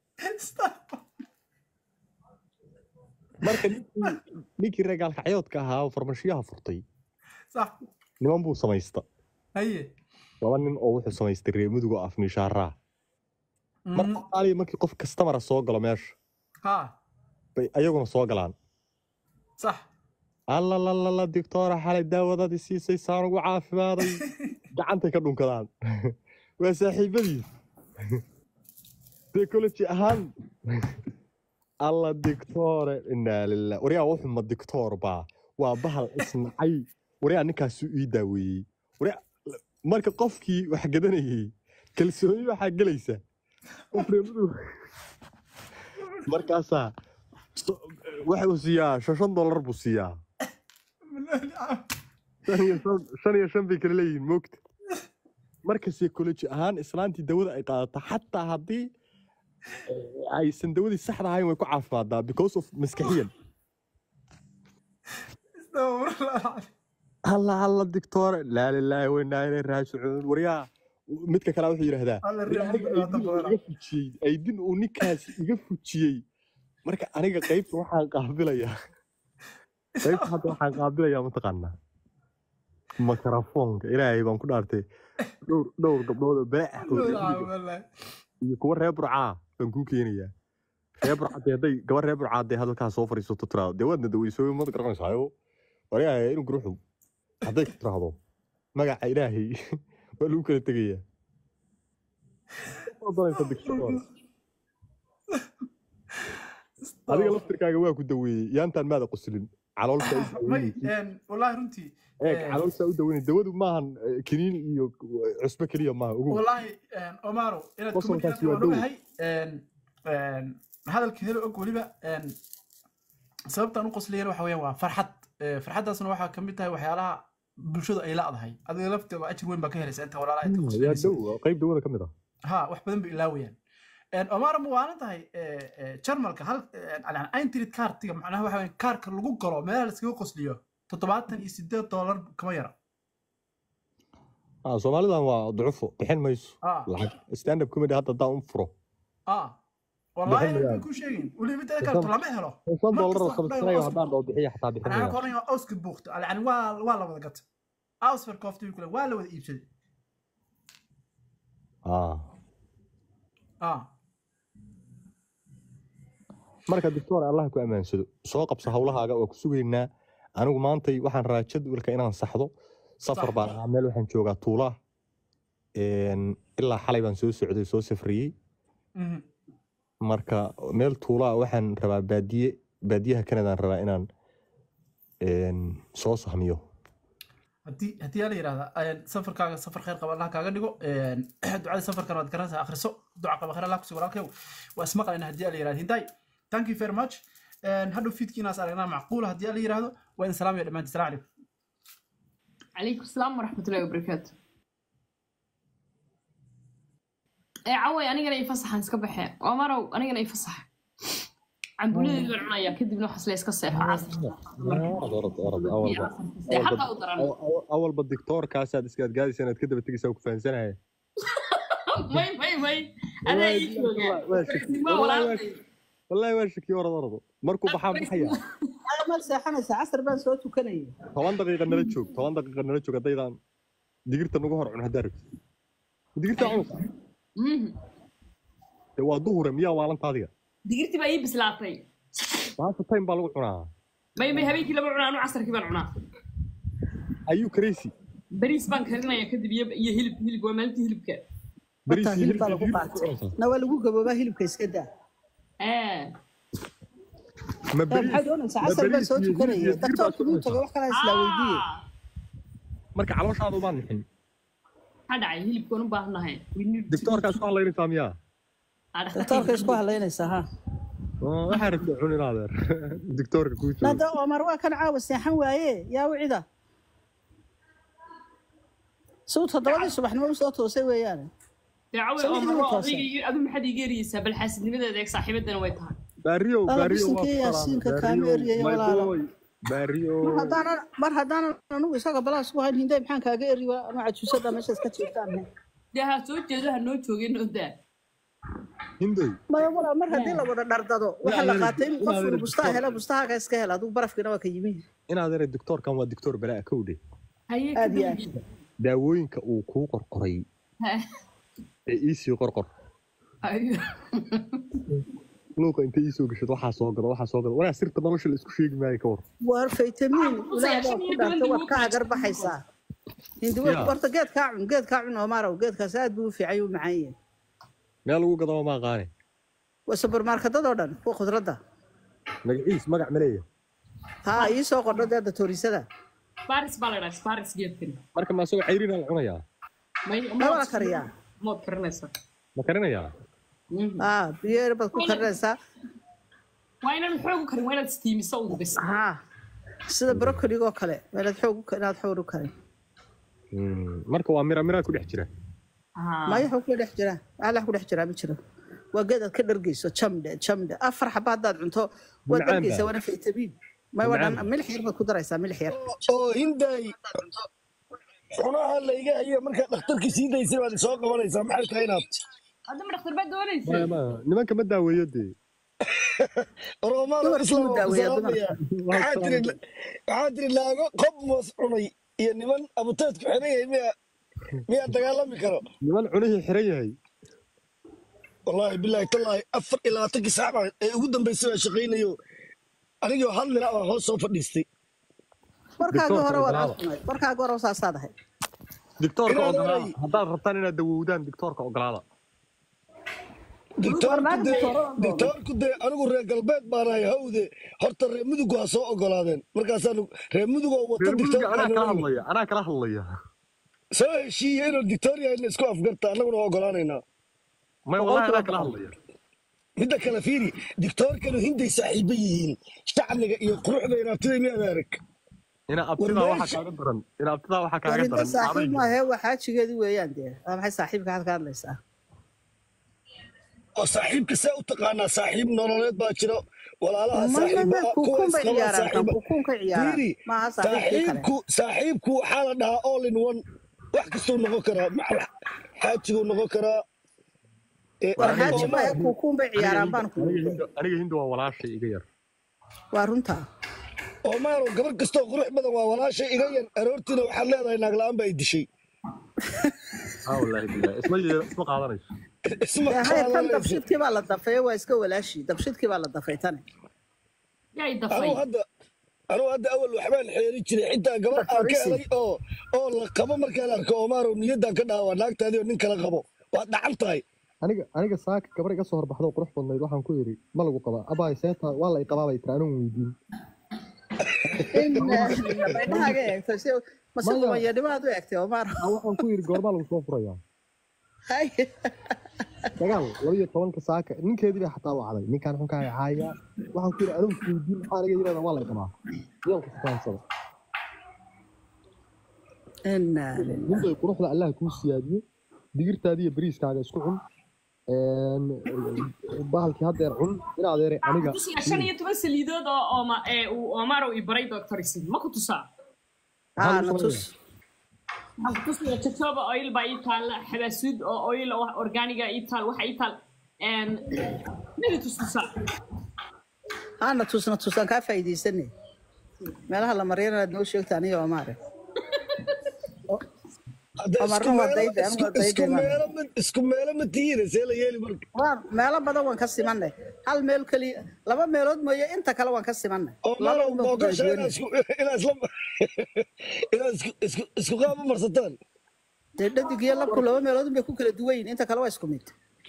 marka ninkii ninkii reer gaalkacyoodka ahaa oo farmashiyaha furtay sax niman buu samaysta haye laba nin oo wuxuu samaystay reer mudug oo afniishaaraa mar Mhm. soomaaliya markii qof kastamara soo galo meesha ha bay ayaguna soo galaan sax allalalala dictoora xalay daawadadii siisay saan ugu caafimaaday gacantay ka dhunkadaan waa saaxiibadiis psychology ahaan alla dictoore inaa lilah waryaa wuxuma dictoor baa waa bahal isnacay waryaa ninkaasu ii daaweeyey waryaa marka qofkii wax gadanayey kalsooni waxaa gelaysa qof reer mudug markaasaa so- waxa uu siiyaa shan shan dollar buu siiyaa shan iyo shan- shan iyo shan bay kala leeyihiin moogta marka psychology ahaan islaantii dawada ay qaadato xataa haddii eh, aysan dawadii saxda ahayn way ku caafimaadaa because of maskaxiyan alla alla dictoore laa lilaahi wainaa ilay raajicuun waryaa midka kale wuxuu yidhaahdaa Alla "War aniga riixda aydin uu badan. iga fujiyey aydin uu ninkaasi iga fujiyey marka aniga qaybta waxaan qaabilayaa qaybta hadda waxaan qaabilayaa mataqaanaa makarafoonka ilaahay baan ku dhaartay dhowr dhowr gabdhood oo bele ah oo reer miyiga ah iyo kuwa reer burcaa baan kuu keenayaa reer burcadee hadday gabar reer burcaadee hadalkaa soo fadhiisato tiraado dee waadna daweysooy mad garanaysaayo waryahay inuu guruxu hadday ku tiraahdo magaca ilaahay waa lagu kala tegayaa Ma doonaysa dictator. adiga laftirkaaga waa ku daweeyey yaantaan maada qoslin caloolta u may daweynaysid een, wallaahi runtii eeg eh, caloolta u daweynay dawadu maahan eh, kiniin iyo cusbo keliya maaha ugu wallaahi een, omaro inaad Qosolkaasi kuma waa dhow. ogahay hadalka helo og weliba een, sababtaan u qosliyana waxa weeyaan waa farxad Eh, farxaddaasna waxaa ka mid tahay waxyaalaha bulshadu ay la'dahay adiga lafteeda ajir weyn baa ka helaysa inta walaalaha inta yaa qoslinaysa dhow waa qayb dawada ka mid ah ha wax badan bay ilaawayaan omar ma waalan tahay jarmalka hal eintrid kaartiga macnaha waxa weeye kaarka lagu galo meelaha laskaga qosliyo toddobaatan iyo sideed doolar kama yara Ah, soomaalidan waa ducufo bixin mayso ah lacag stand up comedy hadda haddaan u furo ah wallahi bixin bay mayaan ku sheegin weli mid kale to lama helo shan mar doolar oo kasta sabskrayo waa haddaan dhoo bixiya xataa bixin anaa mayaan koran auska buuqto yani waa waa la wada gatay ausfer koofta kule waa la wada iibsaday ah ah marka doctor allah ku ammaansado soo qabso hawlahaaga waa ku sugaynaa anigu maantay waxaan rabaa jadwalka inaan saxdo safar sax baan ahaa meel waxaan joogaa tuulaa een, ilaa xalay baan soo socday soo safriyey Mhm. marka meel tuulaa waxaan rabaa baadiye baadiyaha kanadaan rabaa inaan een, soo sahmiyo haddii haddii la yidhahda safarkaaga safar khayr qaba allah kaaga dhigo een, ducada safarkan waad garanaysaa akhriso duca qaba khayr allah kusi walaalkew waa ismaqlayna haddii la yidhahda hinday thank you very much Een, hadhow fiidkiinaas aragnaa macquula haddii la yidhahdo waa in salaam iyo dhammaantiin salaam calaykum عليكم السلام ورحمة الله وبركاته إيه عوي أنا جاي يفسح عن سكبحة ومرة أنا جاي يفسح عن بولي اللي عنايا كدي بنوح سليس كسيح عصر orod orod orod awalba حتى awalba أقدر أنا aw- awalba doctoorkaasaad iskaadgaadaysa inaad ka daba tegaysaa ku fahansanaya ماي ماي ماي أنا إيش ما ولا wallaahi waa shakiyo orod orod markuu baxaa maxaya mal seexanaysa casar baan soo tukanayay toban daqiiqa nala joog toban daqiiqa nala joog haddaydaan digirta nagu hor cun haddaa rabtid digirta cunsa dee waa duhure miyaa waalanta adiga دقيقتي بقى يبس لاتي maanta time baa lagu cunaa ماي ماي هبيكي لما عنا أنا عصر كيف عنا ayuu crazy بريس بان كرنا يا كدي بيب يهلب هلب ومالتي هلب كا bariis Horta iyo hilib baa hilib lagu hilib qaatay ku cunsaa na waa lagu gaboobaa hilibka iska daa آه ma Eh, bariis maxaad doonaysaa ma casar baan bariis soo iyo hilib tukanayay iyo digir baa daktoorka ku muu cunaysaa tagay wax kalaa islaa weydiiye marka calooshaada umaan nixin هذا عي هلب كون باهنا هاي doctoorkaas ku hadlaynaysaa miyaa daktoorka isku hadlaynaysaa ha Oo, waxaa rabta cun in adeer doctoorka kuu joogo nada omar waa kan caawa seexan waaye yaa wicida suu toddobadii subaxnimo usoo toosay weeyaan دعوة سمعت أمر إنه واحد توصل. أبو محد يجري بل حاسد لماذا ذاك صاحبتنا ويتها baariyow Alla baariyow waa bisinka ku yaasiinka salaamay kaama baariyow eryayo my walaalo boy baariyow mar haddaanan mar haddaanan anugu isaga balaas ku hayn hinday maxaan kaaga eri waa anu cajuusada meesha iska jiiftaan ده سوت جزها نو تشوجين وده hindoy maya walaa mar haddii la wada dhardado waxaa la adeer- qaatay in in qofku adeer bustaa doctor- hela bustahaaga iska hela adigu barafkiina waa ka yimi in adeer doctoorkan waa doctor balaa kowdhe هي aad iyo كده aad daawooyinka uu kuu qorqoray ee iisii qorqor أيوه luuqa inta iisoo gashad waxaa soo gado waxaa soo gado walaa sirta nolosha la isku sheegi maayo ka war waar faytamiin Buse, ilaah baa shan ku iyo dhaartay toban waad ka dibuuq hagar baxaysaa hindiwe Ya. horta geed kaa cun geed kaa cun oomarow geedkaas aad buu u fiican yahay, u macaan yahay meel lagu gadaba ma aqaane waa subermarketadoo dhan kuwa khudradda magaciis magac ma leeyahay haa ii soo qordho dee datorisada باريس بالغاس باريس جيبتني marka ma asagoo cayrinaa la cunayaa ما ma waa kariyaa ما كرنسا ma karinayaa haa biyo yar baad ku karinaysaa وين الحوق كريم وين تستيمي صوت بس haa sida brocoligoo kale meelaad xoog u- inaad xoog u karin Mm, marka waa mira miraa ku dhex jira maya xog ku dhex jira alax ku dhex jiraa ma jiro waa geed aad ka dhargeyso jamdhe jamdhe afar xaba haddaad cunto waad Macaan dhargeysaa baa. waana faytamiin may waa Macaan dhan milix yar baad ku daraysaa milix yar oo hinday xunaha layga hayo markaa dhakhtarkii sii daysay baad soo qabanaysaa maxay tahay inaad هذا من اختر بعد وليس Maya, maya. nimanka ma daaweeyo dee romaano Dumarkii islam wuu waa ku daaweeyaa salaamaya waxaa tiri waxaa tiri laago qob moos cunay iyo niman abuteedku xiran yahay miya miyaa dagaalami karo niman cunihii xiran yahay wallaahi bilaahi tallaahi afar iyo labaatankii saac baa ee ugu dambeysay baa shaqaynayo anigoo hal nila baan hoos soo fadhiistay warkaagii Doctor-ka hore waad ogolaada. cunay warkaagii hore saasaad ahay dictoorka Inaad ogolaada oray. haddaad rabtaan inaad dawoowdaan dictoorka ogolaada dictoorku Barnaamij dee doctor-ada doono. dictoorku dee anigu reer galbeed baanahay hawde horta reer mudugu ha soo ogolaadeen markaasaanu reer mudugoo wata reer muduga anaa kala dictoorka hadlaya anaa kala hadlaya soo heshiiya inuu dictoor yahay in isku afgarta annaguna waa ogolaanaynaa maya wallahi anaa kala hadlaya midda kale fiiri dictoorkanu hinday saaxiibo yihiin shacniga iyo quruxda inaabtida miyaad arag ina abtidaa War waxaa meesha- kaaga daran ina abtidaa waxaa kaaga warinta daran saaxiib adayga. maahe waa xaajigeedii weeyaan dee waa maxay saaxiibka had ka hadlaysaa oo saaxiibka see u taqaanaa saaxiib nololeed baa jiro walaalaha ma saaxiiba ma ah, kuwa kukuun bay isqaba ciyaaraan kan saaxiiba kukuun ka ciyaaraan fiiri maaha saaxiibkii kale saaxiibku saaxiibku waxaa la dhahaa all in one wax kastuu noqon karaa macal xaajiguu noqon karaa Eh, war aniga xaaji Omar, maya kuukuun bay aniga ciyaaraan baan hinda ku aniga hinda aniga hinda waa walaashay iga yar waa runta Omar gabar kastoo qurux badan waa walaashay iga yar aroortiina waxaad leedahay naag la'aan baa i dishay aa wallaahi billahi isma yeela isma qaadanayso isma dee hayr tan qaadanayso dabshidkii baa la dafay waa iska walaashii dabshidkii baa la dafay tani yaa i anuu dafay hadda anuu hadda awal waxbaan xeeri jiray xitaa gabar aan ka Horisi. helay oo oo la qabo markaan arko Omarow niyadan ka dhaawa naagtaadii oo nin kala qabo waad dhacan tahay aniga aniga saaka gabar iga soo horbaxdo oo qurux badnayd waxaan ku yidhi ma lagu qabaa abaay seeta waa la i qabaa bay tiri anigu weydiin indhahaaga eegto si mase Maya. qubanyanimaaad u eegtay omar Aa, waxaan ku yidhi goormaa lagu soo furayaa hay dagaal laba iyo tobanka saaka ninkeedii bay xataa wacday ninkaan xunkaa caaya waxaan ku yidhi anigu weydiin maxaa aniga yirahdaa waa la i qabaa yaan ku sukaansada Inna lillahi. ninbay quruxda allah kuu siyaadiyo digirtaadi iyo bariiskaaga isku cun Een, bahalkii haddeer cun in adeere aniga tusiya shan iyo toban saliidood oo ooma ee uu Omaro i baray Dr. Isin ma ku tusaa Ah, na tus waxaan ku tusiya jojoba oil baa ii taal xabaasuud oo oil oo wax organiga ii taal waxa ii taal een midi tus tusaa haa na tus na tus aan kaa faa'iidaysanay meelaha la mariyana aad noo sheegta aniga omar Hadda Omar isku waa meelo- dayday, isku- waa dayday isku baan. meelo ma- isku meelo ma tihiine see la yeeli marka waan meelo badan waan ka simanay hal meel keliya laba meelood mooye inta kale waan ka simanay laba Omarow unbaan ku boogasha kala inaad duwanay isku inaad isla inaad isku isku isku qaab u marsataan dee dhadig iyo labku laba meelood unbay ku kala duwan yihiin inta kale waa isku mid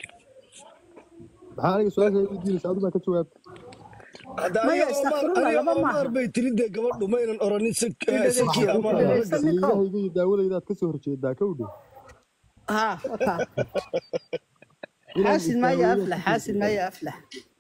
maxaa aniga su-aasha weydiinaysa adigu baa ka jawaabta hadda Maya, aniga Omar istakfirullah, aniga laba maaha. Omar bay tiri dee gabadhu maynan oranin si Dhegeyso, siki ama dhegeyso. saliidahayga iyo daawadaydaad ka soo horjeedaa ka udhow ها وكا Inaan حاسد ما istaago يفلح حاسد ما يفلح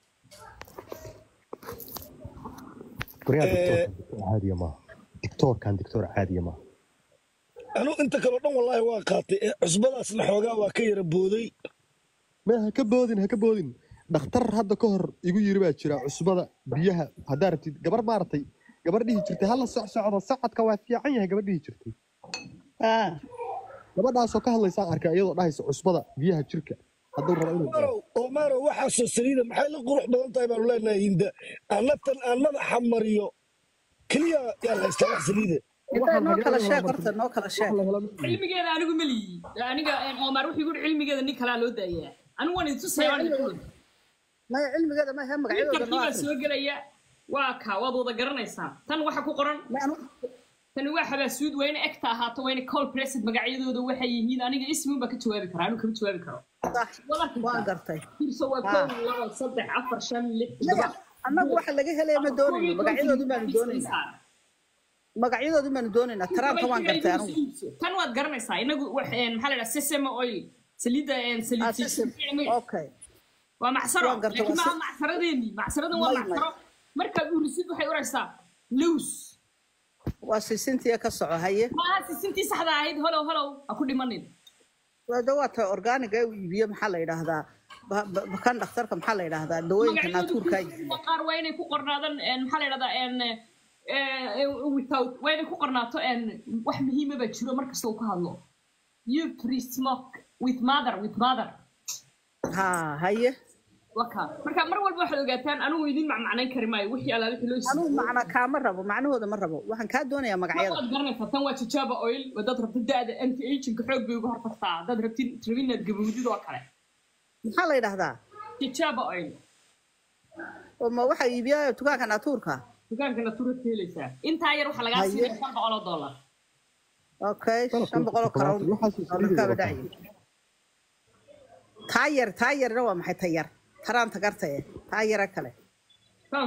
Bariyaa Eh. diktoorkan diktoor caadiya maaha diktoorkan diktoor caadiya maaha anu inta kaleo dhan wallaahi waa qaatay ee cusbadaasna xoogaa waa ka yara booday ma ha ka boodin ha ka boodin dhakhtar hadda ka hor igu yiri baa jira cusbada biyaha haddaa rabtid gabar maaragtay gabar dhihi jirtay hala soc socdo socodka waa fiican yahay gabar dhihi jirtay اه gabadhaasoo ka hadlaysaan arkay iyadoo dhahaysa cusbada biyaha jirka hadduu rabo inuu Omarow Omarow waxaasoo saliida maxay la qurux badan tahay baanu leenahay hinda annatan aan madaxa mariyo keliya yaa la haystaa wax saliida انت نو كلا شيء قرت نو كلا شيء cilmigeeda anigu ma liyi aniga een, Omar wuxuu yiri cilmigeeda nin kalaa loo daayaa anigu waan itusaya waan itusaya ما علم هذا ما هم مقعد Winterkii baa soo gelaya waa ka waad wada garanaysaa tan waxa ku qoran tani waa xabaasuud wayna egta ahaato wayna call pressed magacyadooda waxay yihiin aniga ismi baa ka jawaabi karaa anigu kama jawaabi karo صح وان قرتي fiirso waa Ah. kow labo saddex afar shan lix لا انا waxa laga helay ma doonayo magacyadoodu baan doonayna magacyadoodu baan doonayna taraanta waan gartay anigu tan waad garanaysaa inagu wax- een, maxaa la dhaha sesame oil saliidda een, saliid Ah, sesame. saliid- okay waa macsaro Waan gartay, laakiin waa maaha se- macsaradeeni macsaradan waa May, may. macsaro markaad urisid waxay uraysaa lows waa sisintiya ka soco haye maaha sisintii saxda ahayd holow holow ha ku dhimanin wada waa ta organiga uu iibiyo maxaa la yidhaahdaa ba- ba- kan dhakhtarka maxaa la yidhaahdaa dawooyinka naatuurka ay iibiyo qaar waa inay ku qornaadaan een, maxaa la dhahdaa een, eh, without waa inay ku qornaato een, wax muhiima baa jiro markasta uu ka hadlo you pre-smoke with mother with mother ha haye waka marka mar walba waxaad ogaataan anigu idin macmacnayn kari maayo wixii alaa wixii loo anigu siiyey macna kaama rabo macnahooda ma rabo waxaan kaa doonayaa magacyada waad garanaysaa tan waa jajaba oil wadaad rabtid da-da anti aginka xoog bay uga hortagtaa haddaad rabtid rabin inaad gabowdid oo kale maxaa la yidhaahdaa jajaba oil oo ma waxa iibiya dukaanka naatuurka dukaanka natuura ka helaysaa intaa yar waxaa lagaa Haye. siinaya shan boqol oo dollar okay shan boqol oo karoon waxaas oo isliiday ninkaaba wataa. dhacay taa yar taa yarna waa maxay ta yar taraanta gartaye taa yara kale tan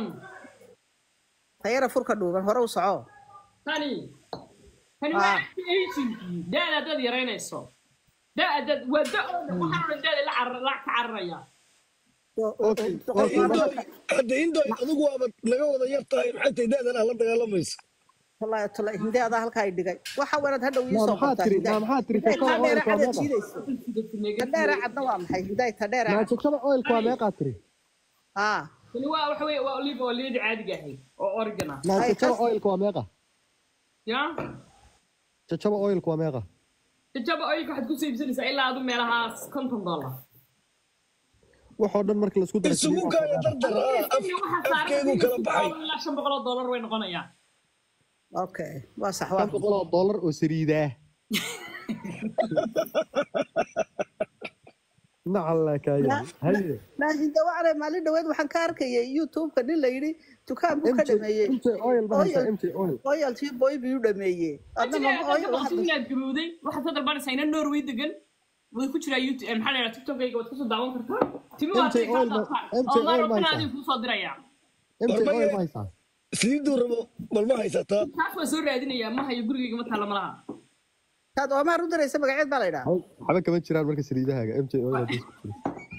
ta yara furka dhuuban hore u soco tani tani waa Ah. anti aginkii da-da haddaad yaraynayso da-da waa da waxaan odhan da-da la carar la ka cararaya Okay, Boqol okay, iyo Hindoy, laba- hadda hindoy adigu waaba naga wada yar tahay maxay tahay da'dan ah la dagaalamaysa wallaahi tala hinde adaa halkaa i dhigay waxa wanaad hadhow ii Maa soo maxaa qortaa tiri hindaay maa maxaa tiri Hindaay, jajaba taa dheera oilka waa cadaad meeqa jiidayso ta dheera cadna waa maxay hindaay ta dheera maa cad jajaba oilka waa meeqaa tiri haa tani waa waxa weeye waa olive oilyada caadiga ahayd oo oregon ah maa Ay, jajaba kas- oilka waa meeqa ya jajaba oilka waa meeqa jajaba oilka waxaad ku iibsanaysaa ilaa adu meelahaas konton dollar waxoo dhan marka laisku daro isugu saliid kaaya dardar ah, af- waxaa saaran afkeedu kala baxay ilaa shan boqol oo dollar way noqonayaan okay waa sax shan waa boqol oo dollar oo saliidaa nacalla kaaya haye laakiin de waxaan ahay maalin dhaweed waxaan ka arkayay youtube-ka nin la yidhi dukaan buu ka mj dhameeyey mj oil ba haysaa oil mj oil oyaltii boy buu dhameeyey adna Ajile, mama dadka oil baqti inaad gabowday waxaad ka dalbanaysaa ina norway degan way ku jiraa youtube maxaa la yidhaha tiktokayga waad kasoo daawan kartaa timi waa MJ tay kaa oil ma- daataan MJ oo maar oil ma rabana haysaa? adiga kuusoo diraya mj Hormar oil ye- ma haysaa saliiduu rabo bal ma haysataa taas waa soo raadinayaa ma hayo gurigayga ma taalla malaha taad oomaar u diraysa magaceed baa la yidhaha waxba kama jiraan marka saliidahaaga mj oil haddii isku jiro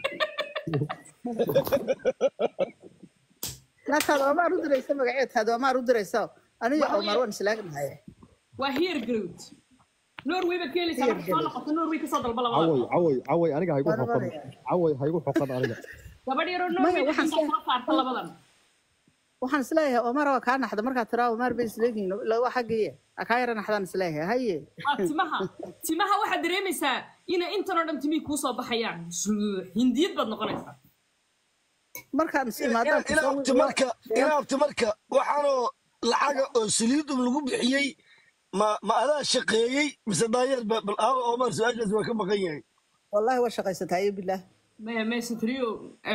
na taad oomaar u diraysa magaceed taad oomaar u diraysa aniga oomaar waan islaagnahay waa here growth norway baad ka helaysaa marka soo noqoto norway kasoo dalba labada caway caway caway aniga haygu Waan xoqan oranaya. caway haygu xoqan aniga gabadh yaroo Maya, norway waxaan degan soo- soo saarta labadan waxaan isleeyahay oomaar waa kaa naxda markaad tiraa oomaar bay isleegihin waa xaggiye kaa yara naxdaan isleeyahay haye waa timaha timaha waxaad dareemaysaa inay intan oo dhan timihii kuusoo baxayaan hindiyad baad noqonaysaa markaan is imaadaan inaabti marka inaabti marka waxaanoo lacaga oo saliidum lagu bixiyey ma ma adaa shaqeeyey mise daayeer ba bal aawa omar su-aashaas waa ka maqan yahay wallahi waa shaqaysataa iyo bilaah mesatrio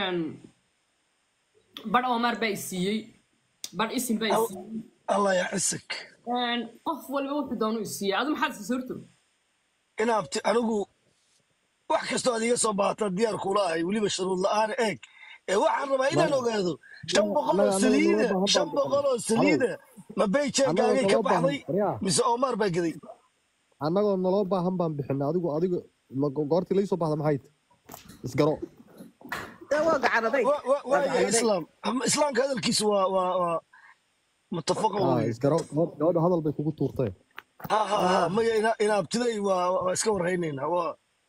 badh omar baa isiiyey badh isin baa isiiyey allah ya cisig qof walba wuxuu doonu isiiyey adu maxaad isa sorto inaabti anigu wax kastoo aad iga soo baahataa diyaar kula ahay weliba shuruud la-aan eeg ee waxaan rabaa inaan ogaado shan boqol oo Annaga- annaga saliida naloo baahan shan baan boqol oo bixinay. saliida ma Annaga bayjeegaagay ka naloo baahan baxday waryaa mise omar baa geday annagoo naloo baahan baan bixinay adigu adigu ma- goortii laysoo baxda maxay tahay isgaro dee waa gacan adayg Wa- wa- waa waaya gacan adayg islaam islaamka hadalkiisu waa waa waa mutafaqa aa weye isgaro gabadh- gabadha hadal bay kugu tuurtay ha ha ha maya ina- inaabtiday waa waa iska warhaynaynaa waa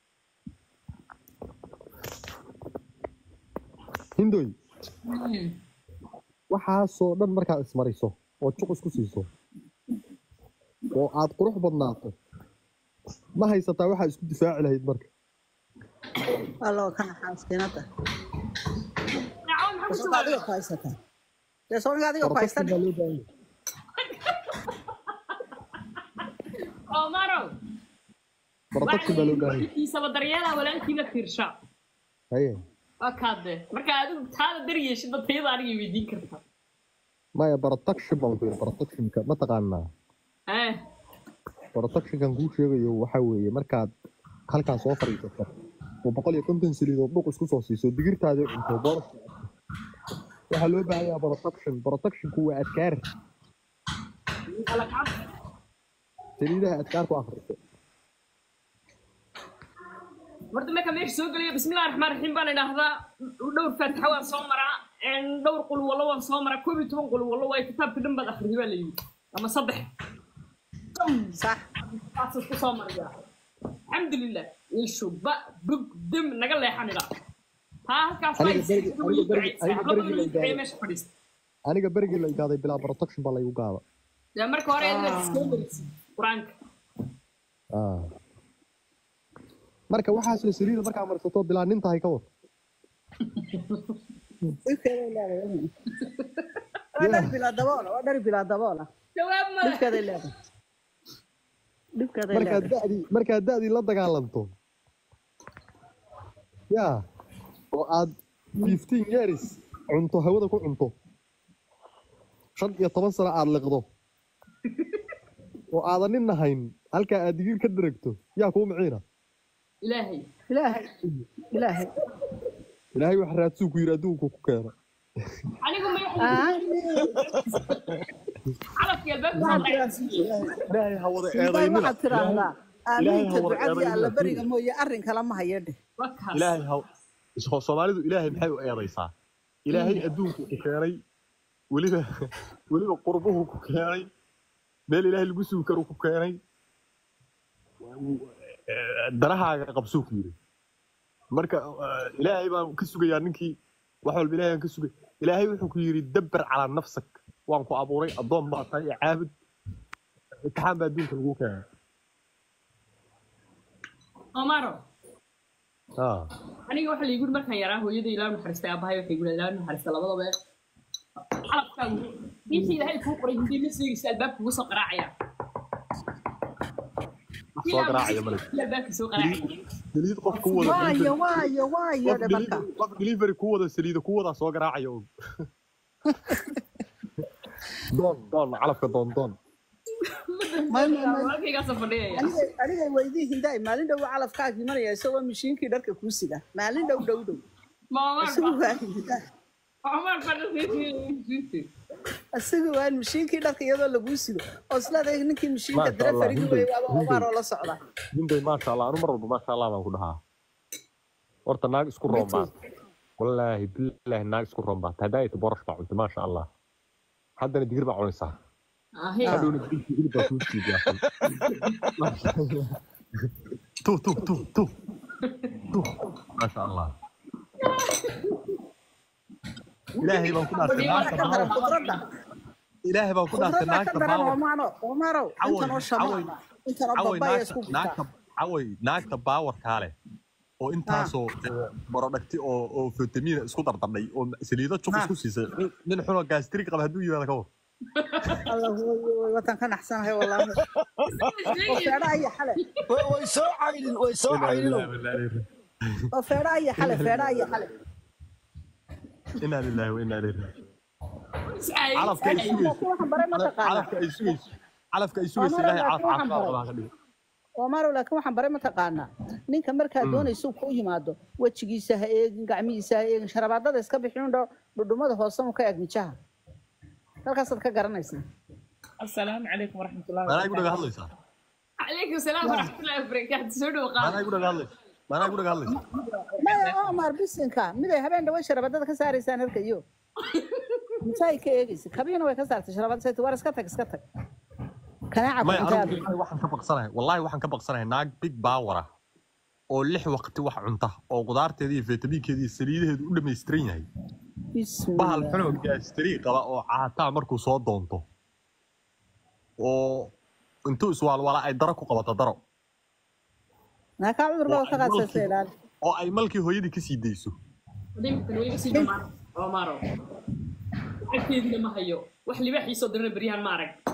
hindoy waxaasoo dhan markaad ismariso oo juq isku siiso oo aad qurux badnaato ma haysataa waxaad isku difaaci lahayd marka alla waa ka naxaa maskiinada nacwo maxaa ku soonka adiga jawaabay ku haysataa dee soonka adiga ku haysta protection baa loo baahan yahay omarow protection baa loo baahan yahay kiisaba daryeelaa walaalkiina fiirsha haye waa kaade marka adigu taada daryeeshida tayada aniga weydiin karta maya protection baan ku yidhi protectionka ma taqaanaa eh protectionkan kuu sheegayo waxaa weeye markaad halkaa soo fadhiisato oo boqol iyo konton saliidood dhuq isku soo siiso digirtaadii cunto boorashka waxaa loo baahan yahaa protection protectionku waa adkaar alakab saliidaha adkaar ku akhriso horta marka meesha soo gelaya bismillahi raxmaan raxiim baan idhaahdaa dhowr faatixa waan soo maraa dhowr qul wallo waan soo maraa koob iyo toban qul wallo waayo kitaabka dhan baad akhriday baa la yidhi ama saddex sax saas isku soo mariyaa alxamdulilah ishu ba bug dim naga leexan idhaa taa halkaas waa Aniga berigi- isku aniga berigi- ducaysaa aniga hablo berigi badan la ii duceeya gaaray. meesha fadhiista aniga berigii la igaaday bilaa protection baa laygu gaada dee marka hore adiga soo marisid qur-aanka Ah. marka waxaasoo saliida markaa marsato bilaa nin tahay ka war dhibkeeday leedahay waa dhar bilaa daboola waa dhar bilaa daboola jawaab male dhibkeeday leedahay dhibkeeday markaad leedahay da'dii markaad da'dii la dagaalanto yaa oo aad fifteen years cunto hawada ku cunto shan iyo toban sano aad liqdo oo aadan nin nahayn halkaa aad digir ka daragto yaa kuu miciina ilaahay ilaahay ilaahay ilaahay wax raadsuu ku yidhi adduunku ku keeno anigu ma calafki albaabka waxaad soo tiraahdaa ilaahay ha wada ilaahay eedaynina waxaad tiraahdaa Ilaahay aamiinta ha wada ducadii eedaynina alla fiiri. beriga mooye arrin kale ma hayo dheh wakaas ilaahay ha so- soomaalidu ilaahay maxay u eedaysaa ilaahay adduunku ku keenay weliba weliba qurbuhu ku keenay meel ilaahay lagu sugi karu ku keenay Eh, darahaaga qabsuu ku yidhi marka eh, ilaahay baan ka sugayaa ninkii wax walba ilaahay baan ka sugay ilaahay wuxuu ku yidhi dabbar calaa nafsak waan ku abuuray addoon baa tahay iyo caabud imtixaan baa adduunka lagu keenay omaro ah aniga waxa la yiguhi markaan yaraa hooyada ilaa naxariistay aabahay waxay guhi ilaa naxariista labadaba calafkaagu intii ilaahay kuu qoray hindii ma seegaysa albaabka ugu soo qaraacaya wax soo garaacaya male Ilaa albaabka soo qaraacaya saliid qof ku wada waayo waayo waayo qof dhe marka delivery- qof delivery ku wada saliida ku wada soo garaacaya un doon doon calafka doon doon Ma- ma- ma- halkaygaasoo fadhiyaya aniga aniga weydii hindaay maalin dhow calafkaaga imanaya isagoo mishiinkii dharka kuu sida maalin dhow dhow dhow isagu waa hindaay isagu waa mishiinkii dharka iyadoo laguu sido oo isleedahay ninkii mishiinka Maasha dira Allah, farigi hinday, wey waaba hinday. obaar oo la socda hinday maasha allah anu mar walba maasha allah baan ku dhahaa horta naag isku roon baa wallaahi bilaahi naag isku roon baa hadaayata borosh baa cuntay maasha allah haddana digir baa cunaysaa hadhowna digirkii hilib baa kuu siidiyaa tu tu tu tu tu maasha allah ilaahay baan ku dhaartay naagta ka daran baawa khudradda ilaahay baan ku dhaartay khudradda ka naagta daran baawa omaano omaanow caway intanoo caway shamaana intanoo caway babaya naagta isku naagta gurtaa caway naagta baawarkaa leh oo intaasoo barodhagti oo oo fitamiina isku dardardhay oo saliido cuf isku siisay nin xunoo gaastrik qaba hadduu yimaado ka war allah way way watan ka naxsanahay wallaahi oo feedha aya xale way way soo caydin way soo caydin oo feedha aya xale feedha aya xale inaa lillahi wa inaa ilayhi calafka ay sugayso waxaan baray ma taqaanaa calafka ay sugayso calafka ay sugayso Omar, ilaahay calaf laakiin waxaan caafimaad baray. qabaa ka dhigo Omaro laakiin waxaan baray ma taqaanaa ninka markaa doonaysa uu kuu yimaado wejigiisa ha eegin gacmihiisa ha eegin sharabaadada iska bixin dho dhudhumada hoose mu ka eeg mijaha halkaasaad ka garanaysaa asalaamu calaykum waraxmatullahi maanaa igu dhaga hadlaysaa calaykum salaam waraxmatullahi wabarakaatu soo dhow maanaa qaad igu dhaga hadlaysaa maanaa igu dhaga hadlaysaa maya omar bisinka miday habeen dhawe sharabaadada ka saaraysaan halka iyo mijahay ka eegaysa kabiina way ka saartay sharabaadda sayt war iska tag iska tag kanaaca maya kuxuntaa anigu wallaahi waxaan ka baqsanahay wallaahi waxaan ka baqsanahay naag big power ah oo lix waqti wax cunta oo qudaarteeda iyo fitamiinkeeda iyo saliidaheedu u dhammaystiran yahay bahal bismillah xunoo gaastari qaba oo caataa markuu soo doonto oo intuu iswaalwala ay daro ku qabato daro naakaa cudur oo baa ay ka qaadsa malkii ilaali oo ay malkii hooyadii kasii dayso dhimkan way iga sii dhumaan omaro lacagteedina ma hayo wax libaaxiisoo dirana beryahan ma arag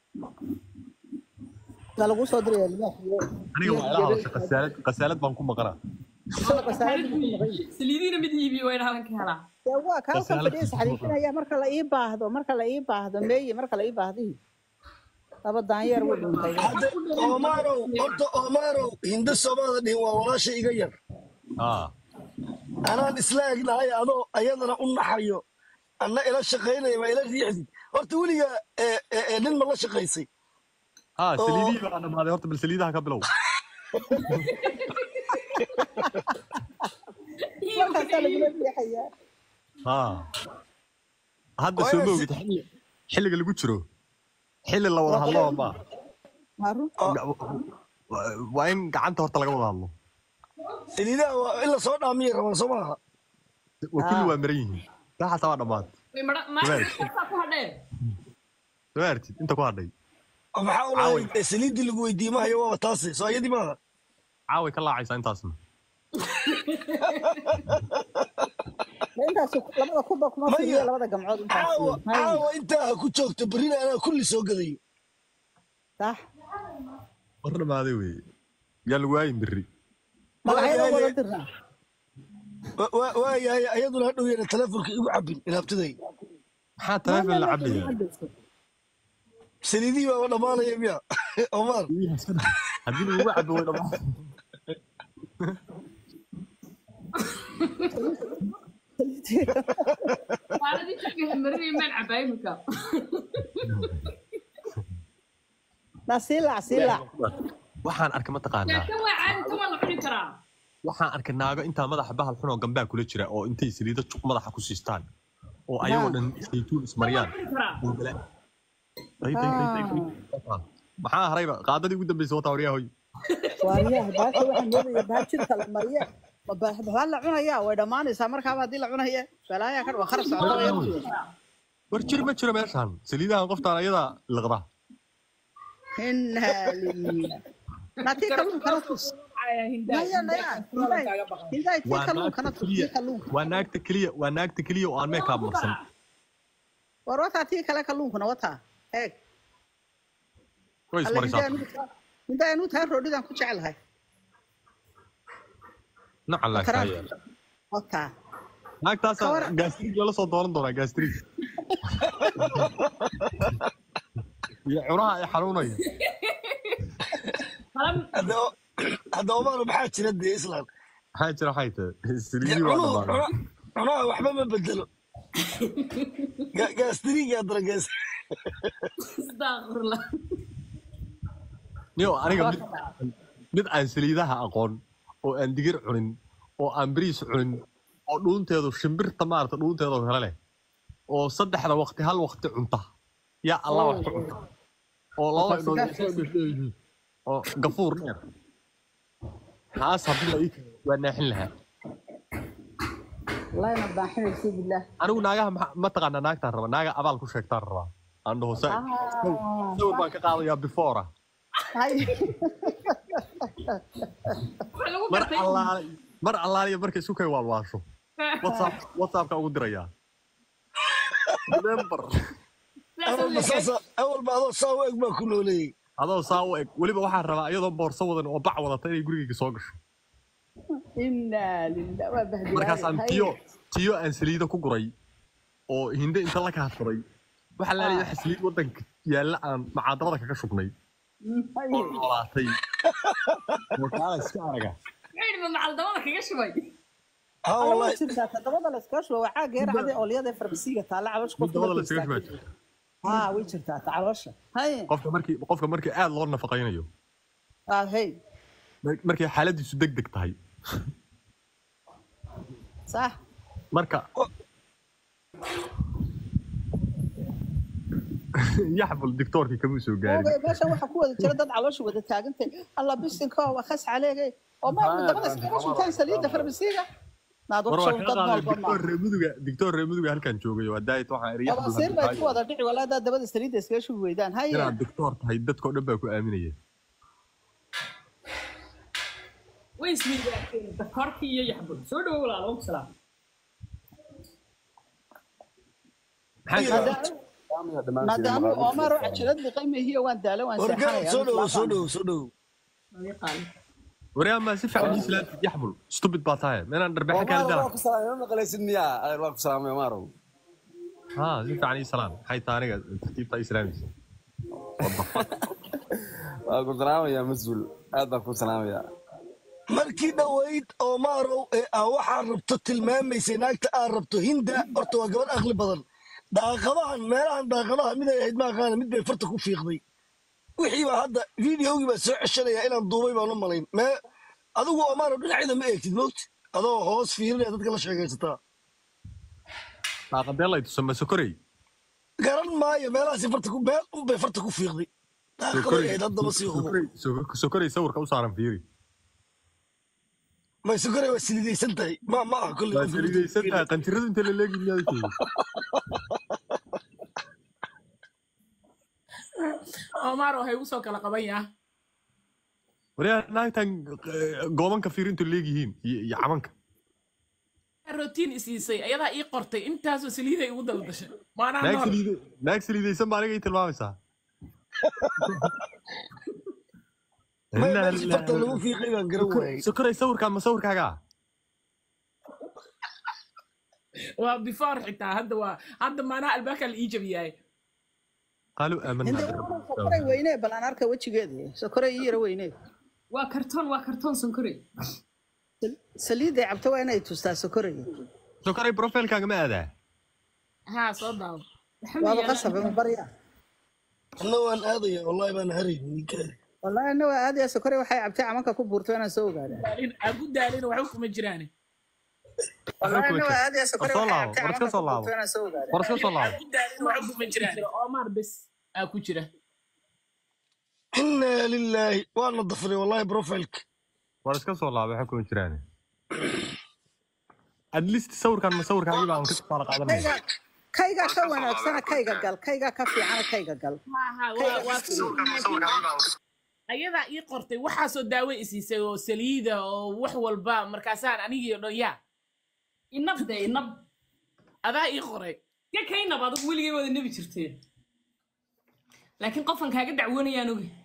waa lagu soo diraya libaaxiyo aniga waa ila hadasha qasaalad qasaalad baan ku maqanaa isagoo qasaayad ku maqan saliidiina mid iibiyo waa in halan ka helaa dee waa kaa halkan Qasaalad fadhiya ku isxariifinaya marka la ii baahdo marka la ii baahdo meeye marka la ii baahdihi laba daanyeer wuu dhuntay hadda omaarow horta omaarow hinda soomaalida dhihin waa walaasha iga yar ah anaan isla egnahay adoo ayadana u naxayo anna ila shaqaynaya waa ila riixdid horta weliga ee- ee- ee nin ma la shaqaysay ah oo saliidihii baa dhamaaday horta bal saliidaha ka bilow markaasaa lagula riixayaa ah hadda waa soo inaan ma si ogid xilli- xilliga lagu jiro xilli la wada hadlo ma maru oo waa in gacanta horta laga wada hadlo saliidaha waa in la soo dhaamiyay rabaan soo maaha waa kulli waa maran yihiin taa xataa waa dhammaad way mara maasaa ku hadheen soo artid inta ku hadhay oo maxaa u caaway lahayd ee saliiddii lagu weydiiyey mahayo waaba taase soo ayadii maaha caaway ka laacaysaa intaasna intaas labada kuba kuma maya firiyo labada gamcood intaas caawa hay caawa intaa ha ku joogto berrina anaa kulli soo gadayo sax war dhamaaday wey yaa lagu waayin berri magacyada wada waayahay dirnaa wa- wa- waayahay ayaduna hadhow yana telefonka igu cabin inaabtaday maxaa ma taleefon ma la ma cabaya cabayso saliidihii baaba dhammaanaya miya omar haddii lagugu cabo way dhamaa maaladii jirka marinay maan cabaa imika naa sii laac sii laac waxaan arkay mataqaanaa laakiin waa caadi tan waa la cuni karaa waxaan arkay naago intaa madaxa bahal xun oo gambaa kula jira oo intay saliido juq madaxa ku siistaan oo ayagoo dhan saytuun tan waa ismariyaan la cuni karaa oo bala day day day day day maxaa harayba qaadadii ugu dambeysay wataa waryahoy waariyaha baasha waxaan moodaya baa jirka la mariye baa la cunayaa way dhammaanaysaa markaaba haddii la cunaya balaayaa ka waa kharab socota way Waryahoy. war jir ma jiro meeshaan saliidahan qoftaan ayadaa liqda inaa lilah naatii kalluun kala tus caaya hindaa maya hindaa maya control hindaay kaaga baqan hindaay tii waa naagta kalluunkana tii keliya kalluunka waa naagta keliya waa naagta keliya oo aan meekaab marsan war wataa tii kale kalluunkuna wataa eeg way alla ismaraysaa hindaay anuu taa hindaay anuu taa roodhidaan ku jecelahay nacan laa karaan kaaya wataa naagtaasa kawara gaastrig lala soo dooran doonaa gaastrig iyo cunaha ay xanuunaya hadda hadda omar maxaa jira dee islan maxaa jira waxay tahay dee saliidii waa cunuhu dhamaaday cuna- cunaha waxba ma bedelo Ga- gaastiriga dara gaas Astaghfirullah. niyo aniga waxba mid ka dhaca mid aan saliidaha aqoon oo aan digir cunin oo aan bariis cunin oo dhuunteedu shimbirta maarata dhuunteeda oo kale leh oo saddexda waqti hal waqti cunta yaa allah wax ku cunta oo laba wataa indhood ay soo sigaarkaasi dhasheeyihiin oo gafuur dheer taas haddii la ii keeno waa naaxin lahaa wallahi ma baaxinaysa billaah anigu naagaha maxa- ma taqaanaa naagtaan raba naaga abaal ku sheegtaan rabaa aan dhaho sa ah sawir baan ka qaadayaa before hay Waxa lagu mar gartay allaale mar allaaliya markay isu kay waalwaasho whatsapp whatsappka ugu dirayaa remember sidaas oo awalba leeyahay. saasa awalba adoo saa u eg baa ku nooleeyey adoo saa u eg weliba waxaan rabaa iyadoo boorso wadan oo bac wadata inay gurigayga soo gasho inaa lilah waa bahdilaade markaasaan hay tiyo tiyo aan saliido ku guray oo hinde inta la kaadsaday waxa laaliya ah waxa saliid wadanka yaalla aan macaadarada kaga shubnay hay oo noolaatay oo kaala iska araga Maxay yidhi, ma macaldamada kaga shubay ha alla way wallahi jirtaa todobada la iskaga shuba waa caaga yar midda cade oolyada farmasiiga taalla cabash mid qofka dabada la markuu isaga istaagto shubaa haa way jirtaa ta caloosha hay qofka markii qofka markii aad loo nafaqaynayo ah hey mar- markay xaaladiisu deg deg tahay sax marka yaxbul dictoorkii kama soo gaarin oogay meesha waxaa ku wada jira dad caloosha wada taagantay alla bisinka waa khas caleegay oo maarku dabada iskaga shubtaan saliidda farmasiiga naad war waa wakshaw ka dad qaaday noolba dictoor maaha reemuduga dictoor reemuduga halkan joogay waa daayit waxaan iri yaxbul abasiir bay ku hadii wada dhici walaa daa dabada saliidda iskaga shubi weydaan haye inaad dictoor tahay dadkoo dhan baa ku aaminaya way ismiidaakeen dakorkii iyo yaxbul soo dhawo walaal wa salaam maxaa iyo jira maadaama maadaama omar oo cajalad liqay mehiyo waan daalo waan wargaab seexanaya soo anu dhowo soo islaaqaan dhowo soo dhowo yaqaan waryaa maa si fiican ii islaantid yaxbul stupid baa tahay meenaan dharbexa kaali Omar dala waa ku salaamay ma maqlaysid miyaa Ay, waa ku salaamay Omarow haa si fiican ii salaan maxay tahay aniga tartiibta ii islaamaysa what the fuck waa ku salaamayaa mas-uul aad baan ku salaamayaa markii dhoweyd omarow ee aa waxaa rabto tilmaamaysay naagta aad rabto hinda horta waa gabadh aqli badan daaqadahan meelahan daaqadaha mid ay ahayd maaqaana mid bay farta ku fiiqday wixii baa hadda videogii baa soo ceshanaya inaan duubay baan u malayn mee adigu omarow dhinaceeda ma eegtid mogti adoo hoos fiirinaya dadka la sheegaysataa daaqadee lay tusa ma sokorey garan maayo meelahaasi farta ku meel unbay farta ku fiiqday daaqaday sokorey ahayd haddaba sii hubo sokorey so- sokorey sawirka u saaran fiiri may sukare waa silidaysan tahay ma ma aha kolley waa qofka saliidaysan tahay qanjiradu inta la leegi miyaad sheegi omar waxay ugu soo kala qaban yaa waryaa naagtan eh, goobanka fiirintu leegyihiin iyo iyo cabanka rotiin isiisay ayadaa ii qortay intaasoo saliiday igu daldashay maanaa naag nool saliida naag saliidaysan baa aniga ii tilmaamaysaa may Inna meelsi farta lillahi- lagu fiiqay baan garan Sokor- waayey sokorey sawirkaan ma sawirkaaga ah waa before xitaa hadda waa hadda maanaa albaabka la ii jabiyaay qaaluu aamanaa hinde birabbi sokoray weyne bal aan arka wejigeeda sokoray ii yara weyne waa kartoon waa kartoon sonkore saliidday cabto waa inay tustaa sokoray sokorey profilkaaga ma aadaa haa soo daawo waaba qasab ma barya anna waan aadaya wallahi baan haraynin ninkaadi wallahi ana waa aadaya sokoray waxay cabtay camanka ku buurto inaan soo ogaada daalin agu daalin waxba kuma jiraan wallahi ana waa aadaya war sokoray soo waxay laabo cabtay war iska camanka soo ku laabo buurto inaan soo ogaada war iska soo laabo agu daalin waxba kuma jiraan omar bes aa ku jira inna lilaahi waana dafray wallahi profilka war iska soo laabo waxa kuma jiraan at least sawirkan ma sawirkaagii baan ka faala qaadanaya kayga kayga ka wanaagsana kayga gal kayga ka fiicana kayga gal haa haa waa waa ayadaa ii qortay waxaasoo daawo isiisay oo saliida oo wax walba markaasaan anigii dhan yaa inab de inab adaa ii qoray ka kaynab adigu weligay wada nebi jirteen laakiin qofan kaaga dacwoonayaan ogi